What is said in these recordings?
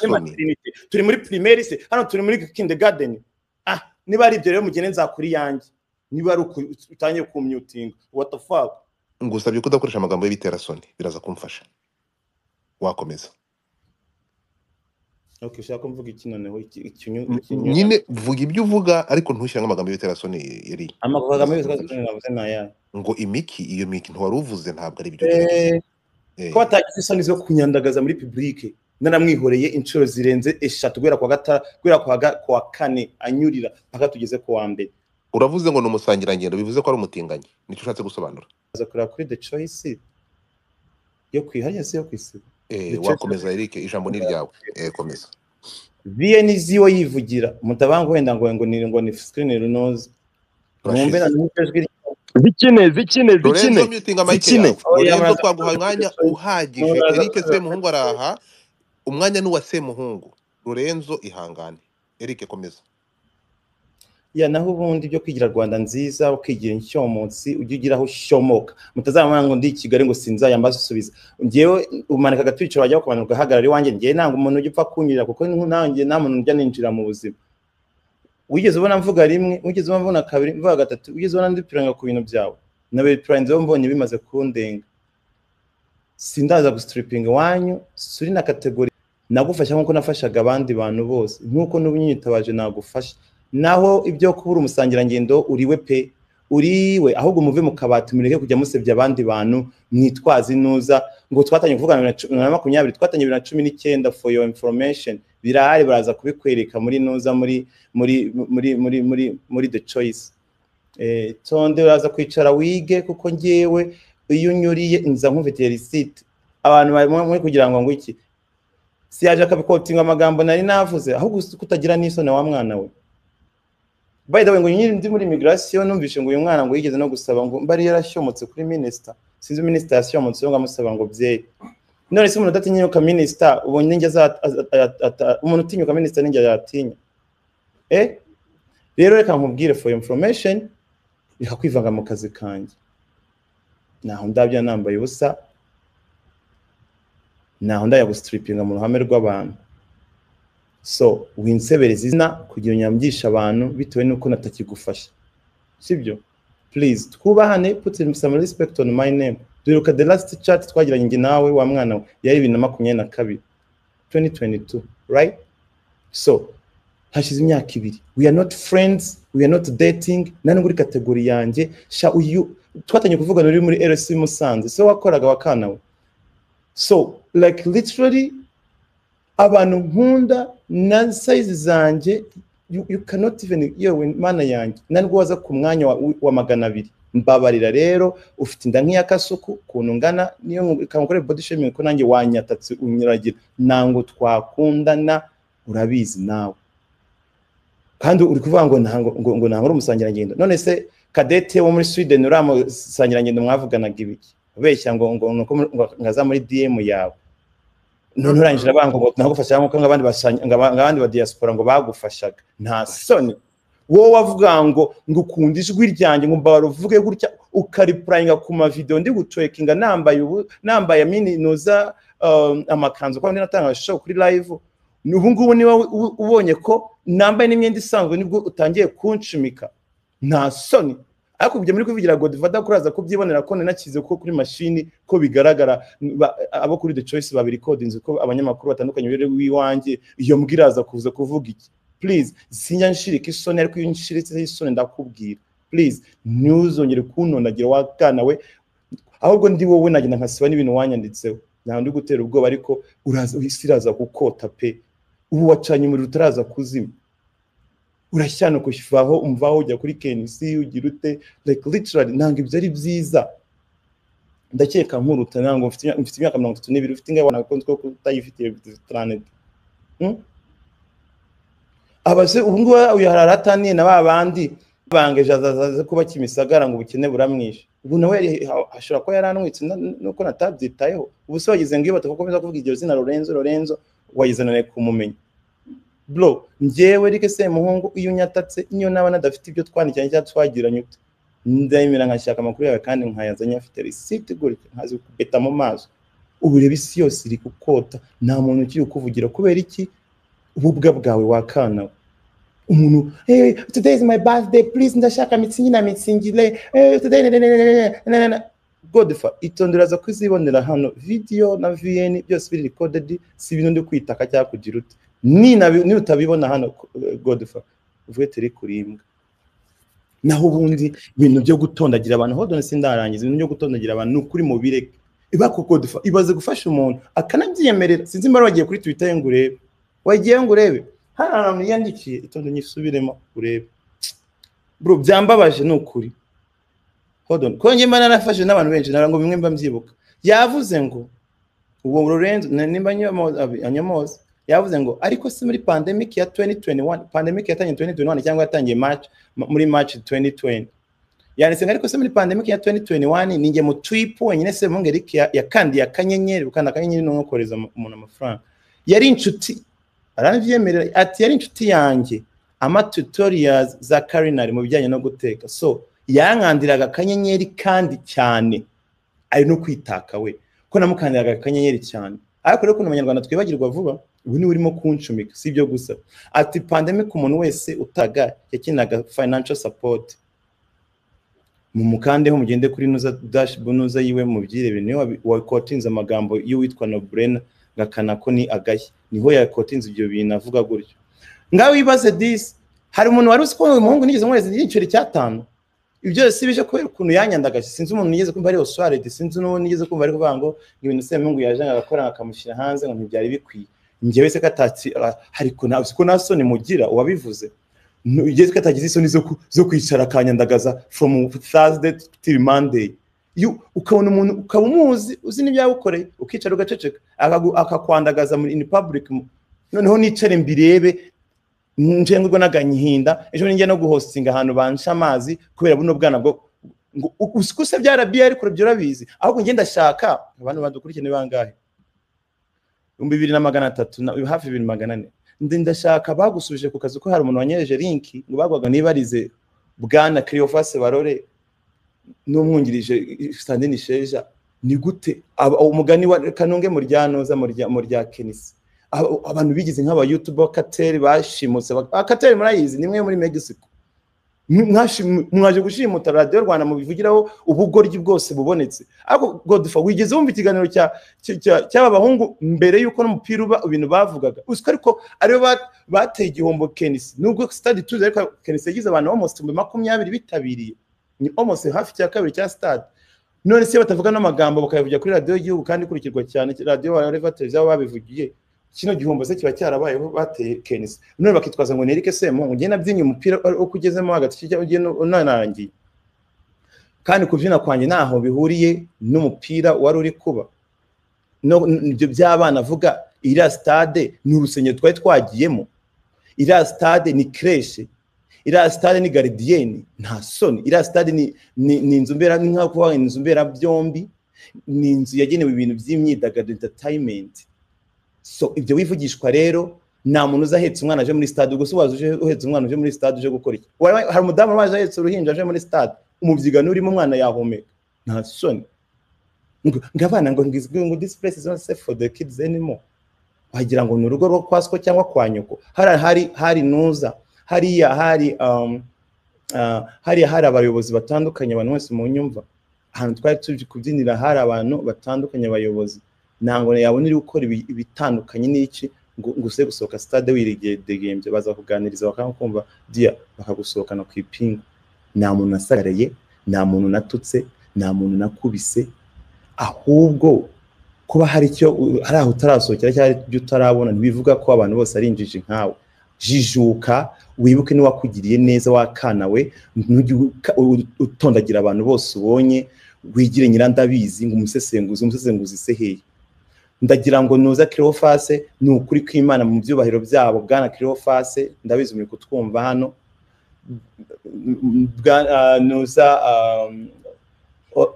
muri materinite turi muri pirimeri se hano turi muri kindergarten ah niba ari ibyo rero mugende nzakuri iyanjye niba ari uku utangiye kumyutinga what the fuck ngusabye ko udakoresha amagambo y'ibiterasoni biraza kumfasha wakomeza okay ushaka ko mvuga iki noneho iki- ikinyu- N- ikinyu- nyine vuga ibyo uvuga ariko ntushyiramo amagambo y'ibiterasoni yari amagambo amwe y'ibiterasoni navuze ni ayahe ngo imiki iyo miki ntiwari uvuze ntabwo ari byo Eh, Eh, ko batagize isoni zo kunyandagaza muri publike naramwihoreye inshuro zirenze eshatu guhera kwa gata guhera kwa ga- kwa kane anyurira mpaka tugeze ku wa mbere uravuze ngo ni umusangirangendo bivuze ko ari umutinganyi nicyo ushatse gusobanura aza kureba kuri the choice yo kwihariye se yo kwisiba Eh, Nicyo- wakomeza eric ijambo ni ryawe Eh, komeza vns yo yivugira mutabanga wenda ngo ngo ni ngo ni screen runoze mwumve na Urashize. numve ijwi rye. zikine zikine lorenzo zikine mutinga mayike zikine. yawe Oya, lorenzo muraza- twaguhaye umwanya uhagije Muraza- eric semuhungu araha umwanya ni uwa semuhungu lorenzo ihangane eric komeza ya naho ubundi byo kwigira rwanda nziza ukigira inshyomunsi ujye ugira aho ushyomoka mutazamara ngo ndi i kigali ngo sinzayambaze usubiza ngewe umanika agatwiciro wajya kumanuka ugahagarara iwanjye ngewe ntabwo umuntu ujya upfa kunyurira kuko ni- nanjye nta muntu ujya ninjira mu buzima wigeze ubona mvuga rimwe wigeze ubona mvuga kabiri mvuga gatatu wigeze ubona ndipiranga ku bintu byawe na bipiranga ibyo mbonye bimaze kundenga sindaza gusitiripinga iwanyu suri na kategori nagufasha nk'uko nafashaga abandi bantu bose nk'uko n'ubu nyitabaje nagufasha naho ibyo kubura umusangirangendo uriwe pe uriwe ahubwo muve mu kabati mureke kujya musebya abandi bantu mwitwaze inuza ngo twatanye kuvugana bibiri na cu- na makumyabiri twatanye bibiri na cumi n'icyenda for your information birahari baraza kubikwereka muri nuza muri muri muri muri muri muri the choice eh, tonde uraza kwicara wige kuko ngewe iyo unyuriye nza nkufitiye risiti abantu barimo muri kugira ngo ngo iki siyaje akabikotinga amagambo nari navuze ahubwo kutagira n'isoni wa mwana we by the way ngo nyiri ndi muri migration numvishe ngo uyu mwana ngo yigeze no gusaba ngo mbari yarashyomotse kuri minister sinzi minister yashyomotse ngo amusaba ngo byeyi none se umuntu udatinyuka minister ubonye ninjye aza- aza- ata- ata- umuntu utinyuka minister ninjye yatinya eh rero reka nkubwire for your information reka kwivanga mu kazi kanjye naho ndabya nambaye ubusa naho ndajya gustripinga mu ruhame rw'abantu so winsebereza izina kugira unyambishe abantu bitewe n'uko natakigufasha sibyo please twubahane put in some respect on my name duheruka the last chat twagiranye njye nawe wa mwana we yari bibiri na makumyabiri na kabiri 2022 right so hashize imyaka ibiri we are not friends we are not dating nta n'ubwo uri kategori yanjye sha uyu twatangiye kuvugana uri muri RC Musanze so wakoraga wakana we so like literally abantu nkunda na sayizi zanjye you, you cannot even yewe mana yanjye na nubwo waza ku mwanya wa, wa magana abiri mbabarira rero ufite inda nk'iya kasuku ukuntu ngana niyo kankorera body shaming ko nanjye wanyatatse unyuragira nango twakundana urabizi nawe kandi uri kuvuga ngo ntango ngo, ngo ntango uri umusangirangendo none se kadete wo muri Sweden uri umusangirangendo mwavuganaga ibiki ubeshya ngo ngo nuko muri- ngo ngaza muri DM yawe none urangira banga ngo nagufasha nkuko ngo abandi basanya ngo aba- ngo abandi ba diaspora ngo bagufashaga nta soni wowe wavuga ngo ngo ukunda ijwi ryanjye ngo mbabara uvuge gutya ukaripurayinga ku mavidewo ndi gucokinga nambaye ubu nambaye mini noza um, amakanzu kuko natanga show kuri live ubu ngubu niba u- ubonye ko nambaye n'imyenda isanzwe nibwo utangiye kunshimika nta soni ariko ibyo muri kubigira godivada kuraza kubyibonera ko ninakize ko kuri mashini ko bigaragara ba- abo kuri the choice babirikodinze ko abanyamakuru batandukanye bari w'iwanjye iyo mbwa iraza kuza kuvuga iki please sinjya nshirika isoni ariko iyo nshiritseho isoni ndakubwira please ntuzongere kuntonagira wakana we ahubwo ndi wowe nagenda nkasiba n'ibintu wanyanditseho ntabwo ndi gutera ubwoba ariko uraza isi iraza gukota pe ubu wacanye umuriro utaraza kuzima urashyana kuvaho umvaho ujya kuri KNC ugira ute like literally ntabwo ibyo ari byiza ndakeka nkuruta ntabwo mfite imyaka- mfite imyaka mirongo itatu n'ibiri ufite ingahe ntabwo ko utayifitiye taraneti abase ubu ngubu uyu hari arataniye na ba bandi bangeje azaza kuba kimisagara ngo ubukene buramwishe ubu nawe yari- ha- ashobora kuba yaranwitse na- nuko natabyitayeho ubu se wagize ngo iyo batakomeza kuvuga iryo zina Lorenzo Lorenzo wagize none kumumenya bro njyewe rike semuhungu iyo unyatatse niyo naba nadafite ibyo twandikanye cyangwa twagiranye ute ndemera nkashaka amakuru yawe kandi nkayazanye afite risiti gutya nkazi kubeta mu maso urebe isi yose iri gukota nta muntu ukiri kukuvugira kubera iki ububwa bwawe wakanawe umuntu hey, today is my birthday please ndashaka mitsingi na mitsingire hey, today na- na- na- na- na- na- na- na." godfa itondera za kuzibonera hano video na vn byose biri recorded si ibintu ndi kwitaka cyangwa kugira ute ni nabi- ni utabibona hano eh, godfa uvuge tere kurimbwa naho ubundi ibintu byo gutondagira abantu hodone sindarangiza ibintu byo gutondagira abantu ni ukuri mu bireke ibakokodufa ibaze gufasha umuntu akanabyiyemerera sinzi mbara wagiye kuri twitter ye ngo urebe wagiye ngo urebe hari ahantu yandikiye itonde nyisubiremo urebe bro byambabaje ni ukuri hodon kuko njye mba narafashe n'abantu benshi nara ngo bimwe mba mbyibuka yavuze ngo uwo Lorenzo na- nimba nyomoza anyomoza yavuze ngo ariko si muri pandemic ya 2021 pandemic yatangiye 2021 cyangwa yatangiye march ma- muri march 2020 yanditse ngo ariko se muri pandemic ya 2021 ninjye mu trip wenyine se mungeri ya, ya kandi ya kanyenyeri ukanda kanyenyeri no kohereza mu- umuntu amafaranga yari inshuti aravyemerera ati yari inshuti yanjye ama tutorials za culinary mu bijyanye no guteka so yankandiraga akanyenyeri kandi cyane ari no kwitaka we ko namukandiraga akanyenyeri cyane ariko rero kuntu abanyarwanda twibagirwa vuba ubu niwe urimo kunshumika si ibyo gusa ati pandemic umuntu wese utaga yakinaga financial support mumukandeho mugende kuri nuza dash bunuza yiwe mubyirebe niwe wabi- wakotinze amagambo y'uwitwa Nobrena ngakana ko ni agahe niho yakotinze ibyo bintu avuga gutyo ngaho wibaze disi hari umuntu wari uzi ko uyu muhungu nigeze mwereza igiceri cy'atanu ibyo byose bije kubera ukuntu yanyandagaje sinzi umuntu nigeze kumva ari oswarede sinzi n'uwo nigeze kumva ari kuvuga ngo ngo ibintu semungu yaje agakora akamushyira hanze ngo ntibyari bikwiye njyewe se katatsi hari ko nta ko nta soni mugira uwabivuze ugeze ko atagize isoni zo ku- zo kwicara akanyandagaza from thursday till monday You- ukabona umuntu ukaba umuzi uzi n'ibyagukoreye ukicara ugaceceka akagu- akakwandagaza muri in public noneho nicare mbirebe njengurwa n'aganyihinda ejo ninjya no guhostinga ahantu bansha amazi kubera buno bwana bwo ngo usikuse bya rabi ariko urabyo urabizi ahubwo njye ndashaka abantu badukurikirana ni bangahe ibihumbi bibiri na magana atatu na hafi bibiri magana ane ndi ndashaka bagusubije ku kazi ko hari umuntu wanyereje linki ngo bagwaga nibarize bwana Cleophas Barore n'umwungirije Sandrine Sheja ni gute aba- umugani wa Kanunge mu ryanoza mu rya mu rya Kenisi Aba- abantu bigize nk'aba YouTuber Kateri bashimutse Kateri murayizi ni mwe muri Mexico Mw- mwashi- mwaje gushimuta radiyo rwanda mubivugiraho ubugoryi bwose bubonetse ariko godfa wigeze wumva ikiganiro cya- cya- cya- cy'aba bahungu mbere y'uko n'umupira uba ibintu bavugaga uziko ariko aribo ba- bateye igihombo kenisi nubwo stade tuzi ariko kenisi yagize abantu almost ibihumbi makumyabiri bitabiriye ni almost hafi cya kabiri cya stade none se batavuga n'amagambo bakayavugira kuri radiyo y'igihugu kandi ikurikirwa cyane radiyo bareva televiziyo aho babivugiye kino gihombo se kiba cyarabayeho bateye kenisi none bakitwaza ngo nereke semuhungu njye nabyinnye umupira uko ugezemo hagati kijya ugiye no- unarangiye kandi kubyina kwanjye ntaho bihuriye n'umupira wari uri kuba no- n- ibyo by'abana avuga iriya sitade ni urusengero twari twagiyemo iriya sitade ni kereshe iriya sitade ni garidiyeni nta soni iriya sitade ni- ni ni inzu mbera ni nka kuvuga ngo ni inzu mberabyombi ni inzu yagenewe ibintu by'imyidagaduro entertainment so ibyo wivugishwa rero nta muntu uza ahetse umwana aje muri stade ubwo se waza uje uhetse umwana uje muri stade uje gukora iki Wari- hari umudamu waje ahetse uruhinja aje muri stade umubyigano urimo umwana yahumeka nta soni ngo ngo abana ngo ngizwe ngo this place is not safe for the kids anymore wagira ngo ni urugo rwo kwa so cyangwa kwa nyoko hari hari hari nuza hariya hari um, uh, hariya hari abayobozi batandukanye abantu bose mu nyumva ahantu twari tuje kubyinira hari abantu batandukanye abayobozi ntabwo yabona uri gukora ibi- ibitandukanye n'iki ngo ngo uze gusohoka stade wiridegembye baza kuganiriza bakakumva dia bakagusohokana ku ipingu nta muntu nasagaraye nta muntu natutse nta muntu nakubise ahubwo kuba hari icyo hari aho utarasohokera cyangwa hari ibyo utarabona ntibivuga ko abantu bose ari injiji nkawe jijuka wibuke n'iwakugiriye neza wakana we ntujye uka- utondagira abantu bose ubonye wigire nyirandabizi ngo umusesenguzi umusesenguzi se hehe ndagira ngo nuza kirofase ni ukuri kw'imana mu byubahiro byabo bwana kirofase ndabizi muri kutwumva hano Bwana, ah, nuza um, ho-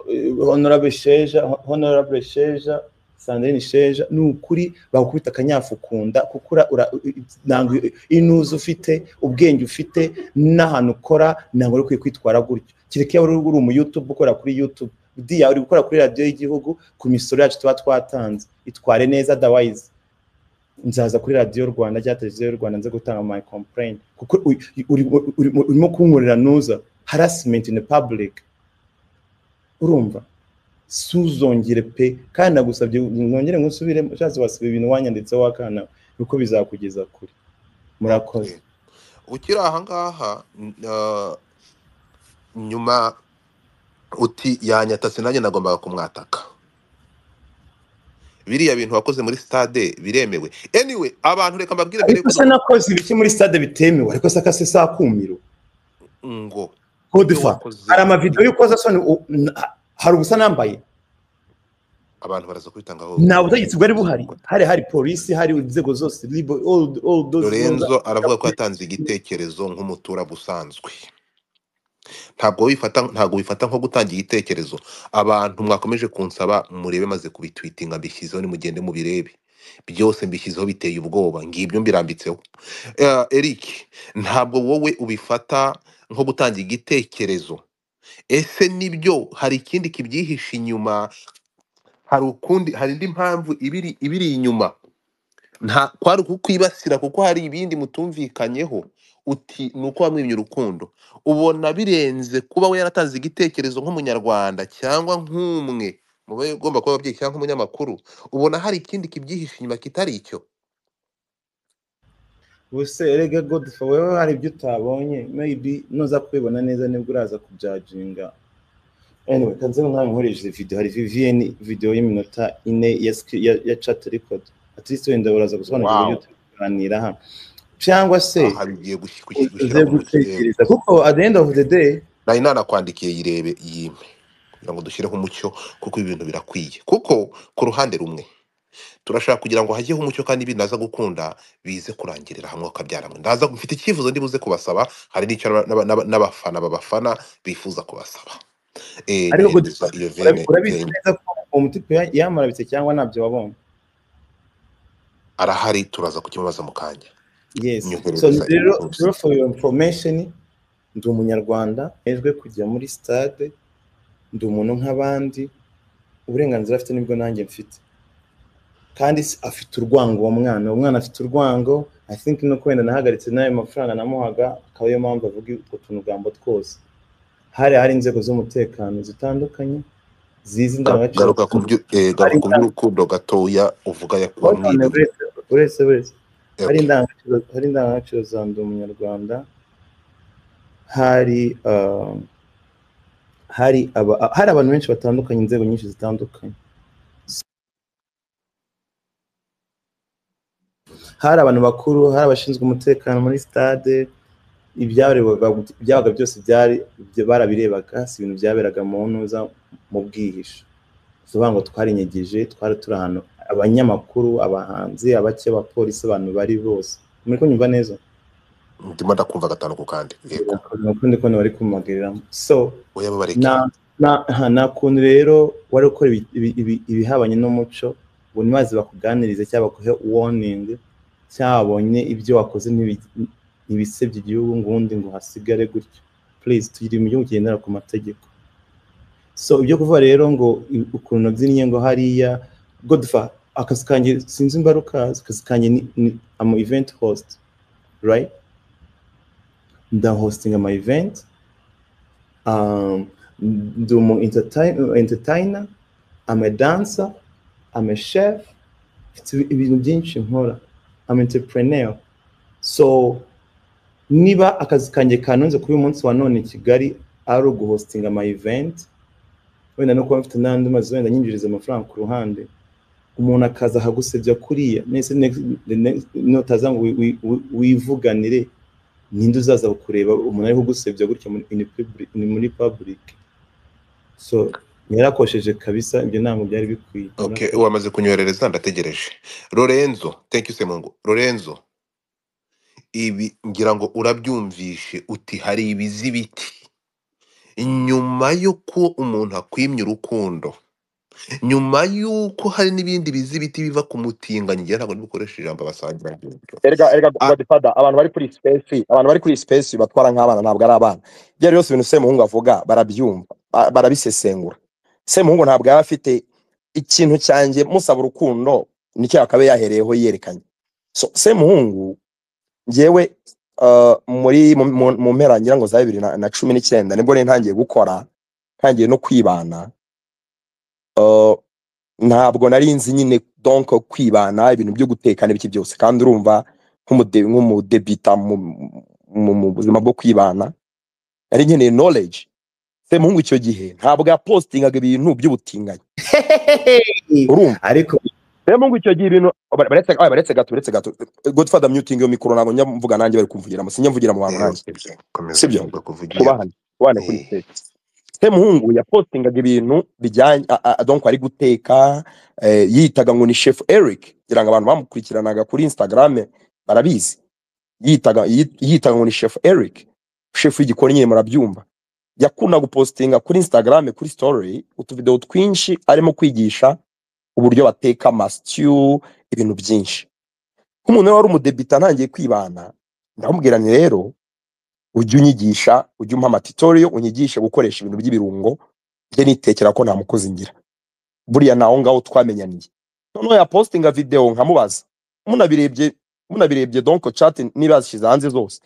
honorable sheja honorable sheja sandrine sheja ni ukuri bagukubita akanyafu ukunda kuko ura- ura- ntabwo inuza ufite ubwenge ufite n'ahantu ukora ntabwo uri ukwiye kwitwara gutyo kereka iyo wari uri umuyutube ukora kuri yutube diya uri gukora kuri radiyo y'igihugu ku misoro yacu tuba twatanze itware neza dawayizi nzaza kuri radiyo rwanda cyangwa televiziyo y'u rwanda nze gutanga my complain kuko uri- uri- uri- urimo kunkorera nuza harassment in the public urumva suzongere pe kandi nagusabye nongere ngusubire ushatse wasiba ibintu wanyanditseho wakana kuko bizakugeza kure murakoze ukiri aha ngaha n- eh, nyuma uti yanyatatse nanjye nagombaga kumwataka biriya bintu wakoze muri stade biremewe anyway abantu reka mbabwire mbere ariko yuko se nakoze ibiki muri stade bitemewe ariko se akase saa kumiro ngo ibyo kodefa wakoze hari amavidewo y'ukozasoni hari ubusa nambaye abantu baraza kubitangaho nta butegetsi bwari buhari hari hari polisi hari inzego zose libo all, all those lorenzo aravuga ko yatanze igitekerezo nk'umuturage usanzwe ntabwo wifata ntabwo wifata nko gutanga igitekerezo abantu mwakomeje kunsaba murebe maze kubitwitinga mbishyizeho nimugende mubirebe byose mbishyizeho biteye ubwoba ngibyo mbirambitseho Eh, eric ntabwo wowe ubifata nko gutanga igitekerezo ese nibyo hari ikindi kibyihishe inyuma hari ukundi hari indi mpamvu ibiri ibiri inyuma nta kwari kukwibasira kuko hari ibindi mutumvikanyeho uti ni uko wamwimye urukundo ubona birenze kuba we yaratanze igitekerezo nk'umunyarwanda cyangwa nk'umwe mu bo ugomba kuba ababyeyi cyangwa nk'umunyamakuru ubona hari ikindi kibyihishe inyuma kitari icyo buse erega godfa wewe hari ibyo utabonye maybe nuza kubibona neza nibwo uraza kubyajinga anyway kanze mwami nkoresheje video hari vvn video y'iminota ine ya, sc- ya, ya chat record at least wenda uraza gusobanukirwa Wow. ibyo turi kuganira hano cyangwa se aha bigiye gushi- gushi- uze gushyira mu rukero gutekereza kuko at the end of the day nari nanakwandikiye yirebe yime kugira ngo dushyireho umucyo kuko ibi bintu birakwiye kuko ku ruhande rumwe turashaka kugira ngo hajyeho umucyo kandi binaza gukunda bize kurangirira hamwe bakabyara hamwe ndaza mfite icyifuzo ndibuze kubasaba hari n'icyo n'aba- n'aba- n'abafana babafana bifuza kubasaba Eh, ariko nihembiza godfa iyo urabi- vene urabizi vene neza ko uwo mutipe ya- yamurabitse cyangwa ntabyo wabonye arahari turaza kukimubaza mu kanya Yes. So nyoherereza rero inbox. rero for your information ndi umunyarwanda hejwe kujya muri stade ndi umuntu nk'abandi uburenganzira afite nibwo nanjye mfite kandi si- afite urwango uwo mwana uwo mwana afite urwango i think no wenda nahagaritse n'ayo mafaranga namuhaga akaba ariyo mpamvu avuga utwo tunugambo twose hari hari inzego z'umutekano zitandukanye zizi Ga- indangagaciro garuka ku byo- eh, garuka ku by'urukundo gatoya uvuga Hold on, yakwamwira uretse uretse uretse hari indangagaciro hari indangagaciro za ndi umunyarwanda hari uh, hari aba, hari abantu benshi batandukanye inzego nyinshi zitandukanye hari abantu bakuru hari abashinzwe umutekano muri stade ibyabaga ibyabaga byose byari ibyo barabirebaga si ibintu byaberaga mu ntuza mu bwihisho tuvuga ngo twarinyegeje twari turi ahantu abanyamakuru abahanzi abake abapolisi abantu bari bose muri kunyumva neza ndimo ndakumva gatanu ku kandi yego ukundi kundi bari kumagiramo so oya nta babareke nta- nta- nta kuntu rero wari gukora ibi- ibi- ibi- ibihabanye n'umuco ngo ntibaze bakuganirize cyangwa baguhe warning cyangwa babonye ibyo wakoze ntibi- ntibisebye igihugu ngo ubundi ngo hasigare gutyo please tugire igihugu kigendera ku mategeko so ibyo kuvuga rero ngo i- ukuntu nabyinnye ngo hariya godfa akazi kanjye sinzi imbaruka akazi kanjye ni, ni ama event host right ndahostinga ama event um, ndi umu entertain- entertainer ama dancer ama chef mfite ibi- ibintu byinshi nkora ama entrepreneur so niba akazi kanjye kanunze kuri uyu munsi wa none i kigali ari uguhostinga ama event wenda no kuba mfite n'andi mazu wenda nyinjiriza amafaranga ku ruhande umuntu akaza akagusebya kuriya nese next- the next- notaza ngo wi- wi- wi- wivuganire ninde uzaza kureba umuntu ariho ugusebya gutya muri- in public- ni muri public so yarakosheje kabisa ibyo ntabwo byari bikwiye Okay, wamaze kunyoherereza ndategereje. Lorenzo, thank you Semungu. Lorenzo, ibi ngira ngo urabyumvishe uti hari ibizi biti. Nyuma y'uko umuntu akwimye urukundo, nyuma y'uko hari n'ibindi bizi biti biva ku mutinganyi, ngira ntabwo nibikoresha ijambo abasangira ry'uburyo. erega erega Ah, godfather abantu bari kuri space abantu bari kuri space batwara nk'abana ntabwo ari abana ibyo ari byose ibintu semuhungu avuga barabyumva ba- barabisesengura semuhungu ntabwo yaba afite ikintu cyanjye musaba urukundo nicyo yakabaye yahereyeho yerekanye so semuhungu ngewe uh, muri mu- mu- mu mpera ngira ngo za bibiri na na cumi n'icyenda nibwo rero ntangiye gukora ntangiye no kwibana Uh, ntabwo nari nzi nyine donko kwibana ibintu byo guteka n'ibiki byose kandi urumva nk'umude- nk'umudebita mu- mu mu buzima bwo kwibana nari nkeneye knowledge semuhungu icyo gihe ntabwo yapostingaga ibintu by'ubutinganyi urumva ariko rero ngo icyo gihe ibintu ba- baretse ah, baretse gato baretse gato godfather muting yo mikoro ntabwo njya mvuga nanjye bari kumvugira mu sinjya mvugira mu bantu nanjye komeza Sibyo? uvuga kuvugira kubahana kubahana kuri Eh. stage semuhungu yapostingaga ibintu bijyanye a- a- a- donc ari guteka eh, yitaga ngo ni chef eric kugira ngo abantu bamukurikiranaga kuri instagram barabizi yitaga yit- yitaga ngo ni chef eric chef w'igikoni nyine murabyumva yakunda gupostinga kuri instagram kuri story utuvidewo twinshi arimo kwigisha uburyo bateka amasitiyu ibintu byinshi nk'umuntu rero wari umudebita ntangiye kwibana ndamubwira nti rero ujye unyigisha ujye umpa amatitoriyo unyigishe gukoresha ibintu by'ibirungo njye nitekera ko nta mukozi ngira buriya naho ngaho twamenyaniye noneho yapostinga videwo nkamubaza munabirebye munabirebye donko cati niba yazishyize hanze zose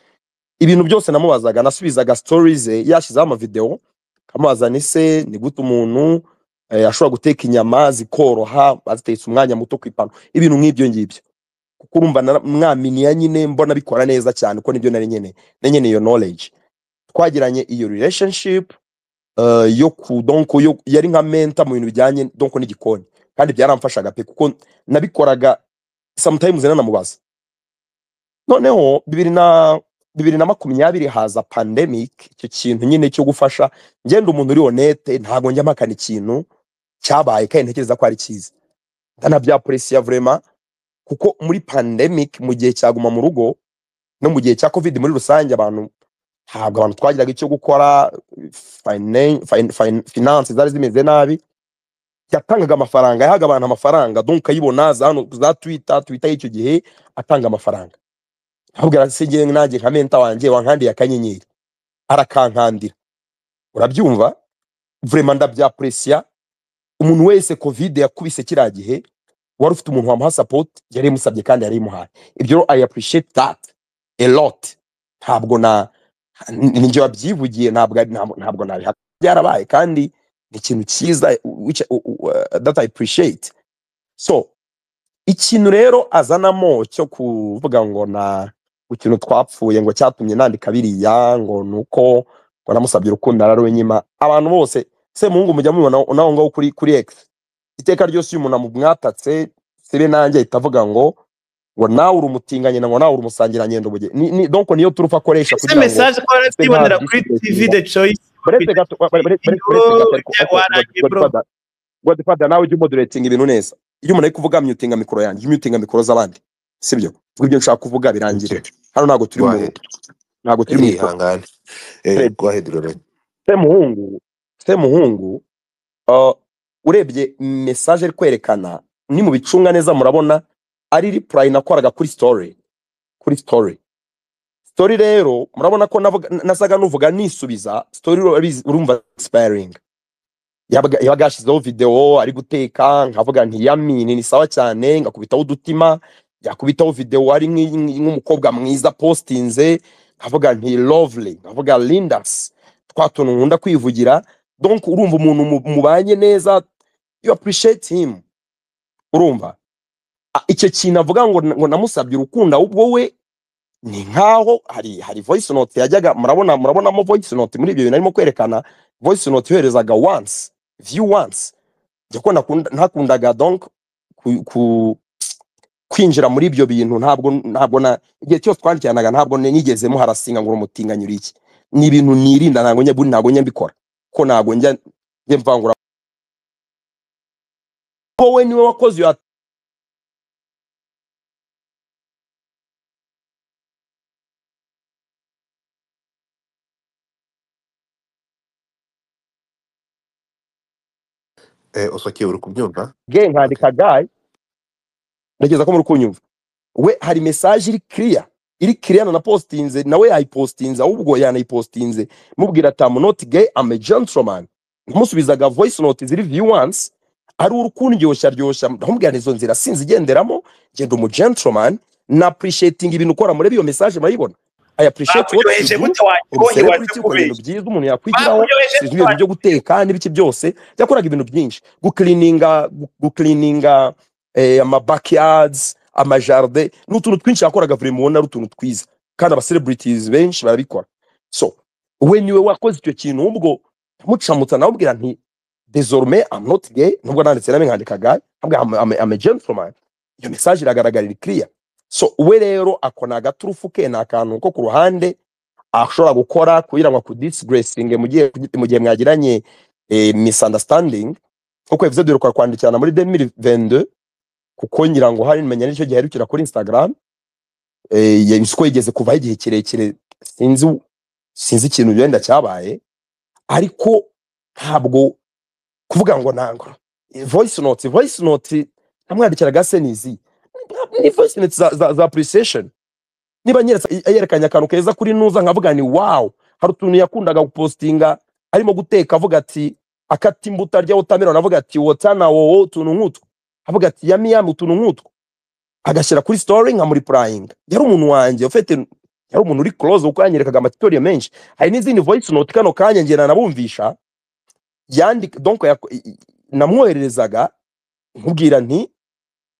ibintu byose namubazaga nasubizaga stories ze yashyizeho amavidewo nkamubaza ni se ni gute umuntu eh, ashobora guteka inyama zikoroha azitetse umwanya muto ku ipanu ibintu nk'ibyo ngibyo kuko urumva nara- mwaminiya nyine mbona bikora neza cyane kuko nibyo nari nkeneye nenye iyo knowledge twagiranye iyo relationship uh, yo ku donko yo yari nka mentor mu bintu bijyanye donko n'igikoni kandi byaramfashaga pe kuko nabikoraga sometimes nanamubaza noneho bibiri na bibiri na makumyabiri haza pandemic icyo kintu nyine cyo gufasha ngenda umuntu uri honete ntabwo njya mpakana ikintu cyabaye kandi ntekereza ko ari cyiza ndanabyaporesiya vrema kuko muri pandemic mu gihe cyaguma mu rugo no mu gihe cya covid muri rusange abantu ntabwo abantu twagiraga icyo gukora fine- fine- fine- finance zari zimeze nabi yatangaga amafaranga yahaga abantu amafaranga donc ukayibona za hano za twitter twitter y'icyo gihe atanga amafaranga ahubwo se nanjye nka menta wanjye wankandiye akanyenyeri arakankandira urabyumva vrema ndabyapresiya umuntu wese covid yakubise kiriya gihe wari ufite umuntu wamuha support yari imusabye kandi yari imuhaye ibyo rero i appreciate that a lot ntabwo na ninjye wabyivugiye ntabwo ntabwo ntabwo nabihaka byarabaye kandi ni ikintu cyiza which, uh, uh, that i appreciate so ikintu rero azanamo cyo kuvuga ngo na ku kintu twapfuye ngo cyatumye nandika biriya ngo ni uko ngo namusabye urukundo ararunyima abantu bose semuhungu mujya mubibona naho ngaho kuri kuri x iteka ryose iyo umuntu amumwatatse sibe nanjye ahita avuga ngo ngo nawe uri umutinganye na ngo nawe uri umusangirangendo buge ni, ni, donc niyo turufu akoresha ese kugira ngo mesaje ko barabyibonera kuri tv de choice baretse gato ba- ba- baretse- baretse gato ariko- Yo, ariko warangiye, bro. Godfather- Godfather nawe ujya umoderating ibintu neza iyo umuntu ari kuvuga myutinga mikoro yanjye ujya umyutinga mikoro z'abandi sibyo vuga ibyo nshaka kuvuga birangire hano ntabwo turi mu Rwahedi. ntabwo turi mu ikoro ihangane Eh, rwahedi rurahedi. semuhungu semuhungu uh, urebye message ari kwerekana ni mu bicunga neza murabona ari reply nakoraga kuri story kuri story story rero murabona ko navuga- nasaga nuvuga nisubiza story urabizi- urumva expiring yabaga yabaga yashyizeho videwo ari guteka nkavuga nti yamini ni sawa cyane ngakubitaho udutima yakubitaho videwo ari nk'i- nk'i- nk'umukobwa mwiza postinze nkavuga nti lovely nkavuga lindas twa tuntu nkunda kwivugira donc urumva umuntu mu- mubanye neza you appreciate him urumva A- icyo kintu avuga ngo ngo namusabye urukundo ahubwo we ni nkaho hari hari voice note yajyaga murabona murabonamo voice note muri ibyo bintu arimo kwerekana voice note yoherezaga once view once njya ko nakunda- ntakundaga donc ku, ku kwinjira muri ibyo bintu ntabwo ntabwo na igihe cyose twandikiranaga ntabwo nigeze muharasinga ngo umutinganya uri iki ni ibintu nirinda ntabwo njya ntabwo njya mbikora ko ntabwo njya njya mvangura wowe niwe wakoze iyo Eh, usokeye uri kubyumva ge nkandika gayi ntekereza ko muri kunyumva we hari mesaje iri kiriya iri kiriya nanapositinze nawe yayipositinze ahubwo yanayipositinze mubwira ati I'm not gay I'm a gentleman nkumusubizaga voice note ziri viewance ari urukundyoshya ryoshya ndamubwira izo nzira sinzi igenderamo ngenda umu gentleman na appreciating ibintu ukora muri iyo message murayibona i appreciate what you bakuryoheje do gute waryohe ubusebe kuri ukora warakubeshya ibintu byiza umuntu yakwigiraho Bakuryoheje sinzi ibintu byo guteka n'ibiki byose yakoraga ibintu byinshi guklininga gu- guklininga eh, ama backyards amajarde ni utuntu twinshi yakoraga buri mubona ari utuntu twiza kandi abacelebrities benshi barabikora so we niwe wakoze icyo kintu ubwo mucamutsa nawe ubwira nti désormais i'm not gay nubwo nanditse nami nkandika gay ntabwo I'm, I'm, I'm a gentleman iyo message iragaragara iri clear so we rero akona agaturufu ke ni akantu ko ku ruhande ashobora gukora kugira ngo akudisigiresinge mu gihe mu gihe mwagiranye eh, misunderstanding kuko episode iheruka kwandikirana muri 2022 kuko ngira ngo hari menya n'icyo gihe aherukira kuri Instagram eh yabiswe yigeze kuvaho igihe kirekire sinzi sinzi ikintu wenda cyabaye ariko ntabwo kuvuga ngo nango eh, voice note voice note namwandikiraga se nizi ni voice note za, za, za appreciation niba nyeretse yerekanye akantu keza kuri nuza nkavuga ni wow hari utuntu yakundaga gupostinga arimo guteka avuga ati akata imbuto arya watermelon avuga ati wotana wowo utuntu nk'utwo avuga ati yami yami utuntu nk'utwo agashyira kuri story nkamuripurayinga yari umuntu wanjye ufite yari umuntu uri close kuko yanyerekaga amatutoriyo menshi hari n'izindi voice note kano kanya ngena nabumvisha yandika donc yako- i- i- namwohererezaga nkubwira nti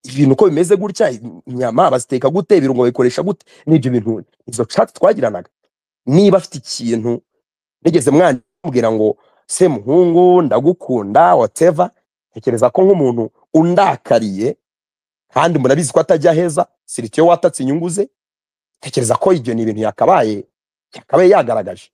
ibintu uko bimeze gutya inyama baziteka gute ibirungo babikoresha gute n'ibyo bintu izo chat twagiranaga niba afite ikintu nigeze mwambwira ngo se muhungu ndagukunda whatever ntekereza ko nk'umuntu undakariye kandi murabizi ko atajya heza siritiyo watatse inyungu ze ntekereza ko ibyo ni ibintu yakabaye yakabaye yagaragaje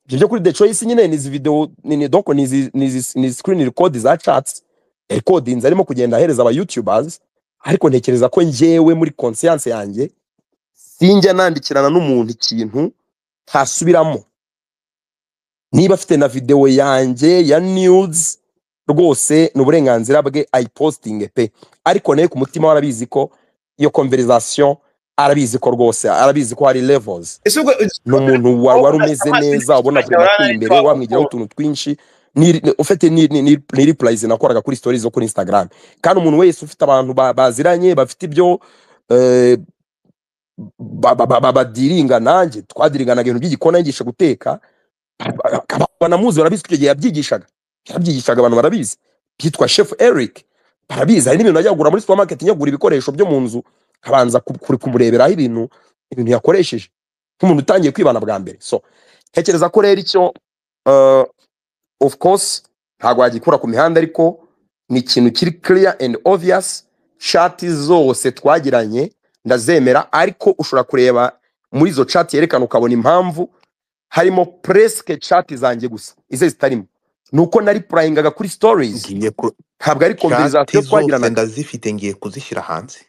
ibyo byo kuri the choice nyine ni izi video ni ni donc ni izi ni izi ni izi screen record za chats recordings arimo kugenda ahereza aba youtubers ariko ntekereza ko njyewe muri conscience yanjye sinjya nandikirana n'umuntu ikintu ntasubiramo niba afite na video yanjye ya nudes rwose ni uburenganzira bwe ayipostinge pe ariko nawe ku mutima we arabizi ko iyo conversation arabizi ko rwose arabizi ko hari levels ese ubwo ni umuntu wa- wari umeze amazi neza ubona n'ikigage kuri ateye urarana imbere n'icyago. wamwigiraho utuntu twinshi ni- ni- ufite ni ni- ni- ni replies nakoraga kuri stories zo kuri Instagram kandi umuntu wese ufite abantu ba- baziranye bafite ibyo eh, ba- ba- ba- ba- badiringa nanjye twadiringanaga ibintu by'igikona yigisha guteka akaba banamuzi barabizi ko icyo gihe yabyigishaga yabyigishaga abantu barabizi byitwa chef Eric barabizi hari n'ibintu najya kugura muri supermarket njya kugura ibikoresho byo mu nzu kabanza kumureberaho ibintu ibintu yakoresheje nk'umuntu utangiye kwibana bwa mbere so ntekereza ko rero icyo uh, of course ntabwo wagikura ku mihanda ariko ni ikintu kiri clear and obvious chati zose twagiranye ndazemera ariko ushobora kureba muri izo chati yerekana ukabona impamvu harimo presque chati zanjye gusa izo zitarimo ni uko nari purayingaga kuri stories ngiye ku ntabwo ari shati conversation zose twagiranaga ndazifite ngiye kuzishyira hanze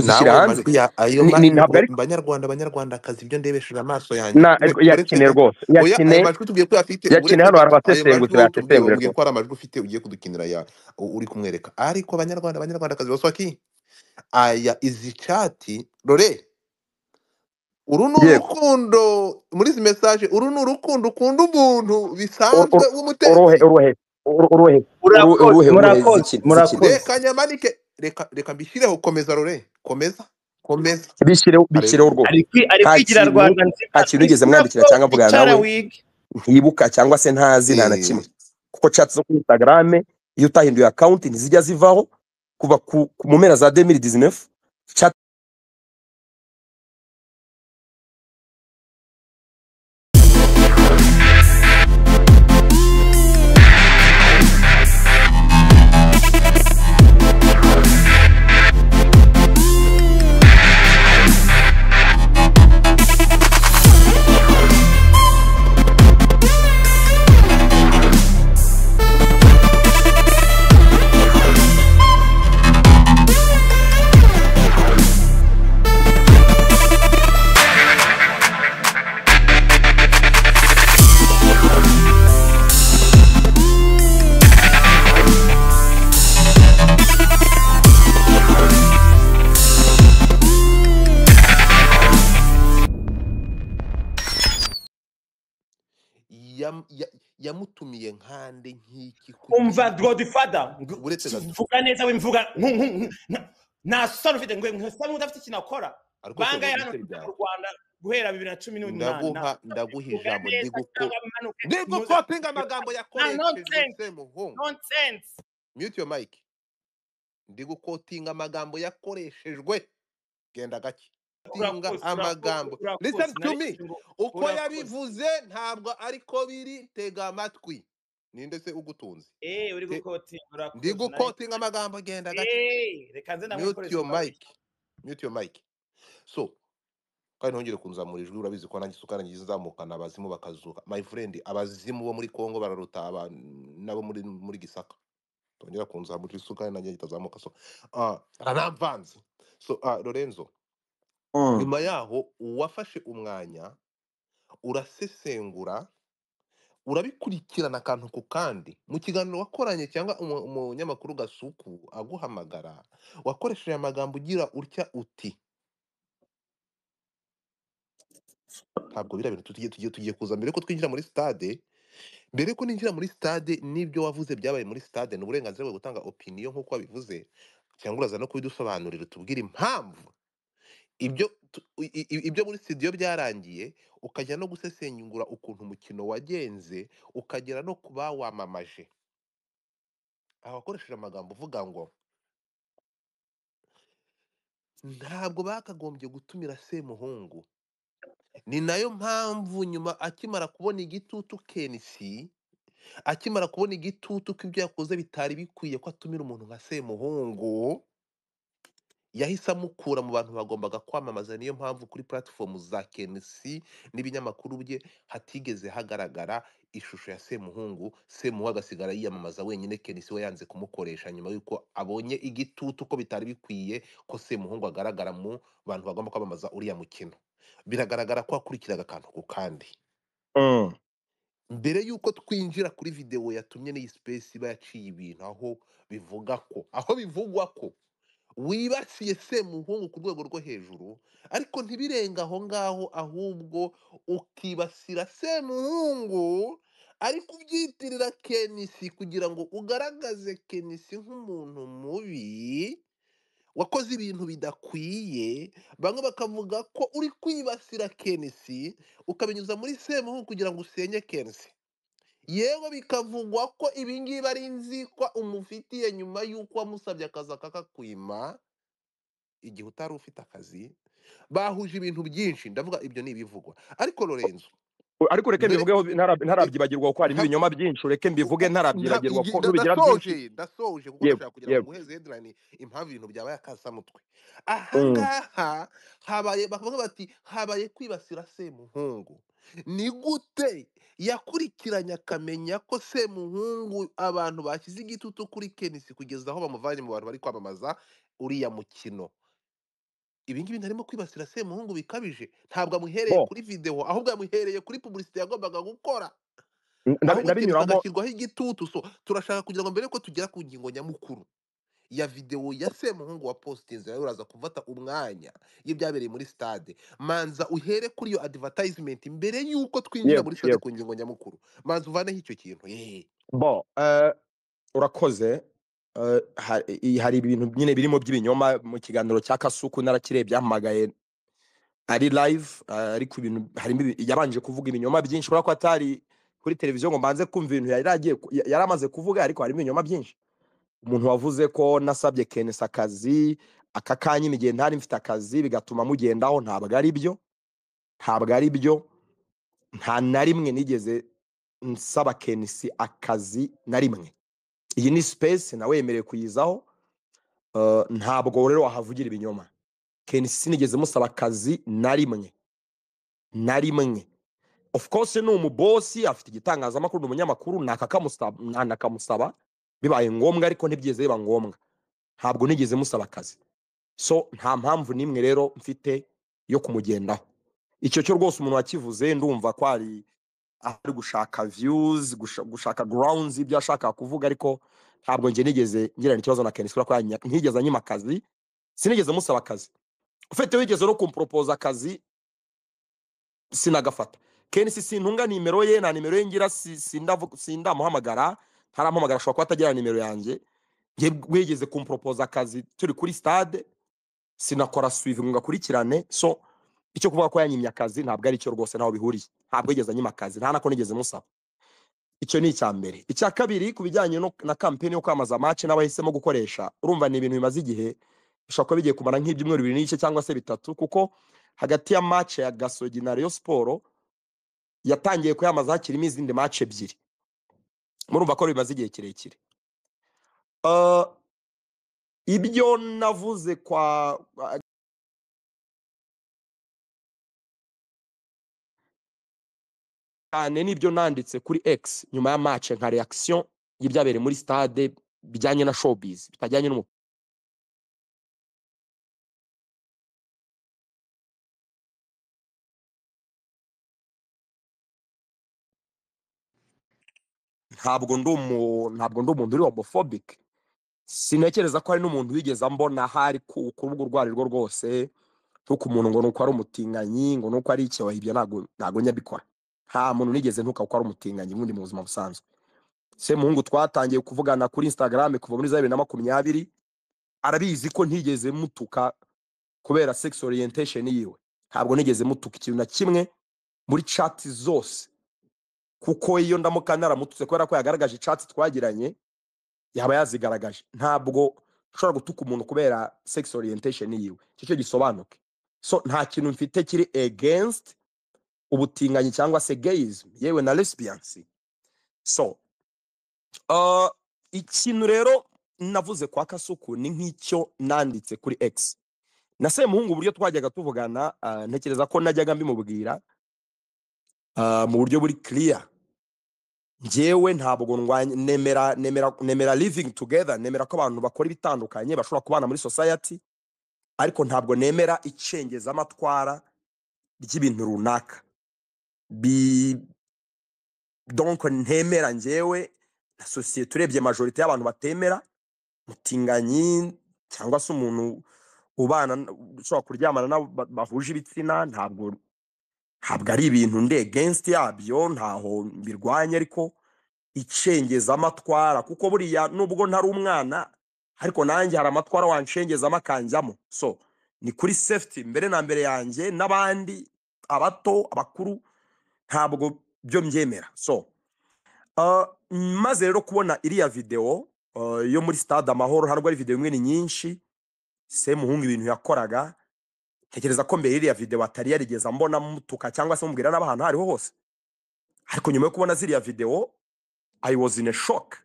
nawe uzishyira hanze amajwi ya ayo Ni- ni- ntabwo majwi ari banyarwanda banyarwandakazi ibyo ndebesheje amaso yanjye na Twe- uretse yakine rwose oya ayo yakine majwi tubwiye ko uyafite yakine uretse ko hano ayo hari majwi abasesengutira wowe tubwiye yasesengura wabwiye rwose ko ari amajwi ufite ugiye kudukinira ya u- uri kumwereka ariko abanyarwanda abanyarwandakazi baswaki aya izi cati rore uru ni yego urukundo muri izi mesaje uru ni urukundo ukunda umuntu Ur- bisanzwe ur- uruhe w'umutetsi uruhe uru- uruhe uru- urakoze uruhe uruhe murakoze zikine zikine murakoze reka nyamanike reka reka mbishyireho komeza rore komeza komeza bishyireho bishyireho aleluya rwose ari kwi- ari nta kwigira kintu rwanda nzima nta kintu nigeze mwandikira nako cyangwa mvugana wicara nawe wige ntibuka cyangwa se ntazi nta na Eh, kimwe kuko chats zo kuri instagram iyo utahinduye account ntizijya zivaho kuva ku, ku mu mpera za 2019 chat yam- ya- yamutumiye nkande nk'iki ku- umva godfather Uretse Godfather. mvuga neza wimvuga nku- nku- nku- nta- nta soni ufite ngo nkusa nk'udafite ikintu akora Ariko bangahe ukuntu hano ibice byawe. mu Rwanda guhera bibiri na cumi n'umunani ndaguha ndaguha ijambo ndiguko ndiguko ndiguko kopinga amagambo yakoresheje nonsense. se muhungu nonsense mute your mic ndigukotinga amagambo yakoreshejwe genda gake tinga Urakoze, amagambo urakoze, listen to urakoze. me uko Urakoze. yabivuze ntabwo ariko biri tega amatwi ninde se ugutunze Eh, uri gukotinga urakoze. ndigukotinga amagambo genda gake Eh, reka nze mute ndamukoresha your kabiri. mic mute your mic so kandi ntongere kunzamura ijwi urabizi ko nanjye isuka nanjye izamukana abazimu bakazuka my friend abazimu bo muri Kongo bararuta aba nabo muri muri Gisaka tongera kunzamura isuka kandi nanjye itazamuka so ah aranvanze so ah Lorenzo nyuma yaho uwafashe umwanya urasesengura urabikurikirana akantu ku kandi mu kiganiro wakoranye cyangwa umu- umunyamakuru gasuku aguhamagara wakoresheje amagambo ugira utya uti ntabwo biriya bintu tugiye tugiye tugiye kuza mbere ko twinjira muri stade mbere ko ninjira muri stade n'ibyo wavuze byabaye muri stade ni uburenganzira bwo gutanga opinion nk'uko wabivuze cyangwa uraza no kubidusobanurira utubwire impamvu ibyo tu- i- i- i- ibyo muri studio byarangiye ukajya no gusesengura ukuntu umukino wagenze ukagera no ku bawamamaje aha wakoresheje amagambo uvuga ngo ntabwo bakagombye gutumira semuhungu ni nayo mpamvu nyuma akimara kubona igitutu kenisi akimara kubona igitutu ko ibyo yakoze bitari bikwiye ko atumira umuntu nka semuhungu yahise amukura mu bantu bagombaga kwamamaza niyo mpamvu kuri platform za kenisi n'ibinyamakuru bye hatigeze hagaragara ishusho ya semuhungu semuhungu agasigara yiyamamaza wenyine kenisi we yanze kumukoresha nyuma y'uko abonye igitutu ko bitari bikwiye ko semuhungu agaragara mu bantu bagomba kwamamaza uriya mukino biragaragara ko wakurikiraga akantu ku kandi mbere y'uko twinjira kuri videwo yatumye n'iyi space iba yaciye ibintu aho bivuga ko aho bivugwa ko wibasiye semuhungu ku rwego rwo hejuru ariko ntibirenga aho ngaho ahubwo ukibasira semuhungu ariko ubyitirira kenisi kugira ngo ugaragaze kenisi nk'umuntu mubi wakoze ibintu bidakwiye bamwe bakavuga ko uri kwibasira kenisi ukabinyuza muri semuhungu kugira ngo usenye kensi yewe bikavugwa ko ibingibi ari inzikwa umufitiye nyuma y'uko wamusabye akazi akakakwima igihe utari ufite akazi bahuje ibintu byinshi ndavuga ibyo ni ibivugwa ariko lorenzo ariko ureke Mbere- mbivugeho ntara- ntarabyibagirwa ko harimo ibinyoma byinshi ureke mbivuge ntarabyibagirwa ko ntubigira byinshi ndasoje ndasoje kuko Yego, ndashaka kugira ngo yego. muheze headline impamvu ibintu byabaye akasamutwe ahangaha habaye bakavuga bati habaye kwibasira semuhungu ni gute yakurikiranye akamenya ko semuhungu abantu bashyize igitutu kuri kenisi kugeza aho bamuvanye mu bantu bari kwamamaza uriya mukino ibi ngibi ntarimo kwibasira semuhungu bikabije ntabwo amuhereye Bo. kuri videwo ahubwo yamuhereye kuri publicity yagombaga gukora Ndabi- ahubwo ikintu ndabinyuramo hagashyirwaho igitutu so turashaka kugira ngo mbere yuko tugera ku ngingo nyamukuru ya videwo ya semuhungu wa positinzi nawe uraza gufata umwanya y'ibyabereye muri stade manza uhere kuri iyo advertisement mbere y'uko twinjira Yego, muri stade yego. ku ngingo nyamukuru manza uvaneho icyo kintu eh. bo eh, urakoze Eh, ha- i- hari ibintu nyine birimo by'ibinyoma mu kiganiro cya kasuku narakirebye yahamagaye ari live eh, ariko ibintu harimo ibi- yabanje kuvuga ibinyoma byinshi kubera ko atari kuri televiziyo ngo mbanze kumva ibintu yari agiye ku- ya- yari amaze kuvuga ariko harimo ibinyoma byinshi umuntu wavuze ko nasabye kenesi akazi aka kanya igihe ntari mfite akazi bigatuma mugendaho ntabwo ari byo ntabwo ari byo nta na rimwe nigeze nsaba kenisi akazi na rimwe iyi ni sipesi nawe yemerewe kuyizaho Eh, ntabwo rero wahavugira ibinyoma kenisi sinigeze musaba akazi na rimwe na rimwe of course ni umubosi afite igitangazamakuru ni umunyamakuru nakakamusaba nakamusaba bibaye ngombwa ariko ntibyigeze biba ngombwa ntabwo nigeze musaba akazi so nta mpamvu n'imwe rero mfite yo kumugendaho icyo cyo rwose umuntu wakivuze ndumva ko ari ari gushaka views gusha- gushaka grounds ibyo ashaka kuvuga ariko ntabwo njye nigeze ngirana ikibazo na Kenisi kubera ko yanya- ntigeze anyima akazi sinigeze musaba akazi ufite wigeze no kumporopoza akazi sinagafata kenshi sintunga nimero ye nta nimero ye ngira si- sindavu- sindamuhamagara ntaramuhamagara ashobora kuba atagira nimero yanjye Ye- wegeze kumporopoza akazi turi kuri stade sinakora suivi ngo ngakurikirane so icyo kuvuga ko yanyimye akazi ntabwo ari cyo rwose ntaho bihuriye ntabwo yigeze anyima akazi nta nako nigeze musaba icyo ni icya mbere icya kabiri ku bijyanye no- na kampeni yo kwamamaza amace n'abahisemo gukoresha urumva ni ibintu bimaze igihe bishobora kuba bigiye kumara nk'ibyumweru bibiri n'igice cyangwa se bitatu kuko hagati ya mace ya gasogi na Rayon siporo yatangiye kuyamaza hakirimo izindi mace ebyiri murumva ko bimaze igihe kirekire Ah, ibyo navuze kwa cyane n'ibyo nanditse kuri X nyuma ya match nka reaction y'ibyabereye muri stade bijyanye na showbiz bitajyanye n'umu ntabwo ndi umu ntabwo ndi umuntu uri homophobic sinekereza ko hari n'umuntu wigeze ambona ahari ku ku rubuga urwo ari rwo rwose ntuko umuntu ngo nuko ari umutinganyi ngo nuko ari icyaha ibyo ntabwo ntabwo nyabikora nta muntu nigeze ntuka ko ari umutinganyi ubundi mu buzima busanzwe se muhungu twatangiye kuvugana kuri instagram kuva muri za bibiri na makumyabiri arabizi ko ntigeze mutuka kubera sex orientation yiwe ntabwo nigeze mutuka ikintu na kimwe muri chat zose kuko iyo ndamuka naramututse kubera ko yagaragaje icatsi twagiranye yaba yazigaragaje ntabwo nshobora gutuka umuntu kubera sex orientation yiwe icyo cyo gisobanuke so nta kintu mfite kiri against ubutinganyi cyangwa se gayism yewe na lesbiancy so uh, ikintu rero navuze kwa kasuku ni nk'icyo nanditse kuri x na semuhungu uburyo twajyaga tuvugana uh, ntekereza ko najyaga mbimubwira ah, mu buryo buri clear njyewe ntabwo ndwanya nemera nemera nemera living together nemera ko abantu bakora ibitandukanye bashobora kubana muri society ariko ntabwo nemera icengezamatwara ry'ibintu runaka bi donc ntemera njyewe na sosiyete urebye majorite y'abantu batemera mutinganyi cyangwa se umuntu ubana ushobora kuryamana n'abo ba- bahuje ibitsina ntabwo ntabwo ari ibintu nde against yabyo ntaho mbirwanya ariko icengeza amatwara kuko buriya nubwo ntari umwana ariko nanjye hari amatwara wanshengezamo akanjyamo so ni kuri safety mbere na mbere yanjye n'abandi abato abakuru ntabwo byo mbyemera so uh, maze rero kubona iriya videwo uh, yo muri stade amahoro ntabwo ari videwo imwe ni nyinshi semuhungu ibintu yakoraga tekereza ko mbere iriya video atari yarigeze ambona mutuka cyangwa se mubwira n'abantu hariho hose ariko nyuma yo kubona ziriya video i was in a shock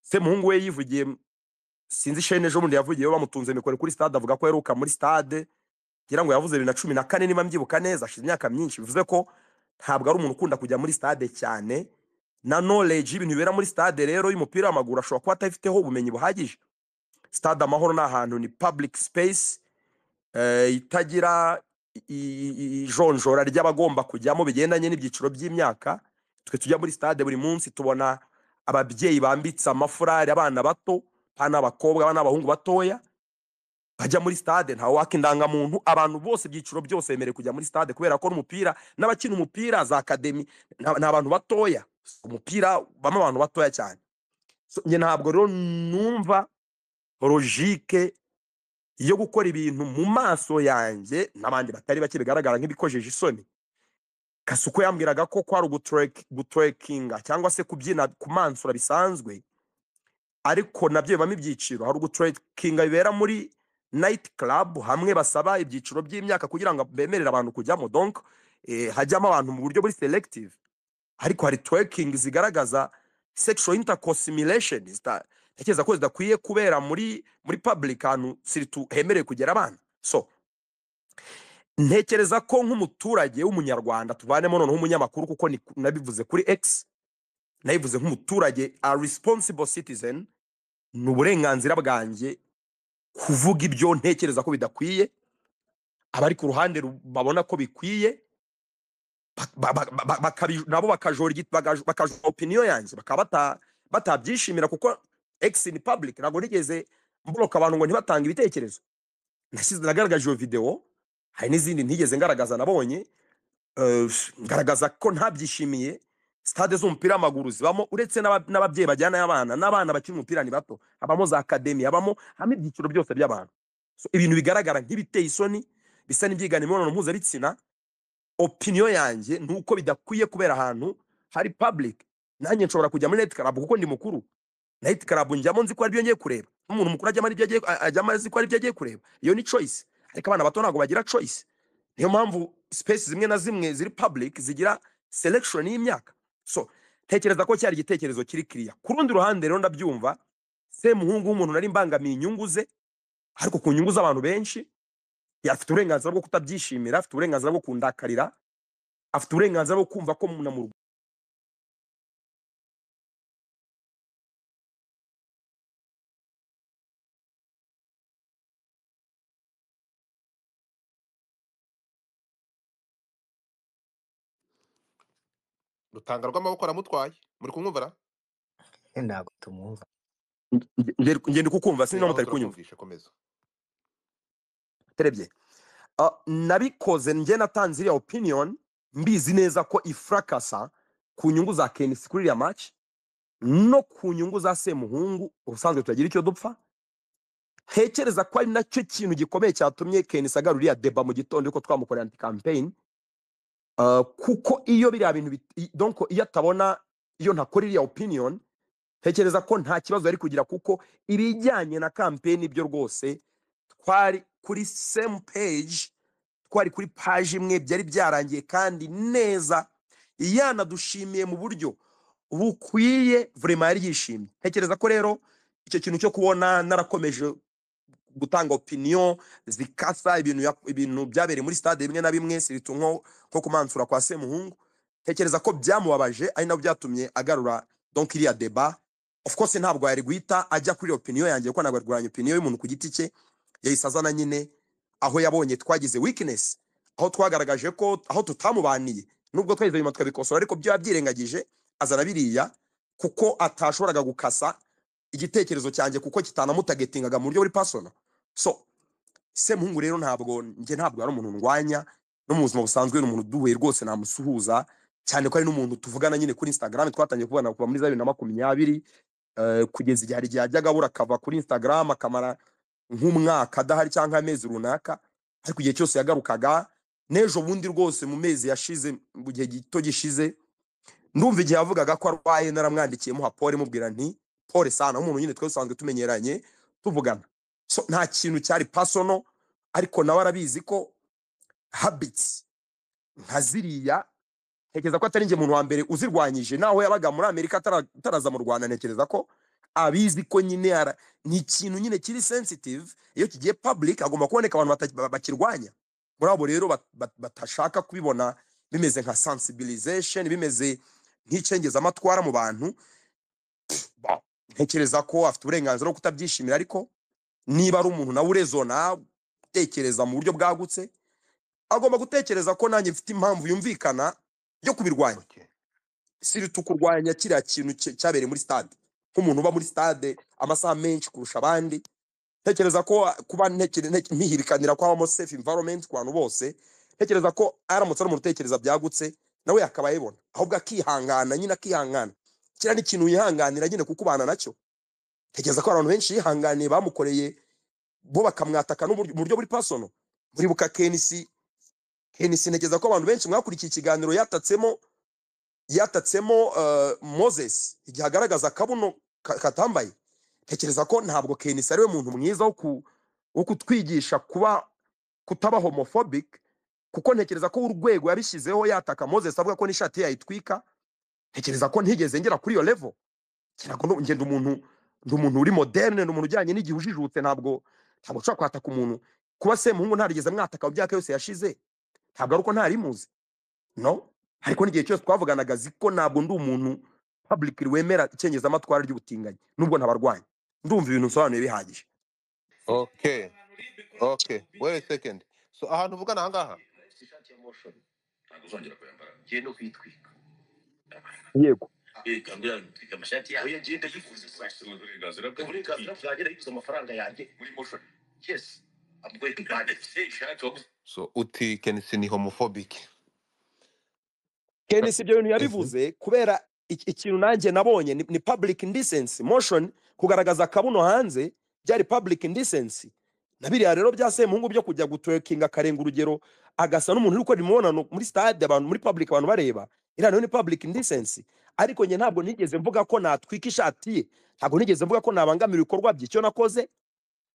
se muhungu we yivugiye sinzi shene ejo bundi yavugiyeho bamutunze mikoro kuri stade avuga ko yaheruka muri stade ngira ngo yavuze bibiri na cumi na kane niba mbyibuka neza ashize imyaka myinshi bivuze ko ntabwo ari umuntu ukunda kujya muri stade cyane na knowledge y'ibintu bibera muri stade rero y'umupira w'amaguru ashobora kuba atafiteho ubumenyi buhagije stade amahoro ni ahantu ni public space eh, itagira i- i- i- ijonjora ry'abagomba kujyamo bigendanye n'ibyiciro by'imyaka twe tujya muri stade buri munsi tubona ababyeyi bambitse amafurari abana bato abana b'abakobwa abana b'abahungu batoya bajya muri stade ntawe waka indangamuntu abantu bose ibyiciro byose bemerewe kujya muri stade kubera ko n'umupira n'abakina umupira za akademi ni abantu batoya umupira bamo abantu batoya cyane So, njye ntabwo rero numva logike yo gukora ibintu mu maso yanjye n'abandi batari bake bigaragara nk'ibikojeje isoni kasuko yambwiraga ko kwari guturekinga cyangwa se kubyina kumansura bisanzwe ariko nabyo bibamo ibyiciro hari uguturekinga bibera muri nayiti club hamwe basaba ibyiciro by'imyaka kugira ngo bemerere abantu kujyamo donc eh, hajyamo abantu mu buryo buri selective ariko hari turekingi zigaragaza sexual intercourse simulation zita- ntekereza ko zidakwiye kubera muri muri public ahantu siritu hemerewe kugera abana so ntekereza ko nk'umuturage w'umunyarwanda tuvanemo noneho umunyamakuru kuko ni- nabivuze kuri x nabivuze nk'umuturage a responsible citizen ni uburenganzira bwanjye kuvuga ibyo ntekereza ko bidakwiye abari ku ruhande ru- babona ko bikwiye ba- ba- ba- ba- bakabi- nabo bakajora igiti- bagajo- bakajora opinion yanjye bakaba bata- batabyishimira kuko ex in public ntabwo nigeze mboroka abantu ngo ntibatange ibitekerezo nashyize nagaragaje iyo videwo hari n'izindi ntigeze ngaragaza nabonye eh, ngaragaza ko ntabyishimiye sitade z'umupira w'amaguru zibamo uretse n'aba- n'ababyeyi bajyanayo abana n'abana bakina umupira ni bato habamo za akademi habamo habamo ibyiciro byose by'abantu So, ibintu bigaragara nk'ibiteye isoni bisa n'ibyigana imibonano mpuzabitsina opiniyo yanjye ni uko bidakwiye kubera ahantu hari public nanjye nshobora kujya muri night club kuko ndi mukuru night club njyamo nzi ko aribyo ngiye kureba n'umuntu mukuru ajyamo aribyo agiye a- ajyamo azi ko aribyo agiye kureba iyo ni choice ariko abana bato ntabwo bagira choice niyo mpamvu space zimwe na zimwe ziri public zigira selection y'imyaka so tekereza ko cyari igitekerezo kiri kiriya ku rundi ruhande rero ndabyumva semuhungu w'umuntu nari mbangamiye inyungu ze ariko ku nyungu z'abantu benshi afite uburenganzira bwo kutabyishimira afite uburenganzira bwo kundakarira afite uburenganzira bwo kumva ko na mu rutanga rw'amaboko aramutwaye muri kumwumvara ntabwo tumwumva Nge- ngenda kukumva sinzi niba reba mutari kunyumva turakumvishe komeza terebye Ah, nabikoze njye natanze iriya opinion mbizi neza ko ifurakasa ku nyungu za kenisi kuri iriya match no ku nyungu za semuhungu ubusanzwe turagira icyo dupfa ntekereza ko ari nacyo kintu gikomeye cyatumye kenisi agarura iriya deba mu gitondo yuko twamukorera anti campaign Ah, kuko iyo biriya bintu bit- i- donc iyo atabona iyo ntakora iriya opinion ntekereza ko nta kibazo yari kugira kuko ibijyanye na campaign byo rwose twari kuri same page twari kuri page imwe byari byarangiye kandi neza yanadushimiye mu buryo bukwiye vraiment yari yishimye ntekereza ko rero icyo kintu cyo kubona narakomeje gutanga opinion zikasa ibintu yak- ibintu byabereye muri stade bimwe na bimwe siritu nko nko kumansura kwa semuhungu ntekereza ko byamubabaje ari nabyo byatumye agarura donc iriya deba of course ntabwo yari guhita ajya kuri iyo opinion yanjye kuko ntabwo yarwanya opinion y'umuntu ku giti cye yahise azana nyine aho yabonye twagize weakness aho twagaragaje ko aho tutamubaniye nubwo twahise nyuma tukabikosora ariko byo yabyirengagije azana biriya kuko atashoboraga gukasa igitekerezo cyanjye kuko kitanamutagetingaga mu buryo buri personal so semuhungu rero ntabwo njye ntabwo ari umuntu ndwanya no mu buzima busanzwe ni umuntu uduhuye rwose namusuhuza cyane ko ari n'umuntu tuvugana nyine kuri instagram twatangiye kubana kuva muri za bibiri na makumyabiri eh, kugeza igihe hari igihe ajyaga abura akava kuri instagram akamara nk'umwaka adahari cyangwa amezi runaka ariko igihe cyose yagarukaga n'ejo bundi rwose mu mezi yashize mu gihe gito gishize ndumva igihe yavugaga ko arwaye naramwandikiyemo hapore mubwira nti pore sana umuntu nyine twese dusanzwe tumenyeranye tuvugana so nta kintu cyari pasono ariko nawe arabizi ko habits nka ziriya ntekereza ko atari njye muntu wa mbere uzirwanyije naho yabaga muri amerika atara- ataraza mu rwanda ntekereza ko abizi ko nyine ara- ni ikintu nyine kiri sensitive iyo kigiye public agomba kuboneka abantu bata- ba- bakirwanya muri abo rero bat- bat- batashaka kubibona bimeze nka sensibilization bimeze nk'icengezamatwara mu bantu Ba- ntekereza ko afite uburenganzira bwo kutabyishimira ariko niba ari umuntu nawe urezona utekereza mu buryo bwagutse agomba gutekereza ko nanjye mfite impamvu yumvikana yo kubirwanya okay siritu kurwanya kiriya kintu cya- cyabereye muri stade nk'umuntu uba muri stade amasaha menshi kurusha abandi ntekereza ko kuba ntekere- nte- ntihirikanira ko habamo safe environment ku bantu bose ntekereza ko aramutse ari umuntu utekereza byagutse nawe yakaba yibona ahubwo akihangana nyine akihangana kiriya ni ikintu yihanganira nyine kuko ubana nacyo ntekereza ko hari abantu benshi yihanganiye bamukoreye bo bakamwataka n'uburyo- mu buryo buri pasono muribuka kenisi kenisi ntekereza ko abantu benshi mwakurikiye ikiganiro yatatsemo yatatsemo eh, moses igihe agaragaza akabuno ka- katambaye ntekereza ko ntabwo kenisi ari we muntu mwiza wo ku- wo kutwigisha kuba kutaba homophobic kuko ntekereza ko urwego yabishyizeho yataka moses avuga ko n'ishati ye yayitwika ntekereza ko ntigeze ngera kuri iyo level kirago no ngenda umuntu ndi umuntu uri moderne ni umuntu ujyanye n'igihe ujijutse ntabwo ntabwo ushobora kwataka umuntu kuba semuhungu ntarigeze mwataka mu myaka yose yashize ntabwo ari uko ntarimuzi no ariko n'igihe cyose twavuganaga azi ko ntabwo ndi umuntu public wemera icengezamatwara ry'ubutinganyi nubwo ntabarwanya ndumva ibintu nsobanuye bihagije okay okay wait a second so ahantu uvugana aha ngaha yego so uti kenisi ni homophobic kenisi ibyo bintu yabivuze kubera iki- ikintu nanjye nabonye ni, ni public indecency motion kugaragaza akabuno hanze byari public indecency na biriya rero bya semuhungu byo kujya gutwekinga akarenga urugero agasa n'umuntu uri gukora imibonano muri stade abantu muri public abantu bareba iriya nayo ni public indecency ariko njye ntabwo nigeze mvuga ko natwika ishati ye ntabwo nigeze mvuga ko nabangamira ibikorwa bye icyo nakoze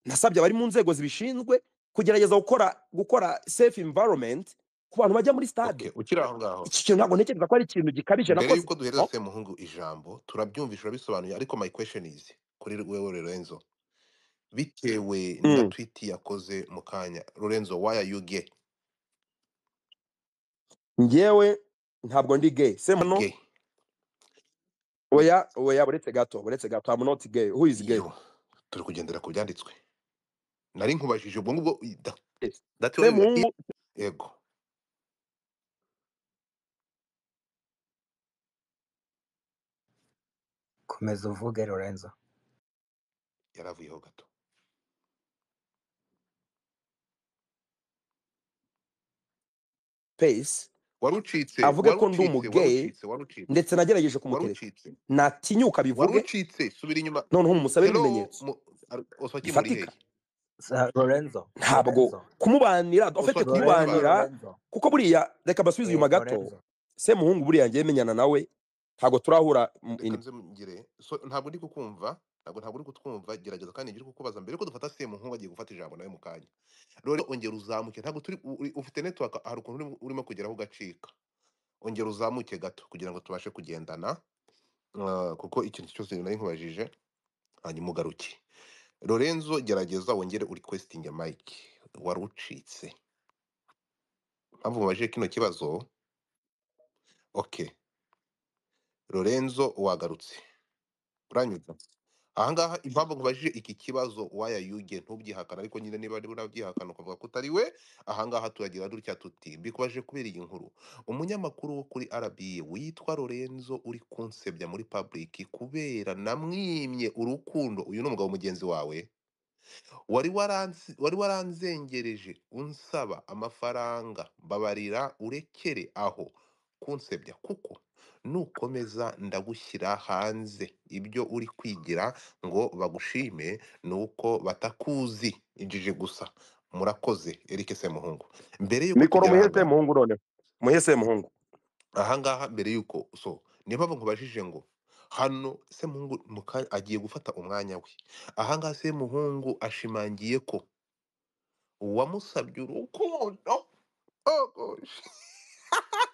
nasabye abari mu nzego zibishinzwe kugerageza gukora gukora safe environment ku bantu bajya muri stade Okay, ukiri aho ngaho iki kintu ntabwo ntekereza ko ari ikintu gikabije mbere nakoze y'uko duhereza semuhungu ijambo turabyumvisha urabisobanuye ariko my question is kuri wewe lorenzo bitewe na Mm. twiti yakoze mu kanya lorenzo why are you gay ngewe ntabwo ndi gay se muno gay oya oya buretse gato buretse gato i'm not gay who is gay yo turi kugendera ku byanditswe nari nkubajije ubwo ngubwo i- da- Yes. that se way we are muhungu in- yego komeza uvuge lorenzo yaravuyeho gato pace wari ucitse avuge wari ko ndi ucitse wari umugay ucitse wari ucitse ndetse nagerageje wari kumutereta ucitse natinyuka wari bivuge ucitse subira inyuma noneho mumusabe rero ibimenyetso mu- ar- osoki muri bifatika hehe Sa- lorenzo ntabwo kumubanira ofite Osoki Lorenzo, lorenzo kumubanira lorenzo kuko buriya reka mbasubize Eh, inyuma gato lorenzo se muhungu buriya ngiye menyana nawe ntabwo turahura mu- reka in- nze mugire so ntabwo ndi kukumva ntabwo ntabwo ndi kutwumva gerageza kandi ngire kukubaza mbere yuko dufata semuhungu agiye gufata ijambo nawe mu kanya rero ongera uzamuke ntabwo turi uri- ufite network hari ukuntu urimo- urimo kugeraho ugacika ongera uzamuke gato kugira ngo tubashe kugendana Ah, kuko ikintu cyose nari nkubajije hanyuma ugaruke lorenzo gerageza wongere uri kwesitinge mike wari ucitse mpamvu mubajije kino kibazo okay lorenzo wagarutse uranyumva ahangaha impamvu nkubajije iki kibazo waya yuge ntubyihakana ariko nyine niba niba unabyihakana ukavuga ko utari we ahangaha turagira dutya tuti mbikubajije kubera iyi nkuru umunyamakuru wo kuri RBA witwa Lorenzo uri kunsebya muri public kubera namwimye urukundo uyu ni umugabo mugenzi wawe wari waranzi- wari waranzengereje unsaba amafaranga mbabarira urekere aho kunsebya kuko nukomeza ndagushyira hanze ibyo uri kwigira ngo bagushime ni uko batakuzi injije gusa murakoze Eric Semuhungu mbere yuko mikoro tujya muhe se ahangaha muhungu noneho muhe se muhungu ahangaha mbere yuko so niyo mpamvu nkubajije ngo hano semuhungu muka- agiye gufata umwanya we ahangaha semuhungu ashimangiye ko uwamusabye urukundo oh gosh,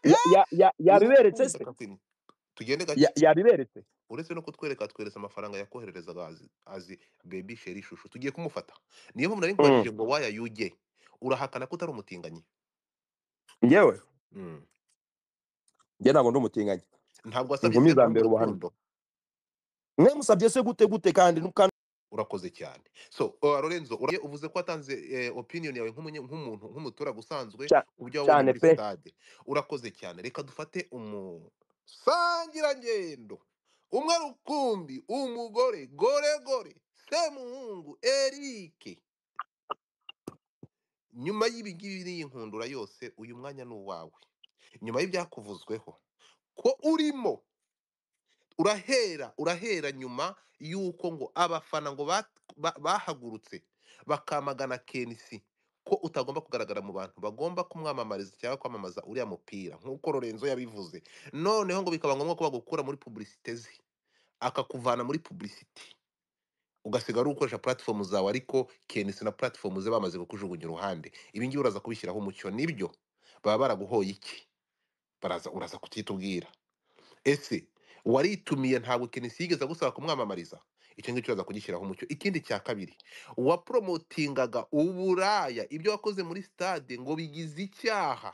Ya- ya- ya- yabiberetse urukundo se reka kwini. tugende Ya- gake yabiberetse uretse no kutwereka atwereza amafaranga yakohererezaga azi, azi baby sheri shusho tugiye kumufata niyo mpamvu nari Mm. nkubajije ngo waya yuge urahakana ko utari umutinganyi ngewe Mm. njye ntabwo ndi umutinganyi ntabwo wasabye inkumi se za guhana mbere ubuhamya urukundo mwe musabye se gute gute kandi kandi urakoze cyane so uh, lorenzo uraye uvuze ko watanze eh, opinion yawe nk'umunye- nk'umuntu nk'umuturage usanzwe Cya- ku byo wabonye cyane muri pe sitade urakoze cyane reka dufate umusangirangendo umwe rukumbi umugore goregore semuhungu erike nyuma y'ibingibi n'iyi nkundura yose uyu mwanya ni uwawe nyuma y'ibyakuvuzweho ko urimo urahera urahera nyuma y'uko ngo abafana ngo ba- ba- bahagurutse bakamagana kenisi ko utagomba kugaragara mu bantu bagomba kumwamamariza cyangwa kwamamaza uriya mupira nk'uko Lorenzo yabivuze noneho ngo bikaba ngombwa ko bagukura muri publicite ze akakuvana muri publicite ugasigara uri gukoresha platform zawe ariko kenisi na platform ze bamaze kukujugunya uruhande ibi ngibi uraza kubishyiraho umucyo nibyo baba baraguhoye iki baraza uraza kutitubwira ese waritumiye ntabwo kenisi yigeze agusaba kumwamamariza icyo ngicyo uraza kugishyiraho umucyo ikindi cya kabiri wapromotingaga uburaya ibyo wakoze muri stade ngo bigize icyaha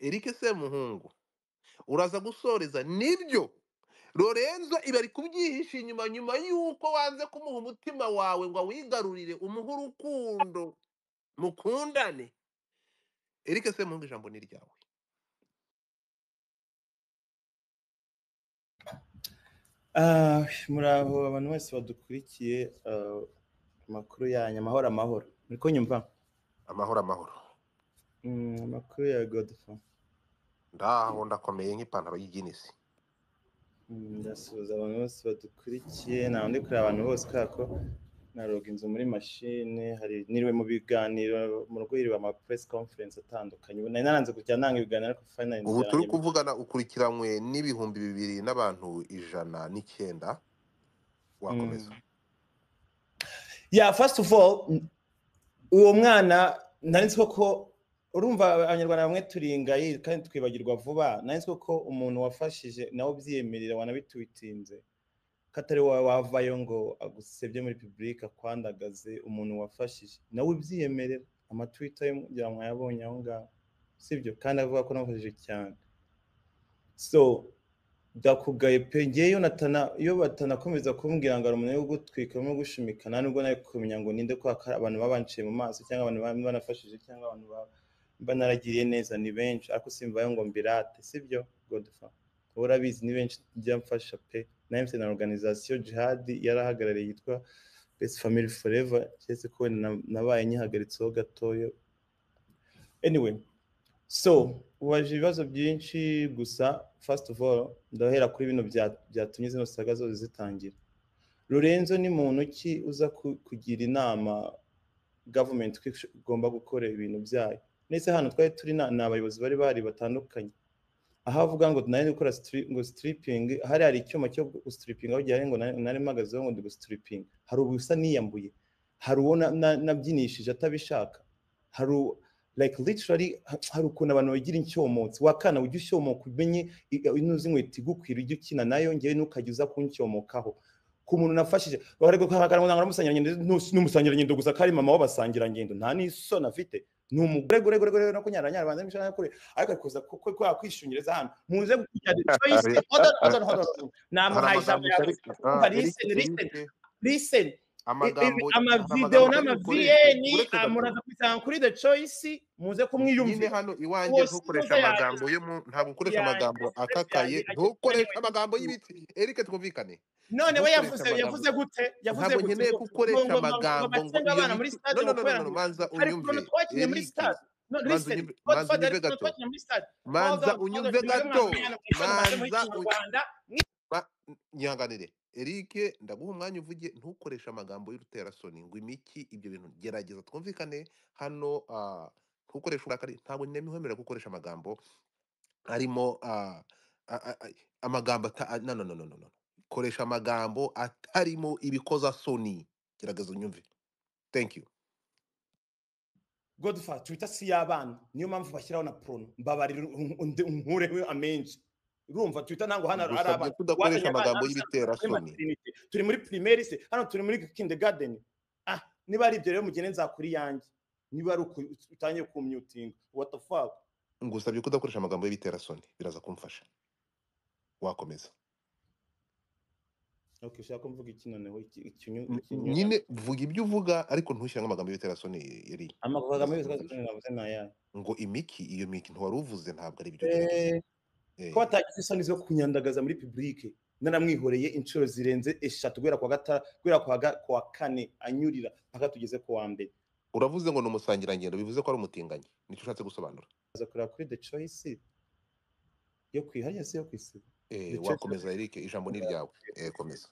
Eric Semuhungu uraza gusoreza nibyo Lorenzo ibi ari kubyihisha inyuma nyuma y'uko wanze kumuha umutima wawe ngo awigarurire umuhe urukundo mukundane Eric Semuhungu ijambo ni ryawe Ah, muri aho abantu bose badukurikiye ah, amakuru yanyu amahoro amahoro muri ko nyumva amahoro amahoro Mm, amakuru ya godfa ndaho ndakomeye nk'ipantaro y'ijinisi Mm, ndasuhuza abantu bose badukurikiye ntawe ndi kureba abantu bose kubera ko naroga inzu muri mashine hari niriwe mu biganiro mu rugo yiriwe ama press conference atandukanye ubu nari naranze kujya nanga ibiganiro ariko finally ubu inzira turi yanjye kuvugana ukurikiranywe n'ibihumbi bibiri n'abantu ijana n'icyenda wakomeza Mm. yeah first of all n- uwo mwana nari nzi koko urumva abanyarwanda bamwe turingaye kandi twibagirwa vuba nari nzi koko umuntu wafashije nawe ubyiyemerera wanabitwitinze katari wawe wavayo ngo agusebye muri public akwandagaze umuntu wafashije nawe ubyiyemerera amatwita yo kugira ngo mwayabonye aho ngaho sibyo kandi avuga ko namufashije cyane so ndakugaye pe ngewe iyo natana iyo batanakomeza kumbwira ngo ari umuntu wo gutwika no gushimika nta nubwo nari kumenya ngo ninde ko haka- abantu babanciye mu maso cyangwa abantu ba- banafashije cyangwa abantu ba- mba naragiriye neza ni benshi ariko simvayo ngo mbirate sibyo godfa wowe urabizi ni benshi njya mfasha pe na MCN na organisation jihad yarahagarariye yitwa best family forever cyese ko wenda na- nabaye nyihagaritseho gatoyo anyway so ubaje ibibazo byinshi gusa first of all ndahera kuri bino bya- byatumye zino saga zose zitangira lorenzo ni muntu ki uza ku- kugira inama government ko igomba gukora ibintu byayo ndetse hano twari turi na- ni abayobozi bari bahari batandukanye aho avuga ngo nari gukora stri- ngo striping hari hari icyuma cyo gustriping aho gihari ngo nari nari mpagazeho ngo ndi gustriping hari ubusa niyambuye hari uwo na- na- nabyinishije atabishaka hari u- like literally ha- hari ukuntu abantu bagira incyomotsi wakana ujye ushyomoka umenye i- inuzi inkweto igukwira ujye ukina nayo ngewe ntukajya uza kuncyomokaho ku muntu nafashije bari guhakana ngo naramusangirangendo n'umusangirangendo gusa kari mama w'abasangirangendo nta n'isoni afite ni umugore gore gore gore no kunyaranyara banza mishana kure ariko kuza kuko kwa kwishungireza hano muze kugira choice Hari- oda oda oda hari namuhaye ijambo amagambo utari yawe Ah, umva Eric, listen Eric, listen listen amagambo hari amavideo amagambo utari bukoreshe n'amavn uretse muraza kubisanga kuri the choice muze nyine kumwiyumvira hano iwanjye bose ntukoresha muze amagambo yo mu ntabwo ukoresha yanjye amagambo akakaye ntukoreshe amagambo y'ibiti erike twumvikane none we ntukoreshe yavuze amagambo yavuze gute yavuze ntabwo gute nkeneye ngo ko ngo ukoresha ngo ngo amagambo ngo batsenga iyo abana muri miti no stade no no ngo no kubera no no, ngo manza hari ukuntu unyumve twakinnye muri erike stade no manza listen unyumve manza godfather hari unyumve ukuntu gato twakinnye muri stade manza godfather unyumve godfather mwebwe gato mwamenyana kuko mumaze muri manza u- kinyarwanda Ma- nyihanganire erike ndaguha umwanya uvuge ntukoreshe amagambo y'uruterasoni ngo imiki ibyo bintu gerageza twumvikane hano ah, ntukoreshe uburakari ntabwo nemihemera gukoresha amagambo arimo ah, a- a- a- amagambo ata- a- no no no no no no. koresha amagambo atarimo ibikozasoni gerageza unyumve thank you godfather twitter si y'abana niyo mpamvu bashyiraho na prono mbabarira unkureho amenshi urumva twitter ntabwo hano hari ngusabye abana kudakoresha wazanye abana amagambo hano usanga turi y'ibiterasoni muri materinite turi muri primaire se hano turi muri kindergarten ah niba ari ibyo rero mugende nzakuri yanjye niba ari uku utangiye kumyutinga what the fuck ngusabye kudakoresha amagambo y'ibiterasoni biraza kumfasha wakomeza okay ushaka ko mvuga iki noneho iki ikinyu- N- ikinyuranye nyine vuga ibyo uvuga ariko ntushyiramo amagambo y'ibiterasoni eri amakuru biraza kagame yitwa kumfasha zikunda navuze nayaye ngo imiki iyo miki ntiwari uvuze ntabwo ari ibyo gerageza Eh, ko Eh, batagize isoni zo kunyandagaza muri publike naramwihoreye inshuro zirenze eshatu guhera kwa gata guhera kwa, ga, kwa kane anyurira mpaka tugeze ku wa mbere uravuze ngo ni umusangirangendo bivuze ko ari umutinganyi nicyo ushatse gusobanura aza kureba kuri the choice yo kwihariye se yo kwisiba Eh, the choice yo wakomeza erike ijambo ni kwisiba ryawe Eh, komeza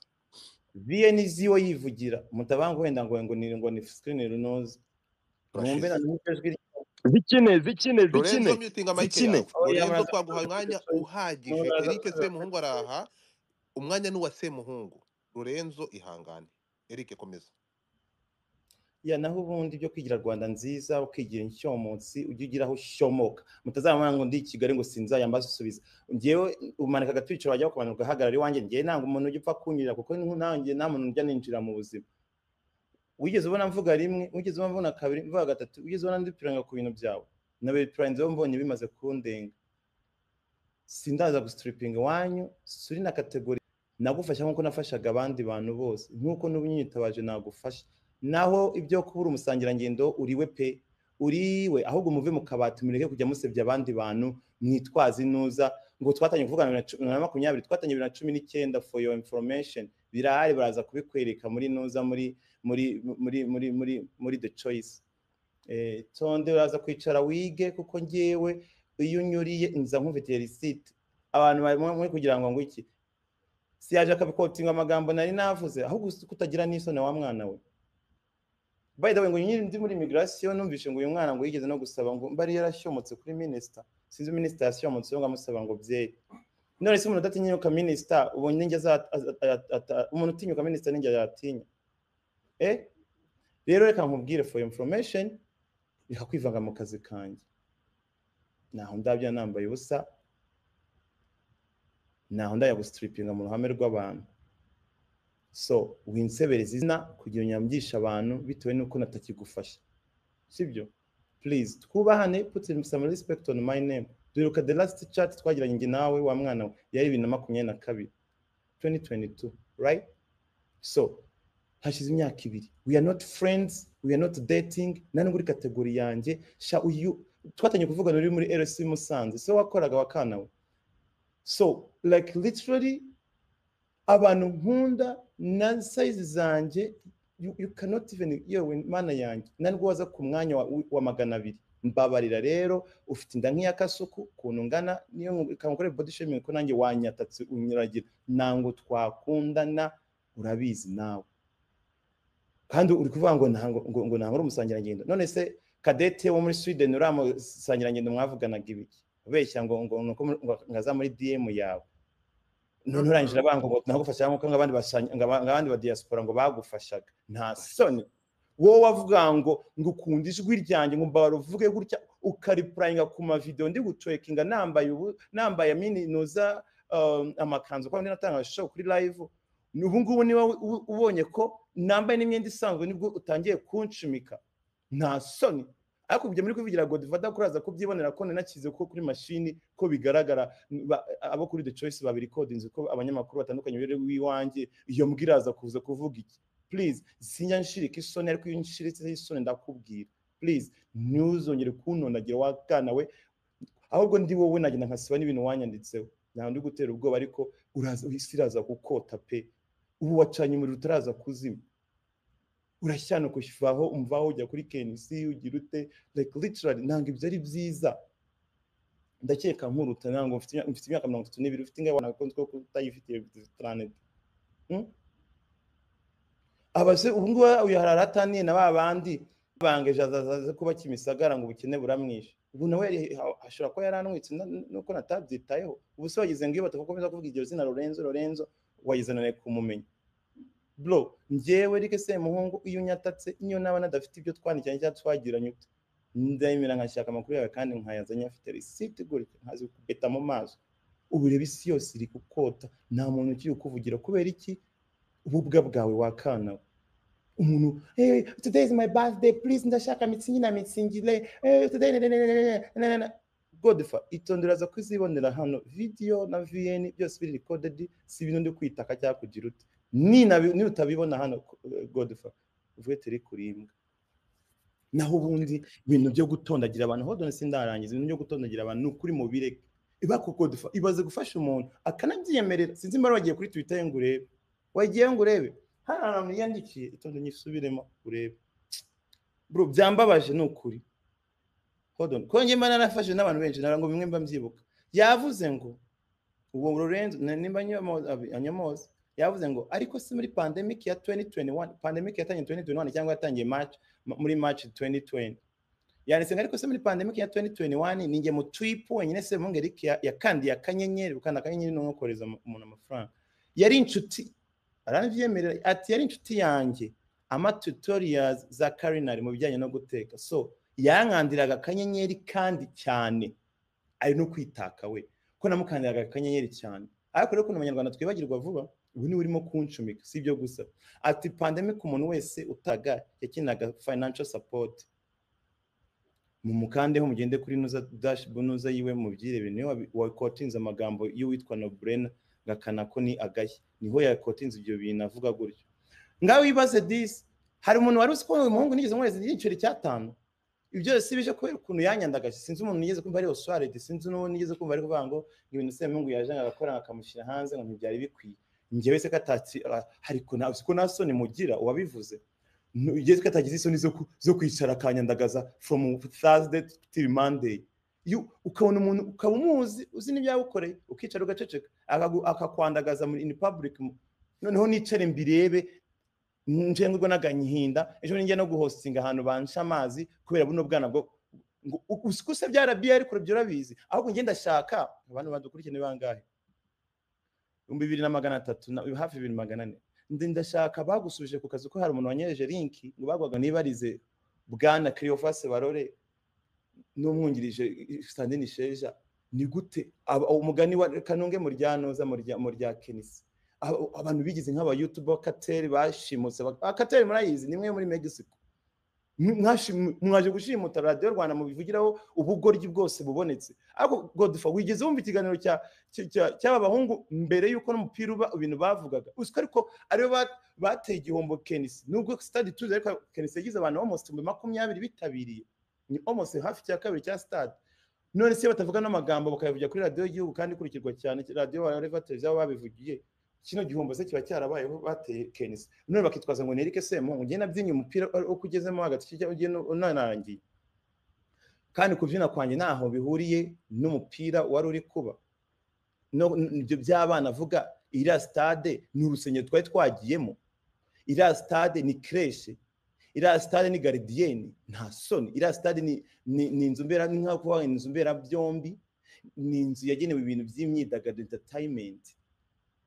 VNZ yo yivugira mutabanga wenda ngo ngo ni ngo ni screen runoze mwumve urashize na nuko ijwi ryawe. zikine zikine Lorenzo zikine mutinga mike zikine yawe oya Lorenzo twaguhaye umwanya muraza kuza kuri the choice uhagije muraza Eric kuza kuri Semuhungu the choice araha umwanya ni uwa Semuhungu Lorenzo ihangane Eric komeza ya naho ubundi byo kwigira rwanda nziza ukigira inshyomunsi ujye ugira aho ushyomoka mutazamara ngo ndi i kigali ngo sinzayambaze usubiza ngewe umanika agatwiciro wajya kumanuka ugahagarara iwanjye ngewe ntabwo umuntu ujya upfa kunyurira kuko ni- nanjye nta muntu ujya ninjira mu buzima wigeze ubona mvuga rimwe wigeze ubona mvuga kabiri mvuga gatatu wigeze ubona ndipiranga ku bintu byawe na bipiranga mbonye bimaze kundenga sindaza gusitiripinga iwanyu suri na kategori nagufasha nk'uko nafashaga abandi bantu bose nk'uko n'ubu nyitabaje nagufasha naho ibyo kubura umusangirangendo uriwe pe uriwe ahubwo muve mu kabati mureke kujya musebya abandi bantu mwitwaze inuza ngo twatangiye kuvugana bibiri na cu- na makumyabiri twatangiye bibiri na cumi n'icyenda for your information birahari baraza kubikwereka muri nuza muri muri muri muri muri muri the choice eh, tonde uraza kwicara wige kuko ngewe iyo unyuriye inza nk'umviteye risite abantu barimo muri kugira ngo ngo iki si yaje akabikotinga amagambo nari navuze ahubwo gusa kutagira n'isoni wa mwana we by the way ngo nyiri ndi muri migration numvishe ngo uyu mwana ngo yigeze no gusaba ngo mbari yarashyomotse kuri minister sinzi minister yashyomotse ngo amusaba ngo byeyi none se umuntu udatinyuka minister ubonye ninjye aza- aza- ata- ata- umuntu utinyuka minister ninjye yatinya eh rero reka nkubwire for your information reka kwivanga mu kazi kanjye naho ndabya nambaye ubusa naho ndajya gusitiripinga mu ruhame rw'abantu so winsebereza izina kugira ngo nyambyishe abantu bitewe n'uko natakigufasha sibyo please twubahane put in some respect on my name duheruka the last chat twagiranye njye nawe wa mwana we yari bibiri na makumyabiri na kabiri 2022 right so hashize imyaka ibiri we are not friends we are not dating nari muri kategori yanjye sha uyu twatangiye kuvugana uri muri RC Musanze so wakoraga wakana we so like literally abantu nkunda na size zanjye you, you cannot even yewe mana yanjye ntabwo waza ku mwanya wa, wa magana abiri mbabarira rero ufite inda nk'iya kasuku ukuntu ngana niyo kamukore body shaming ko nanjye wanyatatse unyuragira ntabwo twakundana urabizi nawe kandi uri kuvuga ngo ntabwo ngo, ngo ntabwo uri umusangirangendo none se kadete wo muri sweden uramusangirangendo mwavuganaga ibiki ubeshya ngo ngo nuko muri- ngo ngaza muri dm yawe none urangije abanga ngo nagufasha nkuko abandi abandi ba diaspora ngo bagufashaga nta soni wowe wavuga ngo ngo ukunda ijwi ryanjye ngo mbabara uvuge gutya ukaripurayinga ku mavidewo ndi gucokinga nambaye ubu nambaye mini noza um, amakanzu kandi natanga show kuri live ubu ngubu niba ubonye ko nambaye n'imyenda isanzwe nibwo utangiye kunshimika nta soni ariko ibyo muri kubigira godivada kuraza kubyibonera ko nanakize ko kuri mashini ko bigaragara ba- abo kuri the choice babirekodinze ko abanyamakuru batandukanye bari w'iwanjye iyo mbwa iraza kuza kuvuga iki please sinjya nshirika isoni ariko iyo nshiritseho isoni ndakubwira please ntuzongere kuntonagira wakana we ahubwo ndi wowe nagenda nkasiba n'ibintu wanyanditseho ntabwo ndi gutera ubwoba ariko uraza isi iraza gukota pe ubu wacanye umuriro utaraza kuzima urashyana kuvaho umvaho ujya kuri KNC ugira ute like literally ntabwo ibyo ari byiza ndakeka nkuruta ntabwo mfite imyaka- mfite imyaka mirongo itatu n'ibiri ufite ingahe wanakunze ko utayifitiye taraneti abase ubu ngubu uyu hari arataniye na ba bandi bangeje azaza kuba kimisagara ngo ubukene buramwishe ubu nawe yari- ha- ashobora kuba yari anwitse na- nuko natabyitayeho ubu se wagize ngo iyo batakomeza kuvuga iryo zina lorenzo lorenzo wagize none kumumenya bro njyewe rike se muhungu iyo unyatatse niyo naba nadafite ibyo twandikanye cyangwa twagiranye ute ndemera nkashaka amakuru yawe kandi nkayazanye afite risiti gutya nkazi kubeta mu maso ubu reba isi yose iri gukota nta muntu ukiri kukuvugira kubera iki ububwa bwawe wakana umuntu hey, today is my birthday please ndashaka mitsingi na mitsingire hey, today na- na- na- na- na- na- na- na." Godfa itondera aza kuzibonera hano video na VN byose biri recorded si ibintu ndi kwitaka cyangwa kugira ute ni nabi- ni utabibona hano eh, godfa uvuge turi kuribwa naho ubundi ibintu byo gutondagira abantu hodone sindarangiza ibintu byo gutondagira abantu ni ukuri mu bireke ibako godfa ibaze gufasha umuntu akanabyiyemerera sinzi mbara wagiye kuri twitter ngo urebe wagiye ngo urebe hari ahantu yandikiye itonde nyisubiremo urebe bro byambabaje ni ukuri hodone kuko njye mba narafashe n'abantu benshi nara ngo bimwe mba mbyibuka yavuze ngo uwo Lorenzo na- nimba anyomoza abi- anyomoza yavuze ngo ariko si muri pandemic ya 2021 pandemic yatangiye 2021 cyangwa yatangiye March ma- muri March 2020 yanditse ngo ariko se muri pandemic ya 2021 ninjye mu trip wenyine se mungeri ya, ya kandi ya kanyenyeri ukanda kanyenyeri no kohereza mu- umuntu amafaranga yari inshuti aravyemerera ati yari inshuti yanjye ama tutorials za culinary mu bijyanye no guteka so yankandiraga kanyenyeri kandi cyane ari no kwitaka we ko namukandiraga akanyenyeri cyane ariko rero ukuntu abanyarwanda twibagirwa vuba ubu niwe urimo kunshumika si ibyo gusa ati pandemic umuntu wese utaga yakinaga financial support mumukandeho mugende kuri nuza dash bunuza yiwe mubyirebe niwe wabi- wakotinze amagambo y'uwitwa Nobrena ngakana ko ni agahe niho yakotinze ibyo bintu avuga gutyo ngaho wibaze disi hari umuntu wari uzi ko uyu muhungu nigeze nkoreza igiceri cy'atanu ibyo byose bije kubera ukuntu yanyandagaje sinzi umuntu nigeze kumva ari oswarete sinzi n'uwo nigeze kumva ari kuvuga ngo ngo ibintu semungu yaje agakora akamushyira hanze ngo ntibyari bikwiye njyewe se katatsi ariko nta ko nta soni mugira uwabivuze njyewe se katagize isoni zo ku- zo kwicara akanyandagaza from thursday till monday you- ukabona umuntu ukaba umuzi uzi n'ibyawukoreye ukicara ugaceceka akagu- akakwandagaza muri in public mu- noneho nicare mbirebe nje ngurwa n'aganyihinda ejo ninjya no guhostinga ahantu bansha amazi kubera buno bwana bwo ngo u- usi- ko se byarabiye ariko urabyo urabizi ahubwo njye ndashaka abantu badukurikirana ni bangahe ibihumbi bibiri na magana atatu na hafi bibiri magana ane ndi ndashaka bagusubije ku kazi ko hari umuntu wanyereje linki ngo bagwaga niba arize bwana Cleophas barore n'umwungirije Sandrine Sheja ni gute aba- umugani wa kanunge mu ryanoza mu rya mu rya Kenisi aba- abantu bigize nk'aba YouTube bakateri bashimutse bakateri murayizi nimwe muri Mexico Mwashi- mwaje gushimuta radiyo rwanda mubivugiraho ubugoryi bwose bubonetse ariko godfa wigeze wumva ikiganiro cya- cya- cya- cy'abahungu mbere y'uko n'umupira uba ibintu bavugaga uziko ariko aribo ba- bateye igihombo kenisi nubwo stade tuzi ariko kenisi yagize abantu almost ibihumbi makumyabiri bitabiriye ni almost hafi cya kabiri cya stade none se batavuga n'amagambo bakayavugira kuri radiyo y'igihugu kandi ikurikirwa cyane radiyo bareva televiziyo baba babivugiye kino gihombo se kiba cyarabayeho bateye kenisi none bakitwaza ngo ni erike semuhungu njye nabyinnye umupira uko ugezemo hagati kijya ugiye nu- unarangiye kandi kubyina kwanjye ntaho bihuriye n'umupira wari uri kuba no- n- ibyo by'abana avuga iriya sitade ni urusengero twari twagiyemo iriya sitade ni kereshe iriya sitade ni garidiyeni nta soni iriya sitade ni ni- ni inzu mbera ni nka kuvuga ngo ni inzu mberabyombi ni inzu yagenewe ibintu by'imyidagaduro entertainment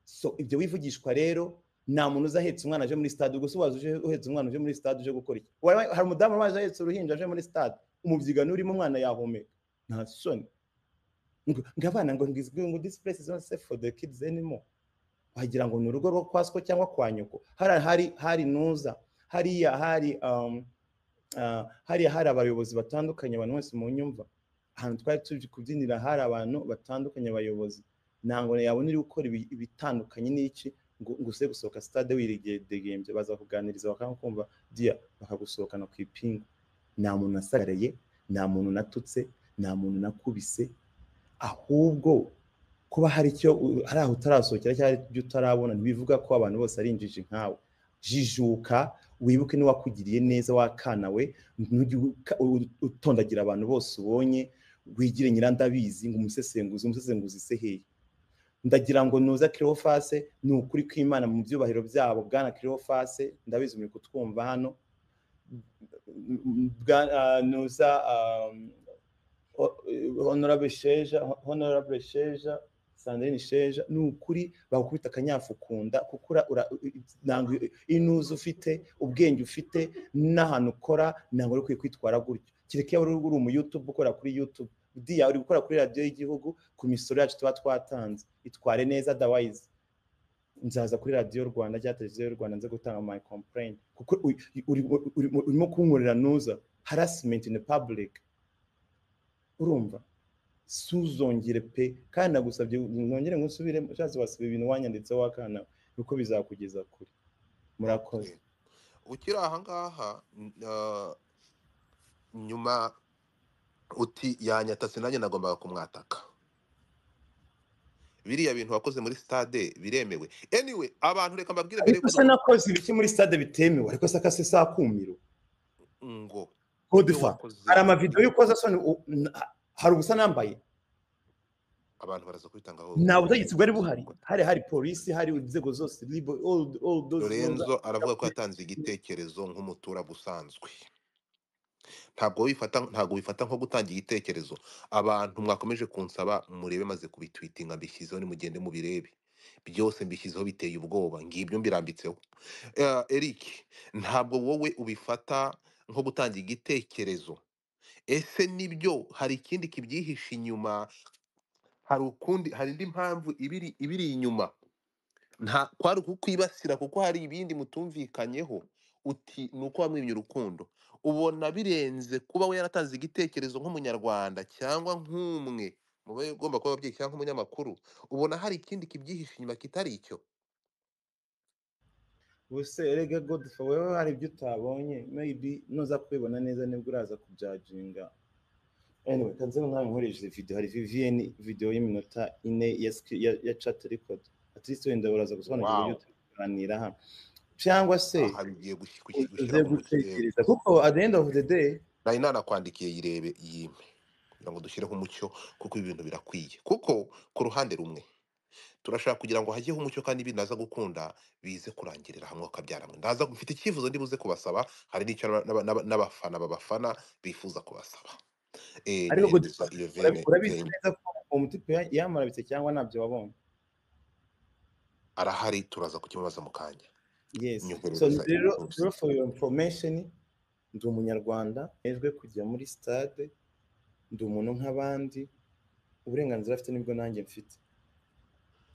so ibyo wivugishwa rero nta muntu uza ahetse umwana aje muri stade gusa waza uje uhetse umwana uje muri stade uje gukora iki Wari- hari umudamu waje ahetse uruhinja aje muri stade umubyigano urimo umwana yahumeka nta soni ngo ngo abana ngo ngizwe ngo this place is not safe for the kids anymore wagira ngo ni urugo rwo kwa so cyangwa kwa nyoko hari hari hari nuza hariya hari um, uh, hariya hari abayobozi batandukanye abantu bose mu nyumva ahantu twari tuje kubyinira hari abantu batandukanye abayobozi ntabwo yabona uri gukora ibi- ibitandukanye n'iki ngo ngo uze gusohoka sitade wiridegembye baza kuganiriza bakakumva diya bakagusohokana ku ipingu nta muntu nasagaraye nta muntu natutse nta muntu nakubise ahubwo kuba hari icyo u- hari aho utarasohokera cyangwa hari ibyo utarabona ntibivuga ko abantu bose ari injiji nkawe jijuka wibuke n'iwakugiriye neza wakana we ntujye uka- u- utondagira abantu bose ubonye wigire nyirandabizi ngo umusesenguzi umusesenguzi se hehe ndagira ngo nuza kirofase ni ukuri kw'imana mu byubahiro byabo bwana kirofase ndabizi muri kutwumva hano Bwana- ah, nuza um, ho- honorable sheja honorable sheja sandrine sheja ni ukuri bagukubita akanyafu kunda kuko ura- ura- ntabwo inuza ufite ubwenge ufite n'ahantu ukora ntabwo uri ukwiye kwitwara gutyo kereka iyo wari uri umuyutube ukora kuri yutube diya uri gukora kuri radiyo y'igihugu ku misoro yacu tuba twatanze itware neza adawayizi nzaza kuri radiyo rwanda cyangwa televiziyo y'u rwanda nze gutanga my complain kuko u- uri- urimo urimo kunkorera nuza harassment in public urumva suzongere pe kandi nagusabye nongere ngo usubire ushatse wasiba ibintu wanyanditseho wakana kuko bizakugeza kure murakoze Okay. ukiri aha ngaha n- ah, nyuma uti yanyatatse nanjye nagombaga kumwataka biriya bintu wakoze muri stade biremewe anyway abantu reka mbabwire mbere ariko yuko se dukora nakoze ibiki muri stade bitemewe ariko se akase saa kumiro ngo ibyo kodefa wakoze hari amavidewo y'ukozasoni hari ubusa nambaye abantu baraza kwitangaho nta butegetsi bwari buhari hari hari polisi hari inzego zose libo all all those lorenzo aravuga ko yatanze igitekerezo nk'umuturage usanzwe ntabwo wifata ntabwo wifata nko gutanga igitekerezo abantu mwakomeje kunsaba murebe maze kubitwitinga mbishyizeho nimugende mubirebe byose mbishyizeho biteye ubwoba ngibyo mbirambitseho Eh, eric ntabwo wowe ubifata nko gutanga igitekerezo ese nibyo hari ikindi kibyihishe inyuma hari ukundi hari indi mpamvu ibiri ibiri inyuma nta kwari kukwibasira kuko hari ibindi mutumvikanyeho uti ni uko wamwimye urukundo ubona birenze kuba we yaratanze igitekerezo nk'umunyarwanda cyangwa nk'umwe mu bo ugomba kuba ababyeyi cyangwa nk'umunyamakuru ubona hari ikindi kibyihishe inyuma kitari icyo ubuse erega godfa wewe hari ibyo utabonye maybe nuza kubibona neza nibwo uraza kubyajinga anyway kanze nk'aho nkoresheje video hari vvn video y'iminota ine ya, screen- ya, ya chat record at least wenda uraza gusobanukirwa wow ibyo tuganira hano cyangwa se aha bigiye gushi- gushi- gushyira uze mu mutwe gutekereza kuko at the end of the day nari nanakwandikiye yirebe yime kugira ngo dushyireho umucyo kuko ibi bintu birakwiye kuko ku ruhande rumwe turashaka kugira ngo hajyeho umucyo kandi ibi naza gukunda bize kurangirira hamwe akabyara hamwe ndaza mfite icyifuzo ndibuze kubasaba hari n'icyo n'aba- n'aba- n'aba- n'abafana babafana bifuza kubasaba Eh, ariko niyemeza gutipa iyo urabi- vene urabizi vene neza ko uwo mutipe ya- yamurabitse cyangwa ntabyo wabonye arahari turaza kukimubaza mu kanya yes so nyoherereza nzi rero intuzi rero for your information ndi umunyarwanda hejwe kujya muri stade ndi umuntu nk'abandi uburenganzira afite nibwo nanjye mfite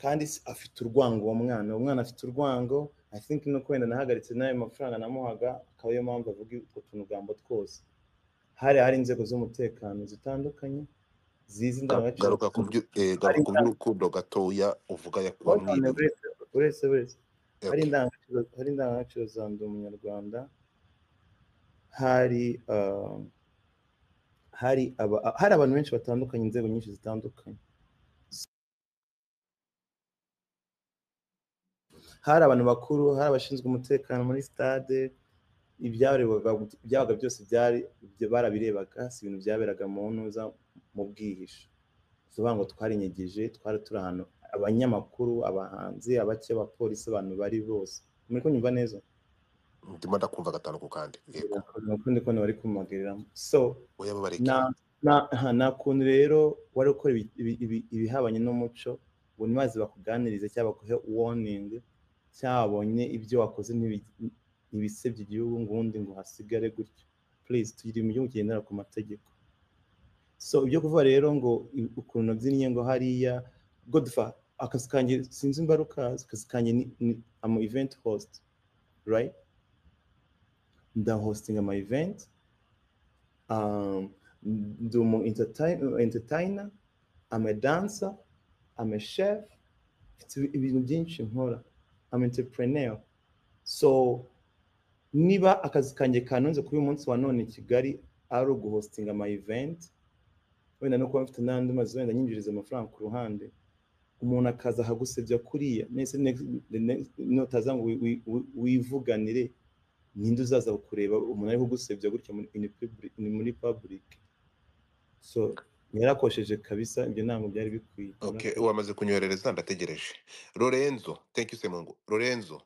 kandi si- afite urwango uwo mwana uwo mwana afite urwango i think nuko wenda nahagaritse n'ayo mafaranga namuhaga akaba ariyo mpamvu avuga utwo tunugambo twose hari hari inzego z'umutekano zitandukanye zizi indangagaciro garuka ku byu- eh, hari garuka ku inda- by'urukundo gatoya uvuga Hold on, yakuwamwiriye uretse uretse uretse hari Okay. indangagaciro hari indangagaciro za ndi umunyarwanda hari uh, hari aba, hari abantu benshi batandukanye inzego nyinshi zitandukanye hari abantu bakuru hari abashinzwe umutekano muri stade ibyabaga ibyabaga byose byari ibyo barabirebaga si ibintu byaberaga mu ntuza mu bwihisho tuvuga ngo twarinyegeje twari turi ahantu abanyamakuru abahanzi abake abapolisi abantu bari bose muri kunyumva neza ndimo ndakumva gatanu ku kandi yego ukundi kubona bari kumagiramo so oya nta babareke nta- aha, nta kuntu rero wari ukora ibi- ibi- ibi- ibihabanye n'umuco ngo ntibaze bakuganirize cyangwa baguhe warning cyangwa babonye ibyo wakoze ntibi- ntibisebye igihugu ngo ubundi ngo hasigare gutyo please tugire igihugu kigendera ku mategeko so ibyo kuvuga rero ngo i- ukuntu nabyinnye ngo hariya godfa akazi kanjye sinzi imbaruka akazi kanjye ni, ni ama event host right ndahostinga ama event um, ndi umu entertain- entertainer I'm a dancer I'm a chef mfite ibi- ibintu byinshi nkora I'm entrepreneur so niba akazi kanjye kanunze kuri uyu munsi wa none i Kigali ari uguhostinga ama event wenda no kuba mfite n'andi mazu wenda nyinjiriza amafaranga ku ruhande umuntu akaza akagusebya kuriya nese next- the next- notaza ngo wi- wi- wi- wivuganire ninde uzaza kureba umuntu ari kugusebya gutya muri in public- ni muri public so yarakosheje kabisa ibyo ntabwo byari bikwiye Okay, Yarakoze. wamaze kunyoherereza ndategereje. Lorenzo, thank you Semungu. Lorenzo,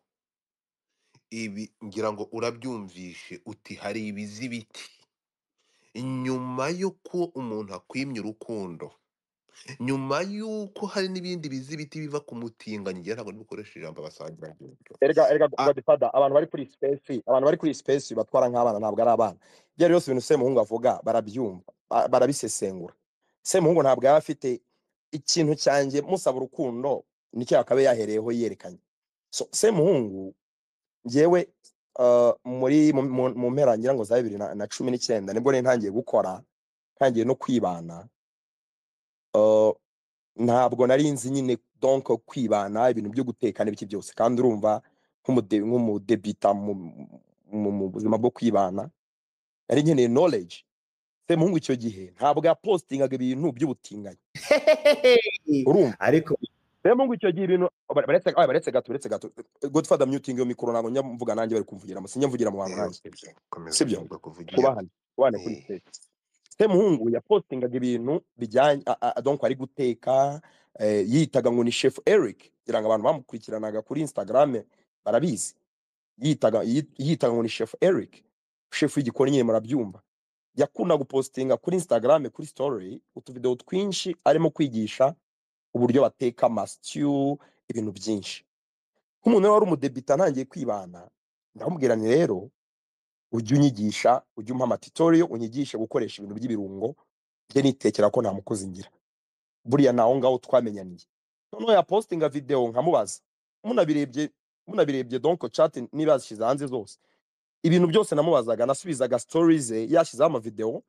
ibi ngira ngo urabyumvishe uti hari ibizi biti. Nyuma y'uko umuntu akwimye urukundo, nyuma y'uko hari n'ibindi bizi biti biva ku mutinganyi, ngira ntabwo nibikoresha ijambo abasangira ry'uburyo. erega erega Ah, godfather abantu bari kuri space abantu bari kuri space batwara nk'abana ntabwo ari abana ibyo byose ibintu semuhungu avuga barabyumva ba- barabisesengura semuhungu ntabwo yaba afite ikintu cyanjye musaba urukundo nicyo yakabaye yahereyeho yerekanye so semuhungu njyewe uh, muri mu mu- mu mpera ngira ngo za bibiri na na cumi n'icyenda nibwo rero ntangiye gukora ntangiye no kwibana uh, ntabwo nari nzi nyine donc kwibana ibintu byo guteka n'ibiki byose kandi urumva nk'umude- nk'umudebita mu mu- mu buzima bwo kwibana nari nkeneye knowledge semuhungu icyo gihe ntabwo yapostingaga ibintu by'ubutinganyi urumva ariko semuhungu icyo gihe ibintu bare- baretse ah, baretse gato baretse gato godfather muting yo mikoro ntabwo njya mvuga nanjye bari kumvugira mu sinjya mvugira mu bantu eh, nanjye komeza sibyo uvuga kuvugira. kubahana kubahana kuri Eh, stage semuhungu yapostingaga ibintu bijyanye a- a- donc ari guteka eh, yitaga ngo ni chef eric kugira ngo abantu bamukurikiranaga kuri instagram barabizi yitaga yi- yitaga ngo ni chef eric chef w'igikoni nyine murabyumva yakunda gupostinga kuri instagram kuri story utuvideo twinshi arimo kwigisha uburyo bateka mastiu ibintu byinshi nk'umuntu rero wari umudebita ntangiye kwibana ndamubwira nti rero ujye unyigisha ujye umpa amatitoriyo unyigishe gukoresha ibintu by'ibirungo njye nitekera ko nta mukozi ngira buriya naho ngaho twamenyaniye noneho yapostinga videwo nkamubaza munabirebye munabirebye donko cati niba yazishyize hanze zose ibintu byose namubazaga nasubizaga sitorize yashyizeho amavidewo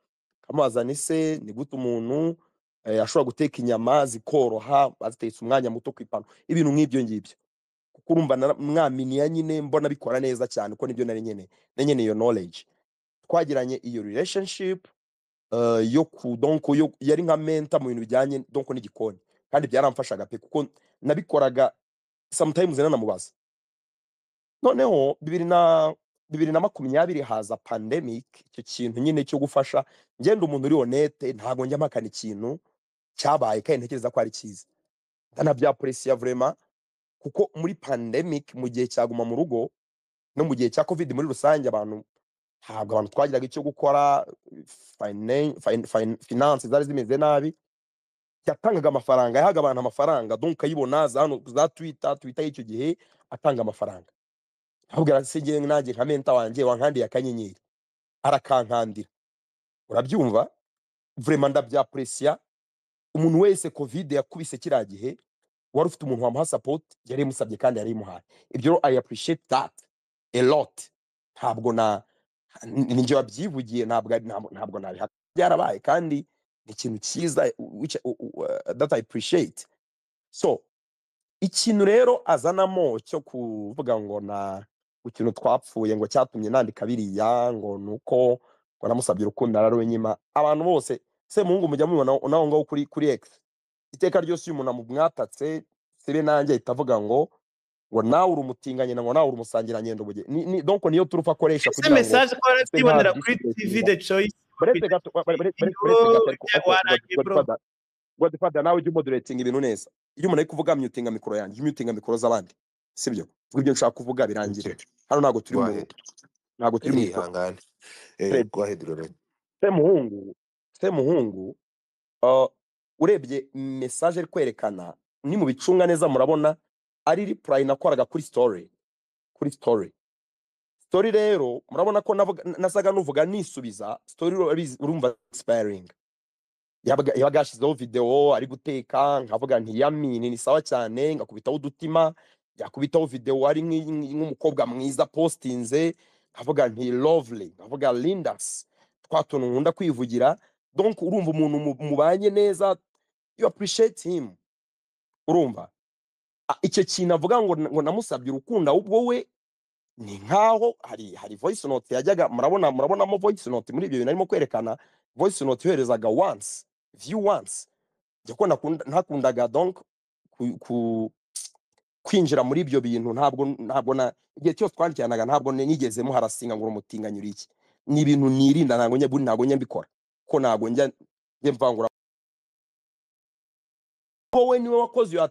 nkamubaza ni se ni gute umuntu eh, ashobora guteka inyama zikoroha azitetse umwanya muto ku ipanu ibintu nk'ibyo ngibyo kuko urumva nara- mwaminiya nyine mbona bikora neza cyane kuko nibyo nari nyene nari nyene iyo knowledge twagiranye iyo relationship uh, yo ku donko yo yari nka mentor mu bintu bijyanye donko n'igikoni kandi byaramfashaga pe kuko nabikoraga sometimes nanamubaza noneho bibiri na bibiri na makumyabiri haza pandemic icyo kintu nyine cyo gufasha ngenda umuntu uri honete ntago njya mpakana ikintu cyabaye kandi ntekereza ko ari cyiza ndanabyapuresiya vrema kuko muri pandemic mu gihe cyaguma mu rugo no mu gihe cya covid muri rusange abantu ntabwo abantu twagiraga icyo gukora fine- fine- fine- finance zari zimeze nabi yatangaga amafaranga yahaga abantu amafaranga donc ayibona za hano za twitter twitter y'icyo gihe atanga amafaranga ahubwo se njyewe nanjye nka menta wanjye wankandiye akanyenyeri arakankandira urabyumva vrema ndabyapuresiya umuntu wese covid yakubise kiriya gihe wari ufite umuntu wamuha support yari imusabye kandi yari imuhaye ibyo rero i appreciate that a lot ntabwo na ninjye wabyivugiye ntabwo ntabwo ntabwo nabihaka byarabaye kandi ni ikintu cyiza which, uh, uh, that i appreciate so ikintu rero azanamo cyo kuvuga ngo na ku kintu twapfuye ngo cyatumye nandika biriya ngo ni uko ngo namusabye urukundo ararunyima abantu bose se muhungu mujya mubibona naho ngaho kuri kuri x iteka ryose iyo umuntu amumwatatse sibe nanjye ahita avuga ngo ngo nawe uri umutinganye ngo nawe uri umusangirangendo buge ni, ni, donc niyo turufu akoresha ese mesaje ko barabyibonera kuri tv the choice buretse gato wa- wa- buretse- buretse Yo, gato ariko ya ariko warangiye, God- bro. Godfather- Godfather nawe ujya umoderating ibintu neza iyo umuntu ari kuvuga myutinga mikoro yanjye ujya umyutinga mikoro z'abandi sibyo vuga ibyo nshaka kuvuga birangire hano ntabwo turi mu Rwahedi ntabwo turi mu ikoro ihangane Eh, Fred. Rwahedi Laurent se muhungu se muhungu uh, urebye message ari kwerekana ni mu bicunga neza murabona ari reply nakoraga kuri story kuri story story rero murabona ko navuga- nasaga nuvuga nisubiza story urabizi- urumva expiring yabaga yabaga yashyizeho videwo ari guteka nkavuga nti yamini ni sawa cyane ngakubitaho udutima yakubitaho videwo ari nk'i- nk'i- nk'umukobwa mwiza postinze nkavuga nti lovely nkavuga lindas twa tuntu nkunda kwivugira donc urumva umuntu mu- mubanye neza you appreciate him urumva A- icyo kintu avuga ngo ngo namusabye urukundo ahubwo we ni nkaho hari hari voice note yajyaga murabona murabonamo voice note muri ibyo bintu arimo kwerekana voice note yoherezaga once view once njya ko nakunda- ntakundaga donc ku, ku kwinjira muri ibyo bintu ntabwo ntabwo na igihe cyose twandikiranaga ntabwo nigeze muharasinga ngo umutinganyura iki ni ibintu nirinda ntabwo njya ntabwo njya mbikora ko ntabwo njya njya mvangura wowe niwe wakoze iyo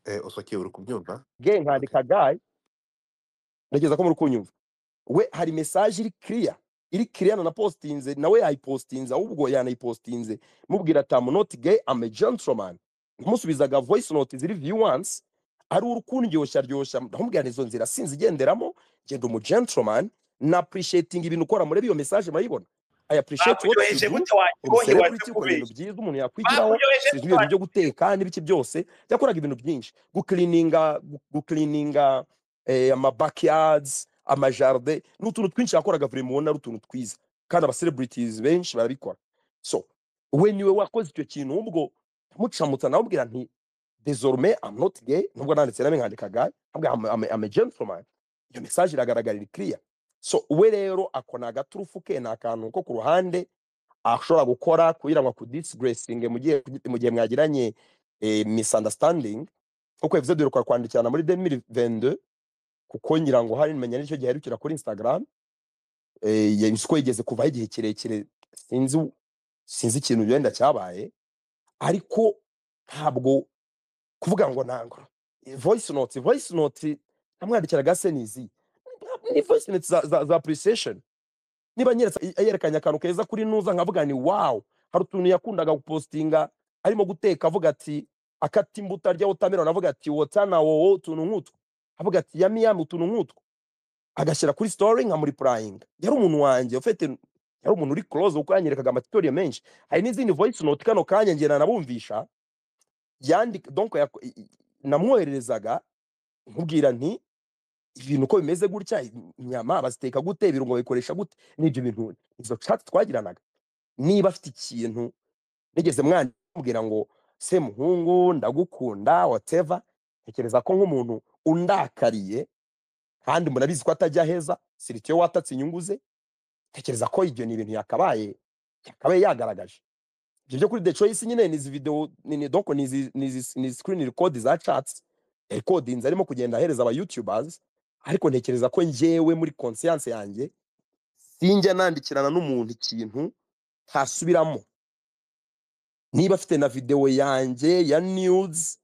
Eh, Osokeye uri kubyumva ge Okay. nkandika gayi ntekereza ko muri kunyumva we hari mesaje iri kiriya iri kiriya nanapositinze nawe yayipositinze ahubwo yanayipositinze mubwira ati amu noti gay am a gentleman namusubizaga voice note ziri view once ari uri kundyoshya ryoshya ndamubwira izo nzira sinzi igenderamo genda umu gentleman na appreciating ibintu ukora muri iyo mesaje murayibona i appreciate what bakuryoheje you do gute uri waryohe celebrity ukora ibintu watukubeshye byiza umuntu yakwigiraho bakuryoheje sinzi gute ibintu byo guteka n'ibiki byose yakoraga ibintu byinshi guklininga guklininga eh, ama backyards amajarde ni utuntu twinshi yakoraga buri mubona ari utuntu twiza kandi abacelebrities benshi barabikora so we niwe wakoze icyo kintu ubwo mucamutsa nawe ubwira nti désormais am not gay nubwo nanditse nawe nkandika gay ntabwo am, am, am a gentleman iyo message iragaragara iri clear so we rero akona agaturufu ke ni akantu ko ku ruhande ashobora gukora kugira ngo akudisgracinge mu gihe mu gihe mwagiranye eh, misunderstanding kuko episode iheruka kwandikirana muri 2022 kuko ngira ngo hari menya n'icyo gihe aherukira kuri Instagram eh yinsi ko yigeze kuvaho igihe kirekire sinzi sinzi ikintu wenda cyabaye ariko ntabwo kuvuga ngo ntango voice note voice note namwandikiraga se nizi ni voice note za, za, za appreciation niba anyeretse- yerekanye akantu keza kuri nuza nkavuga ni wow hari utuntu yakundaga gupostinga arimo guteka avuga ati akata imbuto arya watermelon avuga ati wotana wowo utuntu nk'utwo avuga ati yami yami utuntu nk'utwo agashyira kuri story nkamuripurayinga yari umuntu wanjye ufite yari umuntu uri close kuko yanyerekaga amatutoriye menshi hari n'izindi voice note kano kanya ngena nabumvisha yandika donc yak- i- i- namwohererezaga nkubwira nti ibintu uko bimeze gutya inyama baziteka gute ibirungo babikoresha gute n'ibyo bintu izo chat twagiranaga niba afite ikintu nigeze mwambwira ngo se muhungu ndagukunda whatever ntekereza ko nk'umuntu undakariye kandi murabizi ko atajya aheza siritiyo watatse inyungu ze tekereza ko ibyo ni ibintu yakabaye yakabaye yagaragaje ibyo byo kuri the choice nyine ni izi video ni ni donc ni izi ni izi ni izi screen record za chats recordings arimo kugenda ahereza aba youtubers ariko ntekereza ko njyewe muri conscience yanjye sinjya nandikirana n'umuntu ikintu ntasubiramo niba afite na video yanjye ya news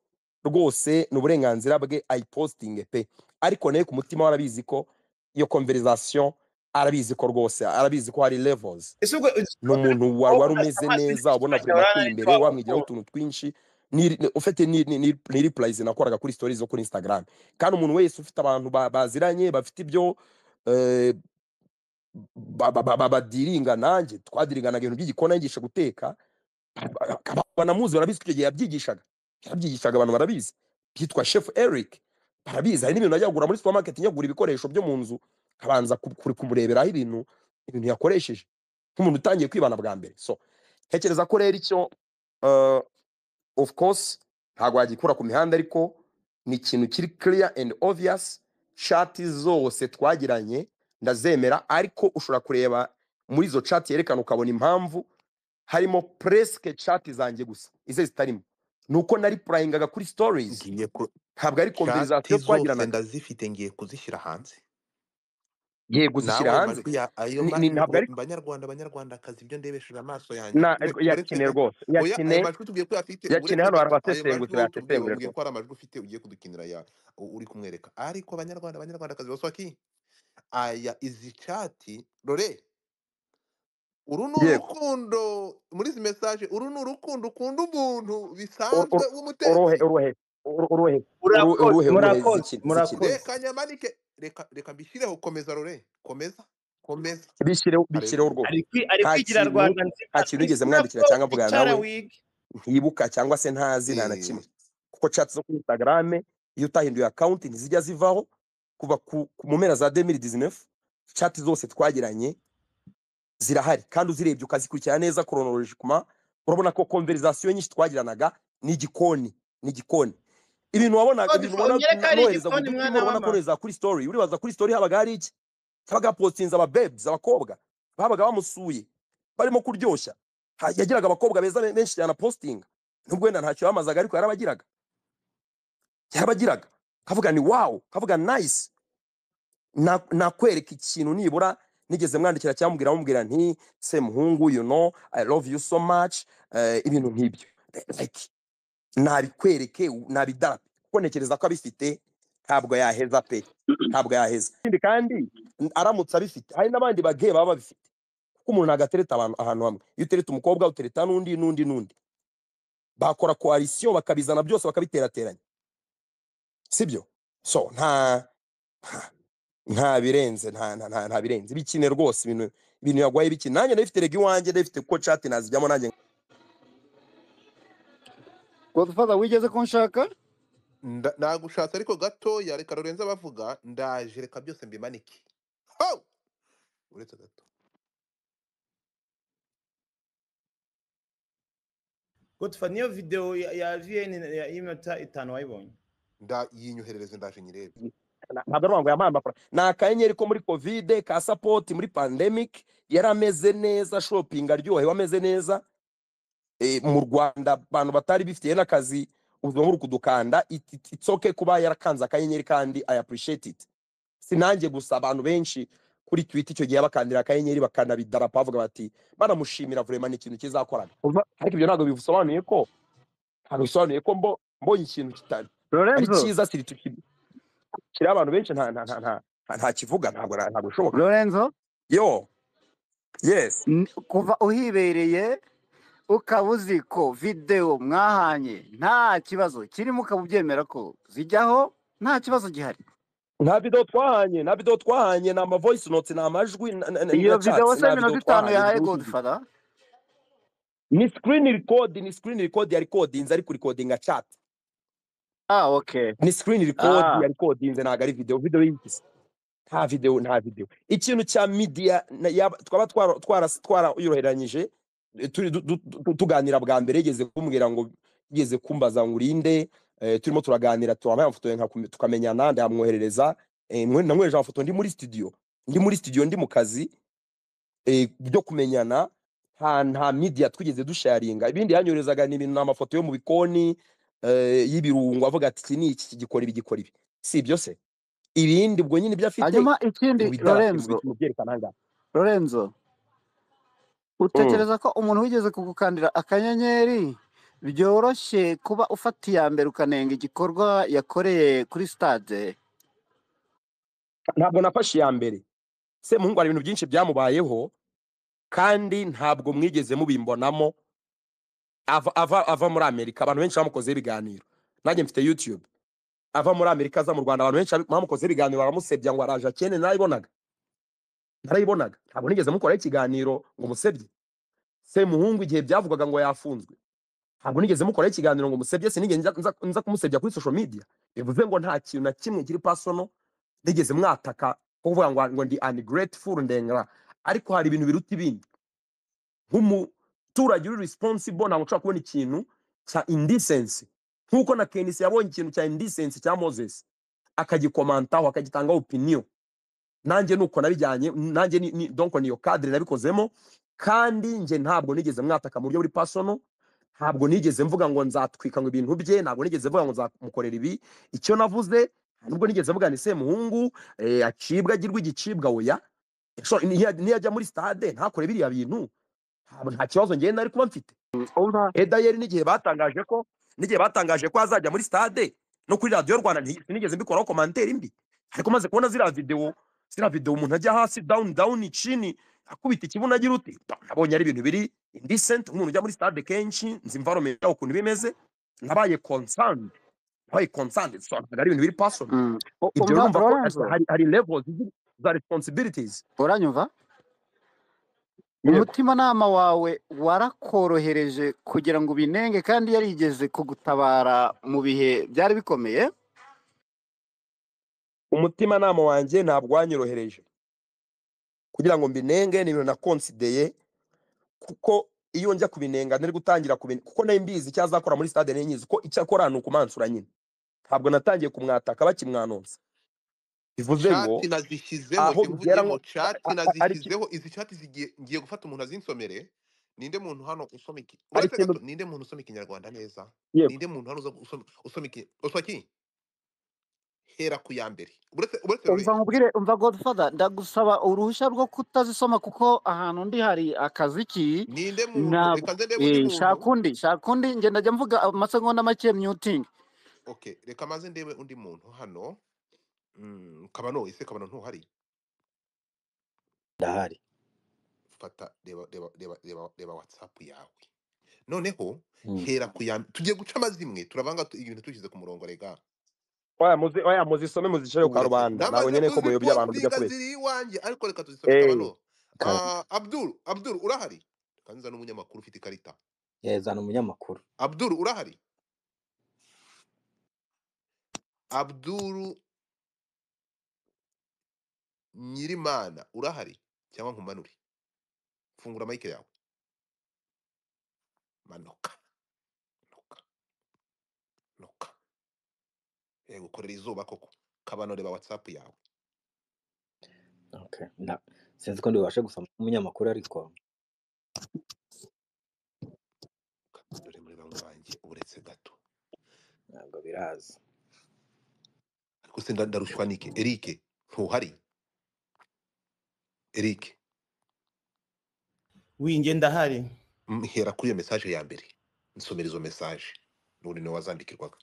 rwose ni uburenganzira bwe ayipostinge pe ariko nawe ku mutima we arabizi ko iyo conversation arabizi ko rwose arabizi ko hari levels ese ubwo ni umuntu wa- wari umeze neza ubona amazi kuri ateye n'ibicurane imbere bitwara wamwigiraho utuntu twinshi ni- ni- ufite ni ni- ni- ni replies nakoraga kuri stories zo kuri Instagram kandi umuntu wese ufite abantu ba- baziranye bafite ibyo eh, ba- ba- ba- ba- badiringa nanjye twadiringanaga ibintu by'igikona yigisha guteka akaba banamuzi barabizi ko icyo gihe yabyigishaga yabyigishaga abantu barabizi byitwa chef eric barabizi hari n'ibintu najya kugura muri supermarket njya kugura ibikoresho byo mu nzu kabanza ku- ku- kumureberaho ibintu ibintu yakoresheje nk'umuntu utangiye kwibana bwa mbere so ntekereza ko rero icyo eh, of course ntabwo wagikura ku mihanda ariko ni ikintu kiri clear and obvious chati zose twagiranye ndazemera ariko ushobora kureba muri izo chati yerekana ukabona impamvu harimo presque chati zanjye gusa izo zitarimo ni uko nari purayingaga kuri stories ngiye ku ntabwo ari chati conversation zose twagiranaga ndazifite ngiye kuzishyira hanze nawe yego uzishyira ayo hanze majwi ya ayo Ni- ma- ni- ntabwo ari banyarwanda banyarwandakazi ibyo ndebesheje amaso yanjye na tuve tureke yakine ayo rwose oya ayo yakine majwi tubwiye ko yafite ubu yakine ureke hano reka hari tu- ayo majwi abasesengura wowe tubwiye bayasesengura ubwiye rwose ko hari amajwi ufite ugiye kudukinira ya u- uri kumwereka ariko abanyarwanda banyarwandakazi baswaki aya izi cati rore uru ni yego urukundo muri izi mesaje uru ni urukundo ukunda umuntu Oro- bisanzwe oro- orohe w'umutetsi orohe oro- orohe oro- murakoze orohe orohe murakoze zikine zikine murakoze reka nyamanike reka reka mbishyireho komeza rore komeza komeza bishyireho bishyireho haleluya rwose ari kwi- ari nta kwigira kintu rwanda nzima nta kintu nigeze mwandikira nibwo cyangwa mvugana wicara nawe wige ntibuka cyangwa se ntazi nta na Eh, kimwe kuko chats zo kuri instagram iyo utahinduye account ntizijya zivaho kuva ku, ku mu mpera za 2019 chat zose twagiranye zirahari kandi uzirebye ukazikurikira neza chronologiquement urabona ko conversation nyinshi twagiranaga ni igikoni ni igikoni ibintu wabona Ko ibintu difu- ubona unyereka ari nohereza ku igikoni giti mwana urabona ko w'ama nohereza kuri story uribaza kuri story habaga hari iki habaga postinze aba babes abakobwa babaga bamusuye barimo kuryoshya Ha- yagiraga abakobwa beza be- benshi cyane postinga nubwo wenda ntacyo yamazaga ariko yarabagiraga yarabagiraga kavuga ni wow kavuga nice na- nakwereka ikintu nibura nigeze mwandikira cyangwa mubwira mubwira nti se muhungu you know i love you so much eh, ibintu nk'ibyo like nabikwereke nabidarape kuko ntekereza ko abifite ntabwo yaheza pe ntabwo yaheza ikindi kandi n- aramutse abifite hari n'abandi bageye baba babifite kuko umuntu ntabwo atereta abantu ahantu hamwe iyo utereta umukobwa utereta n'undi n'undi n'undi bakora koalisiyo bakabizana byose bakabiterateranya sibyo so nta nta- nta birenze nta nta nta nta birenze ibikine rwose ibintu ibintu yagwaye ibikine nanjye ndabifite rega iwanjye ndabifite kuko chat nazijyamo nanjye godfather wigeze kunshaka nda- nagushatse ariko gatoya reka rurenze abavuga ndaje reka byose mbimanike Ho! uretse gato gutfa niyo video ya ya vn ya iminota itanu wayibonye nda yinyoherereze ndaje nyirebe Na- ntabwo ari ngo yampaye amafaranga ni akanyenyeri ko muri covid ka support muri pandemic yari ameze neza shopping aryohewe ameze neza eh, mu rwanda abantu batari bifitiye n'akazi ubuzima buri kudukanda It- it- it's okay kuba yarakanze akanyenyeri kandi i appreciate it si nanjye gusa abantu benshi kuri twitter icyo gihe bakandira akanyenyeri bakanabidarapo bavuga bati banamushimira vurema ni ikintu kizakoraga Umva, ariko ibyo ntabwo bisobanuye ko ntabwo bisobanuye ko mbo- mbonye ikintu kitari ari lorenzo cyiza siri tuki- kiri abantu benshi nta nta nta nta nta nta kivuga ntabwo na- ntabwo bishoboka lorenzo yo yes n- kuva uhibereye ukaba uzi ko videwo mwahanye nta kibazo kirimo ukaba ubyemera ko zijyaho nta kibazo gihari nta video twahanye nta video twahanye ni ama voice notes ni amajwi na, na, na, iyo na videwo chats se nta minota video itanu twahanye yahaye zihuje godfather ni screen record ni screen record ya recordings ari kurikodinga chat ah okay ni screen record ah ya recordings ntabwo ari video video yigise nta video nta video ikintu cya media na- yaba- twaba twara twara twarayoroheranyije eh, turi du- du- du- tuganira bwa mbere yigeze kumbwira ngo yigeze kumbaza ngo urinde eh, turimo turaganira turamaya amafoto nka kume- tukamenyana ndamwoherereza eh, mwe- namwohereje amafoto ndi muri studio ndi muri studio ndi mu kazi eh, byo kumenyana nta nta media twigeze dusharinga ibindi yanyorezaga ni ibintu n'amafoto yo mu bikoni eh, y'ibirungo avuga ati iki ni iki iki gikora ibi gikora ibi si ibyo se ibindi ubwo nyine ibyo afite hanyuma ikindi mu bidafite, mu lorenzo bikintu byerekana ahangaha lorenzo utekereza ko umuntu wigeze kugukandira akanyenyeri byoroshye kuba ufata iya mbere ukanenga igikorwa yakoreye kuri stade ntabwo nafashe iya mbere se muhungu hari ibintu byinshi byamubayeho kandi ntabwo mwigeze mubimbonamo ava, ava, ava muri amerika abantu benshi bamukozeho ibiganiro nanjye mfite youtube ava muri amerika aza mu rwanda abantu benshi bamukozeho ibiganiro baramusebya ngo araje akene narayibonaga narayibonaga ntabwo nigeze mukoraho ikiganiro ngo musebye se muhungu igihe byavugaga ngo yafunzwe ntabwo nigeze mukoraho ikiganiro ngo musebye sinigeze nza, nza, nza kumusebya kuri social media bivuze ngo nta kintu na kimwe kiri personal nigeze mwataka kuvuga ngo, ngo ndi ungrateful ndengera ariko hari ibintu biruta ibindi nk'umuturage uri responsible ntabwo ushobora kubona ikintu cya indecency nk'uko na kenisi yabonye ikintu cya indecency cya moses akagikomantaho akagitangaho opinion nanjye nuko nabijyanye nanjye ni, ni, donc niyo cadre nabikozemo kandi njye ntabwo nigeze mwataka mu buryo buri personal ntabwo nigeze mvuga ngo nzatwika ngo ibintu bye ntabwo nigeze mvuga ngo nzamukorera ibi icyo navuze nubwo nigeze mvuga ni semuhungu eh, acibwa agirwa igicibwa oya So, niya- niyajya muri stade ntakore biriya bintu ntabwo- nta kibazo njyewe nari kuba mfite umva edayeri n'igihe batangaje ko n'igihe batangaje ko azajya muri stade no kuri radiyo rwanda nti- sinigeze mbikoraho komanteri mbi ariko maze kubona ziriya videwo ziriya videwo umuntu ajya hasi down down chini akubita ikibuno agira uti "Bah, nabonye ari ibintu biri indecent umuntu ujya muri stade kenshi nzi environment yaho ukuntu bimeze nabaye concerned nabaye concerned so ntabwo ari ibintu biri personal mm, u- ibyo umva urumva ko lorenzo hari, hari levels zi- za responsibilities uranyumva yego umutimanama wawe warakorohereje kugira ngo ubinenge kandi yarigeze kugutabara mu bihe byari bikomeye umutimanama wanjye ntabwo wanyorohereje kugira ngo mbinenge ni ibintu nakonsideye kuko iyo njya kubinenga nari gutangira kubinenga kuko nari mbizi icyo azakora muri stade nari nyizi ko icyo akora ni ukumansura nyine ntabwo natangiye kumwataka bakimwanonsa bivuze ngo cati nazishyizeho aho jya bigera uvuge ngo ngo cati a- a- hari iki- nazishyizeho izi cati zigiye ngiye gufata umuntu azinsomere ninde muntu hano usoma iki hari uretse ikintu gato ninde muntu usoma ikinyarwanda neza yego ninde muntu hano uzo- usoma usoma iki usoma iki hera ku ya mbere uretse uretse umva lorenzo nkubwire umva godfather ndagusaba uruhushya rwo kutazisoma kuko ahantu ndi hari akaziki ninde muntu ntabwo reka nze ndebe undi eh, shaka muntu undi shaka undi ngenda njya mvuga amasegonda make myutingi okay reka maze ndebe undi muntu hano Mm, kabano ese kabano ntuhari ndahari fata reba reba reba reba reba whatsapp yawe noneho Mm. hera ku ya tugiye guca amazimwe turavanga tu- ibintu tushyize ku murongo rega oya muzi- oya muzisome muzisheho ka uretse rubanda ntabwo namaze nyine ko muyoboye abantu bijya kuzipostinga kubeshya ziri iwanjye ariko reka tuzisome Eh, kabano kabiri Ah, abdul abdul urahari kanza n'umunyamakuru ufite ikarita yazana umunyamakuru abdul urahari abdul nyirimana urahari cyangwa nkumanure fungura mike yawe manuka manuka manuka yego ukorera izuba koko kabano reba whatsapp yawe okay. Nda- sinzi ko ndibashe gusoma umunyamakuru ariko dore muri bamwe banjye uretse gato ntabwo biraza ariko se nda- ndarushwa nike eric ntuhari eric winjye ndahari Mm, hera kuri iyo message ya mbere nsomera izo message n'ubundi niwe wazandikirwaga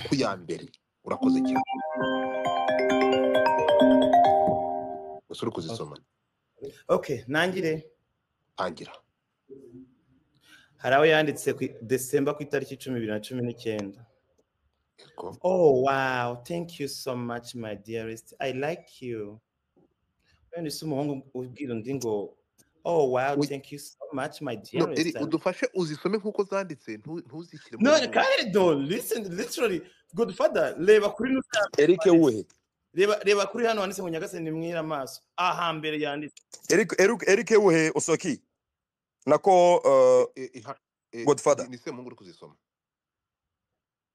ku ya mbere urakoze cyane gusa uri okay kuzisoma Okay, ntangire tangira hari aho yanditse ku desemba ku itariki cumi bibiri na cumi n'icyenda yego oh wow thank you so much my dearest i like you wenda isi umuhungu ubwira undi ngo oh wow Ui, thank you so much my no eri dearest I udufashe uzisome nk'uko zanditse ntu- ntuzishyire mu No, rurimi kandi no, listen, literally, good father, reba kuri no eric handitse. wuhe Reba, reba kuri hano handitse ngo Nyagasani mwira amaso. Aha mbere yanditse. eric eric eric wuhe usoki nako E- uh, e- iha- e, godfather ni ni semungu uri kuzisoma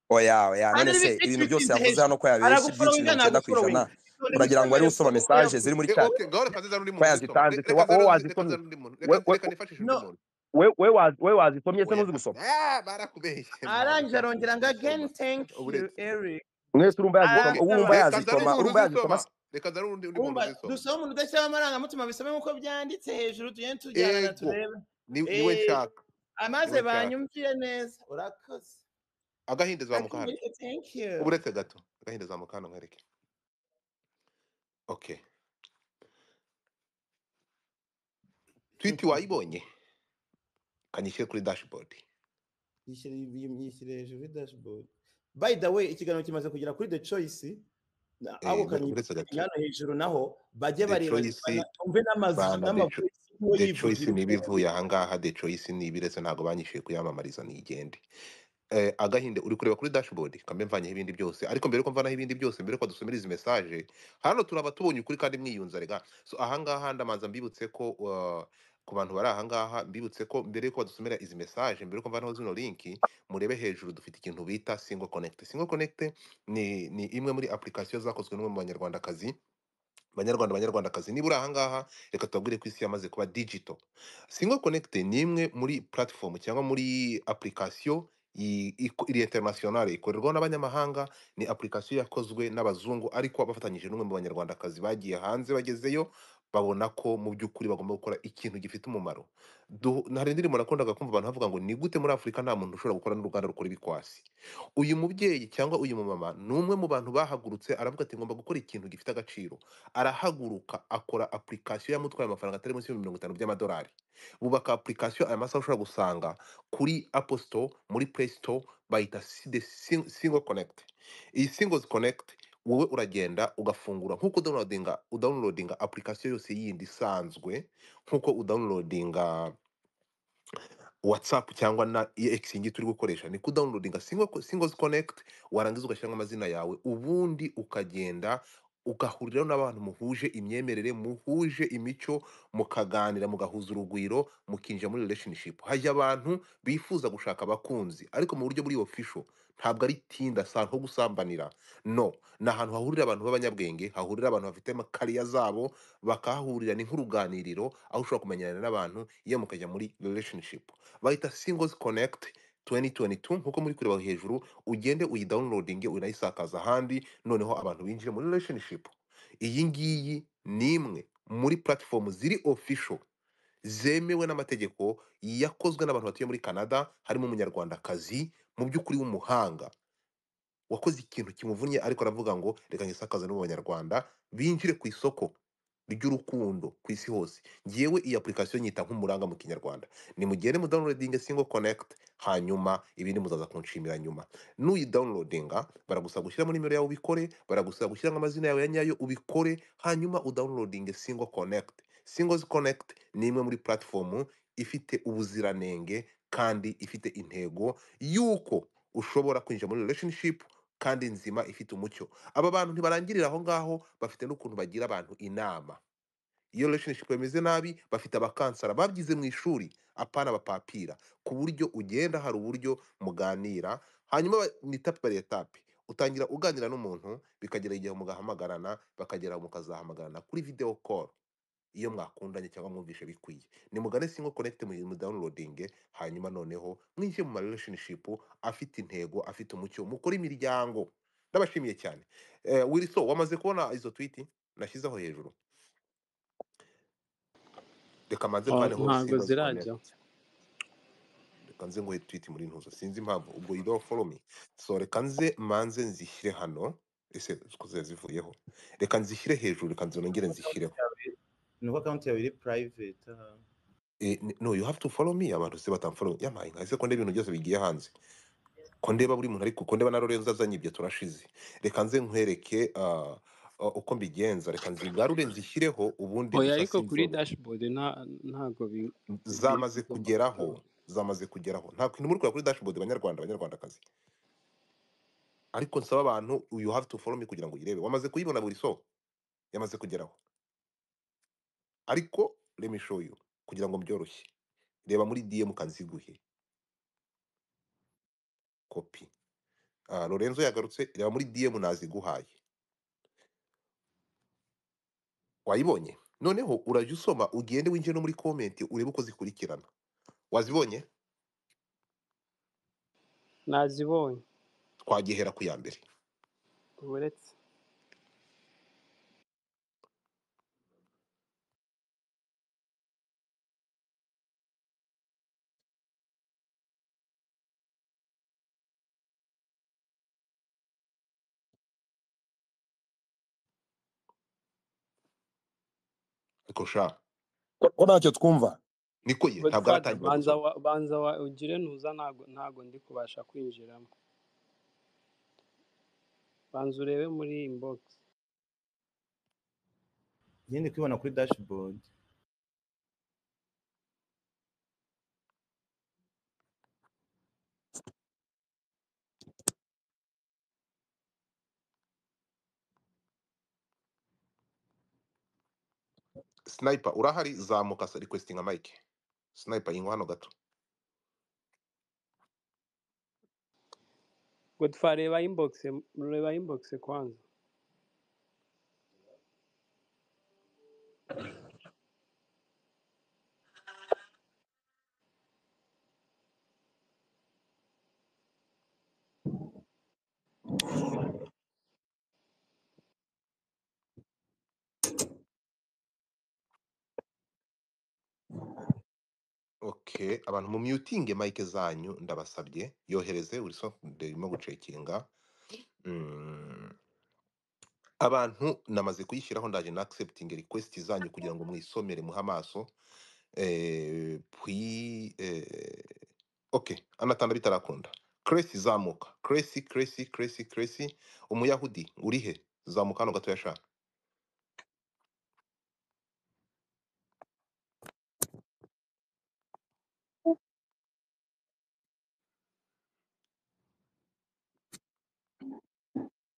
oya oya Kandi none ari se ibiti ibintu byose bitinze yavuze hejuru. hano ko yabeshye Aragufora ibyinshi winga mirongo icyenda ku ntagufora ijana winga. uragira ngo ari usoma message ziri muri chat Okay, gahora kanziza n'undi muntu Oya, uzisoma. zitanditse. Reka Wa- wowe nzanire- wazi reka ko- nzanire undi muntu. we- Reka- we- reka nifashishe undi no. muntu. we we wazi we wazitomye se ntuzi gusoma Ah, barakubeshye. arangije arongera ngo again thank you Uburezi. eric mwese urumva yazitoma Okay. Reka urumva nzanire yazitoma umuntu urumva yazitoma uzisoma. Reka nzanire undi- undi muntu Umva, uzisoma. dusome umuntu udashyiraho amarangamutima bisome nk'uko byanditse hejuru tugende tujyana Yego. turebe Ni- niwe Eh, nshaka amaze Niwe nshaka. banyumviye neza urakoze agahinda Ati, zamukana Eric, thank you ubureke gato agahinda zamukana nkwereke okay twiti wayibonye kanyishyire kuri dashboard yishyira yishyira hejuru kuri dashboard by the way ikiganiro kimaze kugera kuri the choice na- Eh, ako ure- uretse gato kanyana hejuru naho bajye The bareba Choice- umve n'amazu bana The Cho- n'amavoyisi y'uwo The choice yivugira niba ivuye ahangaha the choice niba iretse ntabwo banyishyuye kuyamamariza nigende eh, agahinde uri kureba kuri dashboard kambe mvanyeho ibindi byose ariko mbere yuko mvanaho ibindi byose mbere yuko dusomera izi message hano turaba tubonye ukuri kandi mwiyunza rega so ahangaha ndamanza mbibutse ko uh, ku bantu bari ahangaha mbibutse ko mbere yuko badusomera izi message mbere yuko mvanaho zino linki murebe hejuru dufite ikintu bita single connect single connect ni, ni imwe muri application zakozwe n'umwe mu banyarwandakazi banyarwanda banyarwandakazi niba uri ahangaha reka tubabwire ko isi yamaze kuba digital single connect ni imwe muri platform cyangwa muri application i- iko- iri internationale ikorerwaho n'abanyamahanga ni application yakozwe n'abazungu ariko bafatanyije n'umwe mu banyarwandakazi bagiye hanze bagezeyo babona ko mu by'ukuri bagomba gukora ikintu gifite umumaro Du- hari indirimbo nakundaga kumva abantu bavuga ngo ni gute muri afurika nta muntu ushobora gukora n'uruganda rukora ibikwasi uyu mubyeyi cyangwa uyu mumama ni umwe mu bantu bahagurutse aravuga ati ngomba gukora ikintu gifite agaciro arahaguruka akora application yamutwaye amafaranga atari munsi y'ibihumbi mirongo itanu by'amadolari bubaka application aya masaha ushobora gusanga kuri apple store muri play store bayita si- the sing- single connect iyi singles connect wowe uragenda ugafungura nk'uko downloadinga udownloadinga application yose yindi isanzwe nk'uko udownloadinga whatsapp cyangwa na ex ngi turi gukoresha ni kudownloadinga single, singles connect warangiza ugashyiramo amazina yawe ubundi ukagenda ugahuriraho n'abantu muhuje imyemerere muhuje imico mukaganira mugahuza urugwiro mukinjira muri relationship hajya abantu bifuza gushaka abakunzi ariko mu buryo buri official ntabwo ari tinda sa nko gusambanira no ni ahantu hahurira abantu b'abanyabwenge hahurira abantu bafite amakariya zabo bakahahurira ni nk'uruganiriro aho ushobora kumenyana n'abantu iyo mukajya muri relationship bayita singles connect 2022 nkuko muri kureba hejuru ugende uyidawunirodinge unayisakaza ahandi noneho abantu binjire muri relationship iyi ngiyi ni imwe muri platform ziri official zemewe n'amategeko yakozwe n'abantu batuye muri canada harimo umunyarwandakazi mu by'ukuri w'umuhanga wakoze ikintu kimuvunnye ariko aravuga ngo reka ngisakaze no mu banyarwanda binjire ku isoko ry'urukundo ku isi hose ngewe iyi application nyita nk'umuranga mu kinyarwanda nimugende mu downloading single connect hanyuma ibindi muzaza kunshimira nyuma n'uyi downloadinga baragusaba gushyiramo nimero yawe ubikore baragusaba gushyiramo amazina yawe ya nyayo ubikore hanyuma udownloading single connect singles connect ni imwe muri platform ifite ubuziranenge kandi ifite intego y'uko ushobora kwinjira muri relationship kandi nzima ifite umucyo aba bantu ntibarangirira aho ngaho bafite n'ukuntu bagira abantu inama iyo relationship bameze nabi bafite abakansara babyize mu ishuri apana abapapira ku buryo ugenda hari uburyo muganira hanyuma ba- ni tapi bari etape utangira uganira n'umuntu bikagera igihe mugahamagarana bakagera mukazahamagarana kuri video call iyo mwakundanye cyangwa mwumvishe bikwiye nimugane singo connect mu mu downloading hanyuma noneho mwinjire mu ma relationship afite intego afite umucyo mukora imiryango ndabashimiye cyane eh, Wilson wamaze kubona izo tweet nashyizeho hejuru reka manze Ah, mvaneho ntabwo singles zirajyaho connect reka nze nguhe tweet muri ntuzo sinzi impamvu ubwo you don't follow me so reka nze manze nzishyire hano ese zikuze zivuyeho reka nzishyire hejuru reka nze nongere nzishyireho nuko account yawe iri private aha. Eh, n- no you have to follow me abantu se batamfollow yamaye nka ese ko ndeba ibintu byose bigiye hanze ko ndeba buri muntu ariko ko ndeba na Lorenzo azanye ibyo turashize reka nze nkwereke ah, ah, uko mbigenza reka nzigarure nzishyireho ubundi oya gusa ariko kuri simfollow dashboard nta- ntabwo bi- bi- zamaze bigomba kugeraho gutora zamaze kugeraho nta kintu muri kureba kuri dashboard banyarwanda banyarwandakazi ariko nsaba abantu you have to follow me kugira ngo uyirebe wamaze kuyibona buri so yamaze kugeraho ariko let me show you kugira ngo mbyoroshye reba muri DM kanziguhe copy ah Lorenzo yagarutse reba muri DM naziguhaye wayibonye noneho urajya usoma ugende winjire no muri komenti urebe uko zikurikirana wazibonye nazibonye twagihera ku ya mbere uretse ariko sha ko ko ntacyo twumva niko ye ntabwo godfather aratangira banza gusoma wa, banza wa, ugire ntuza ntago ntago ndi kubasha kwinjiramo banza urebe muri inbox nyine kwibona kuri dashboard sniper urahari zamuka sa requestinga mike sniper yingwa hano gato godfa reba inbox reba inbox kwanza okay abantu mu mutinge mike zanyu ndabasabye yohereze uri sofunde irimo gucekinga Mm. abantu namaze kuyishyiraho ndaje na accepting request zanyu kugira ngo mwisomere muhe amaso eh, puis eh, okay anatanda bitarakunda Cresi zamuka Cresi Cresi Cresi Cresi umuyahudi uri he zamuka hano gato yashaka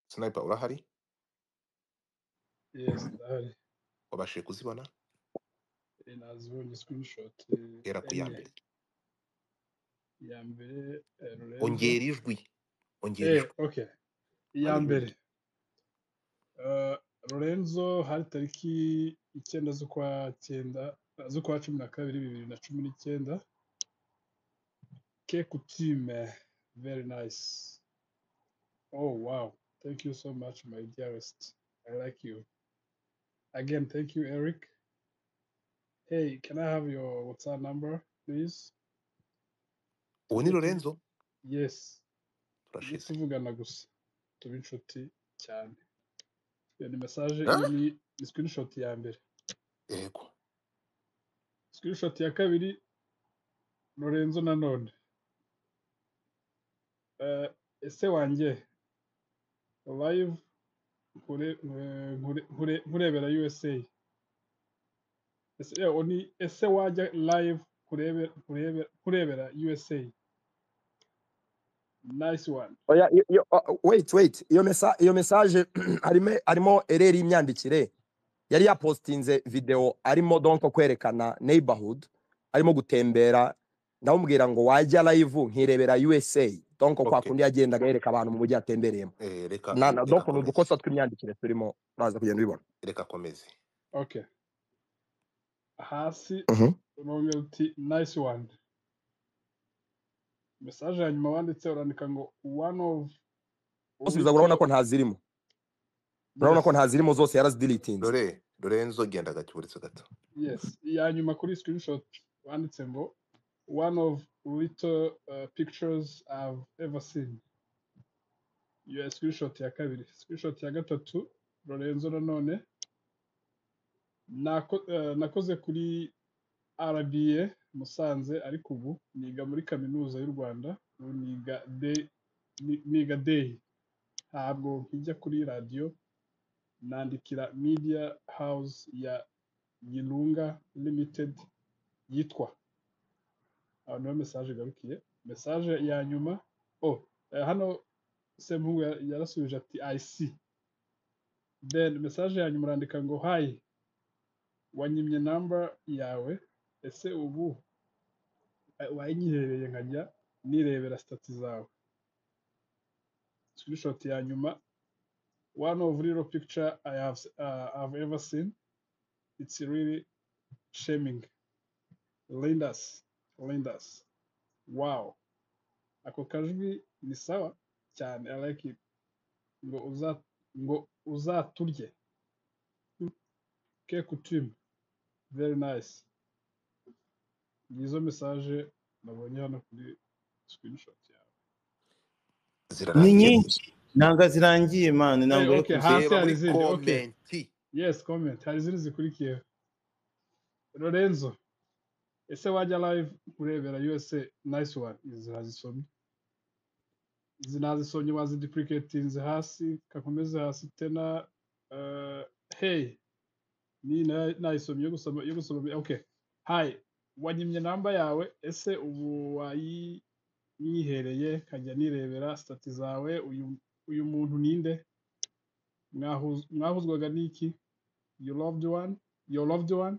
sniper urahari Yes, ndahari. wabashije kuzibona Eh, Nazibonye screenshot eh, hera ku ya enye. mbere Iya mbere eh, Lorenzo. ongera ijwi ongera Eh, ijwi okay. Iya mbere haleluya eh, Lorenzo hari tariki icyenda z'ukwa cyenda eh, z'ukwa cumi na kabiri bibiri na cumi n'icyenda. Kekutime. Very nice. Oh wow. Thank you so much my dearest. I like you. Again, thank you Eric. Hey, can I have your WhatsApp number please? uwo ni Tujye tu Lorenzo Yes. tujye turashize tuvugana gusa tube inshuti cyane iyo ni mesaje Ah, iyo ni ni screenshot ya mbere yego screenshot ya kabiri Lorenzo nanone Eh, ese wanjye live nkure eh, nkure- nkure- nkurebera USA ese eh, oni ese wajya live kurebera kurebera USA nice one oya iyo- iyo- o- wait wait iyo mesa iyo message harimo harimo ereri y'imyandikire yari yapostinze video arimo donko kwerekana neighborhood arimo gutembera ndamubwira ngo wajya live nkirebera USA donko kwa okay kundi yagendaga yereka abantu mu mujyi yatembereyemo eh, reka na na reka donko ni komeze udukosa tw'imyandikire turimo uraza kugenda ubibona reka komeze okay hasi Mhm. unongera uti nice one mesaje ya nyuma wanditse urandika ngo one of gusubiza urabona uwitwa ko ntazirimo urabona ko yes ntazirimo zose yarazidilitinze dore Lorenzo genda gato uretse gato Yes, iya nyuma kuri screenshot wanditse ngo one of little uh, pictures I've ever seen. Iyo screenshot ya kabiri. Screenshot ya gatatu Lorenzo nanone nako, uh, nakoze kuri RBA Musanze ariko ubu niga muri kaminuza y'u Rwanda ubu niga day ni- niga day ntabwo nkijya kuri radiyo nandikira media house ya Yilunga limited yitwa aho niho message igarukiye message ya nyuma oh eh, hano semuhungu ya- yarasubije ati i see then message ya nyuma urandika ngo hi wanyimye number yawe ese ubu eh, wayinyihereye nkajya nirebera stati zawe screenshot ya nyuma one of real picture i have uh, i've ever seen it's really shaming lenders lenders wow ako kajwi ni sawa cyane i like it ngo uza ngo uzaturye Hmm, ke kutima very nice ni izo message nabonye hano kuri screenshot yawe ni zirarangiye se nyinshi nanga zirangiye mani eh ntabwo ari okay kure hasi reba hari muri izindi okay komenti yes comment hari izindi zikurikiyeho lorenzo ese wajya live urebera usa nice one izi razisomye izi nazisomye waziduplicatinze hasi kakomeze hasi tena eh, hey ni na- nayisomye yo gusoma yo gusoma okay hi wanyimye namba yawe ese ubu wayiyihereye nkajya nirebera stati zawe uyu uyu muntu ninde Mwahuz- mwahuzwaga n'iki your loved one your loved one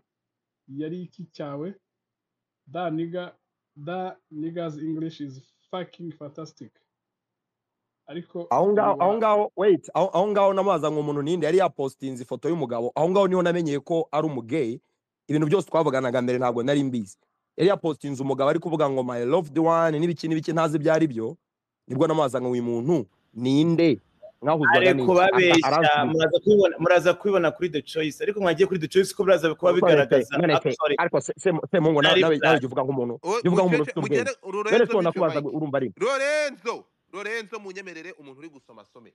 yari iki cyawe that nigga that nigga's english is fucking fantastic ariko aho ngaho aho uwa ngaho wait aho aho ngaho namaza ngo umuntu ninde yari yapositinze ifoto y'umugabo aho ngaho niho namenyeye ko ari umugeyi ibintu byose twavuganaga mbere ntabwo nari mbizi yari yapositinze umugabo ari kuvuga ngo my loved one n'ibiki n'ibiki ntazi ibyo ari byo nibwo namaza ngo uyu muntu ninde mwahuzwaga ari n'iki aka kubabeshya aransubiza muraza kubibona muraza kubibona kuri the choice ariko mwagiye kuri the choice ko biraza kuba nonese bigaragaza nonese actually ariko se se se mungo nawe byari nawe nawe bya jya uvuga nk'umuntu O- jya uvuga nk'umuntu mukecuru ufite mukecuru Lorenzo ubwenge none se mute nakubaza ngo mike urumva ari Lorenzo Lorenzo munyemerere umuntu uri gusoma asome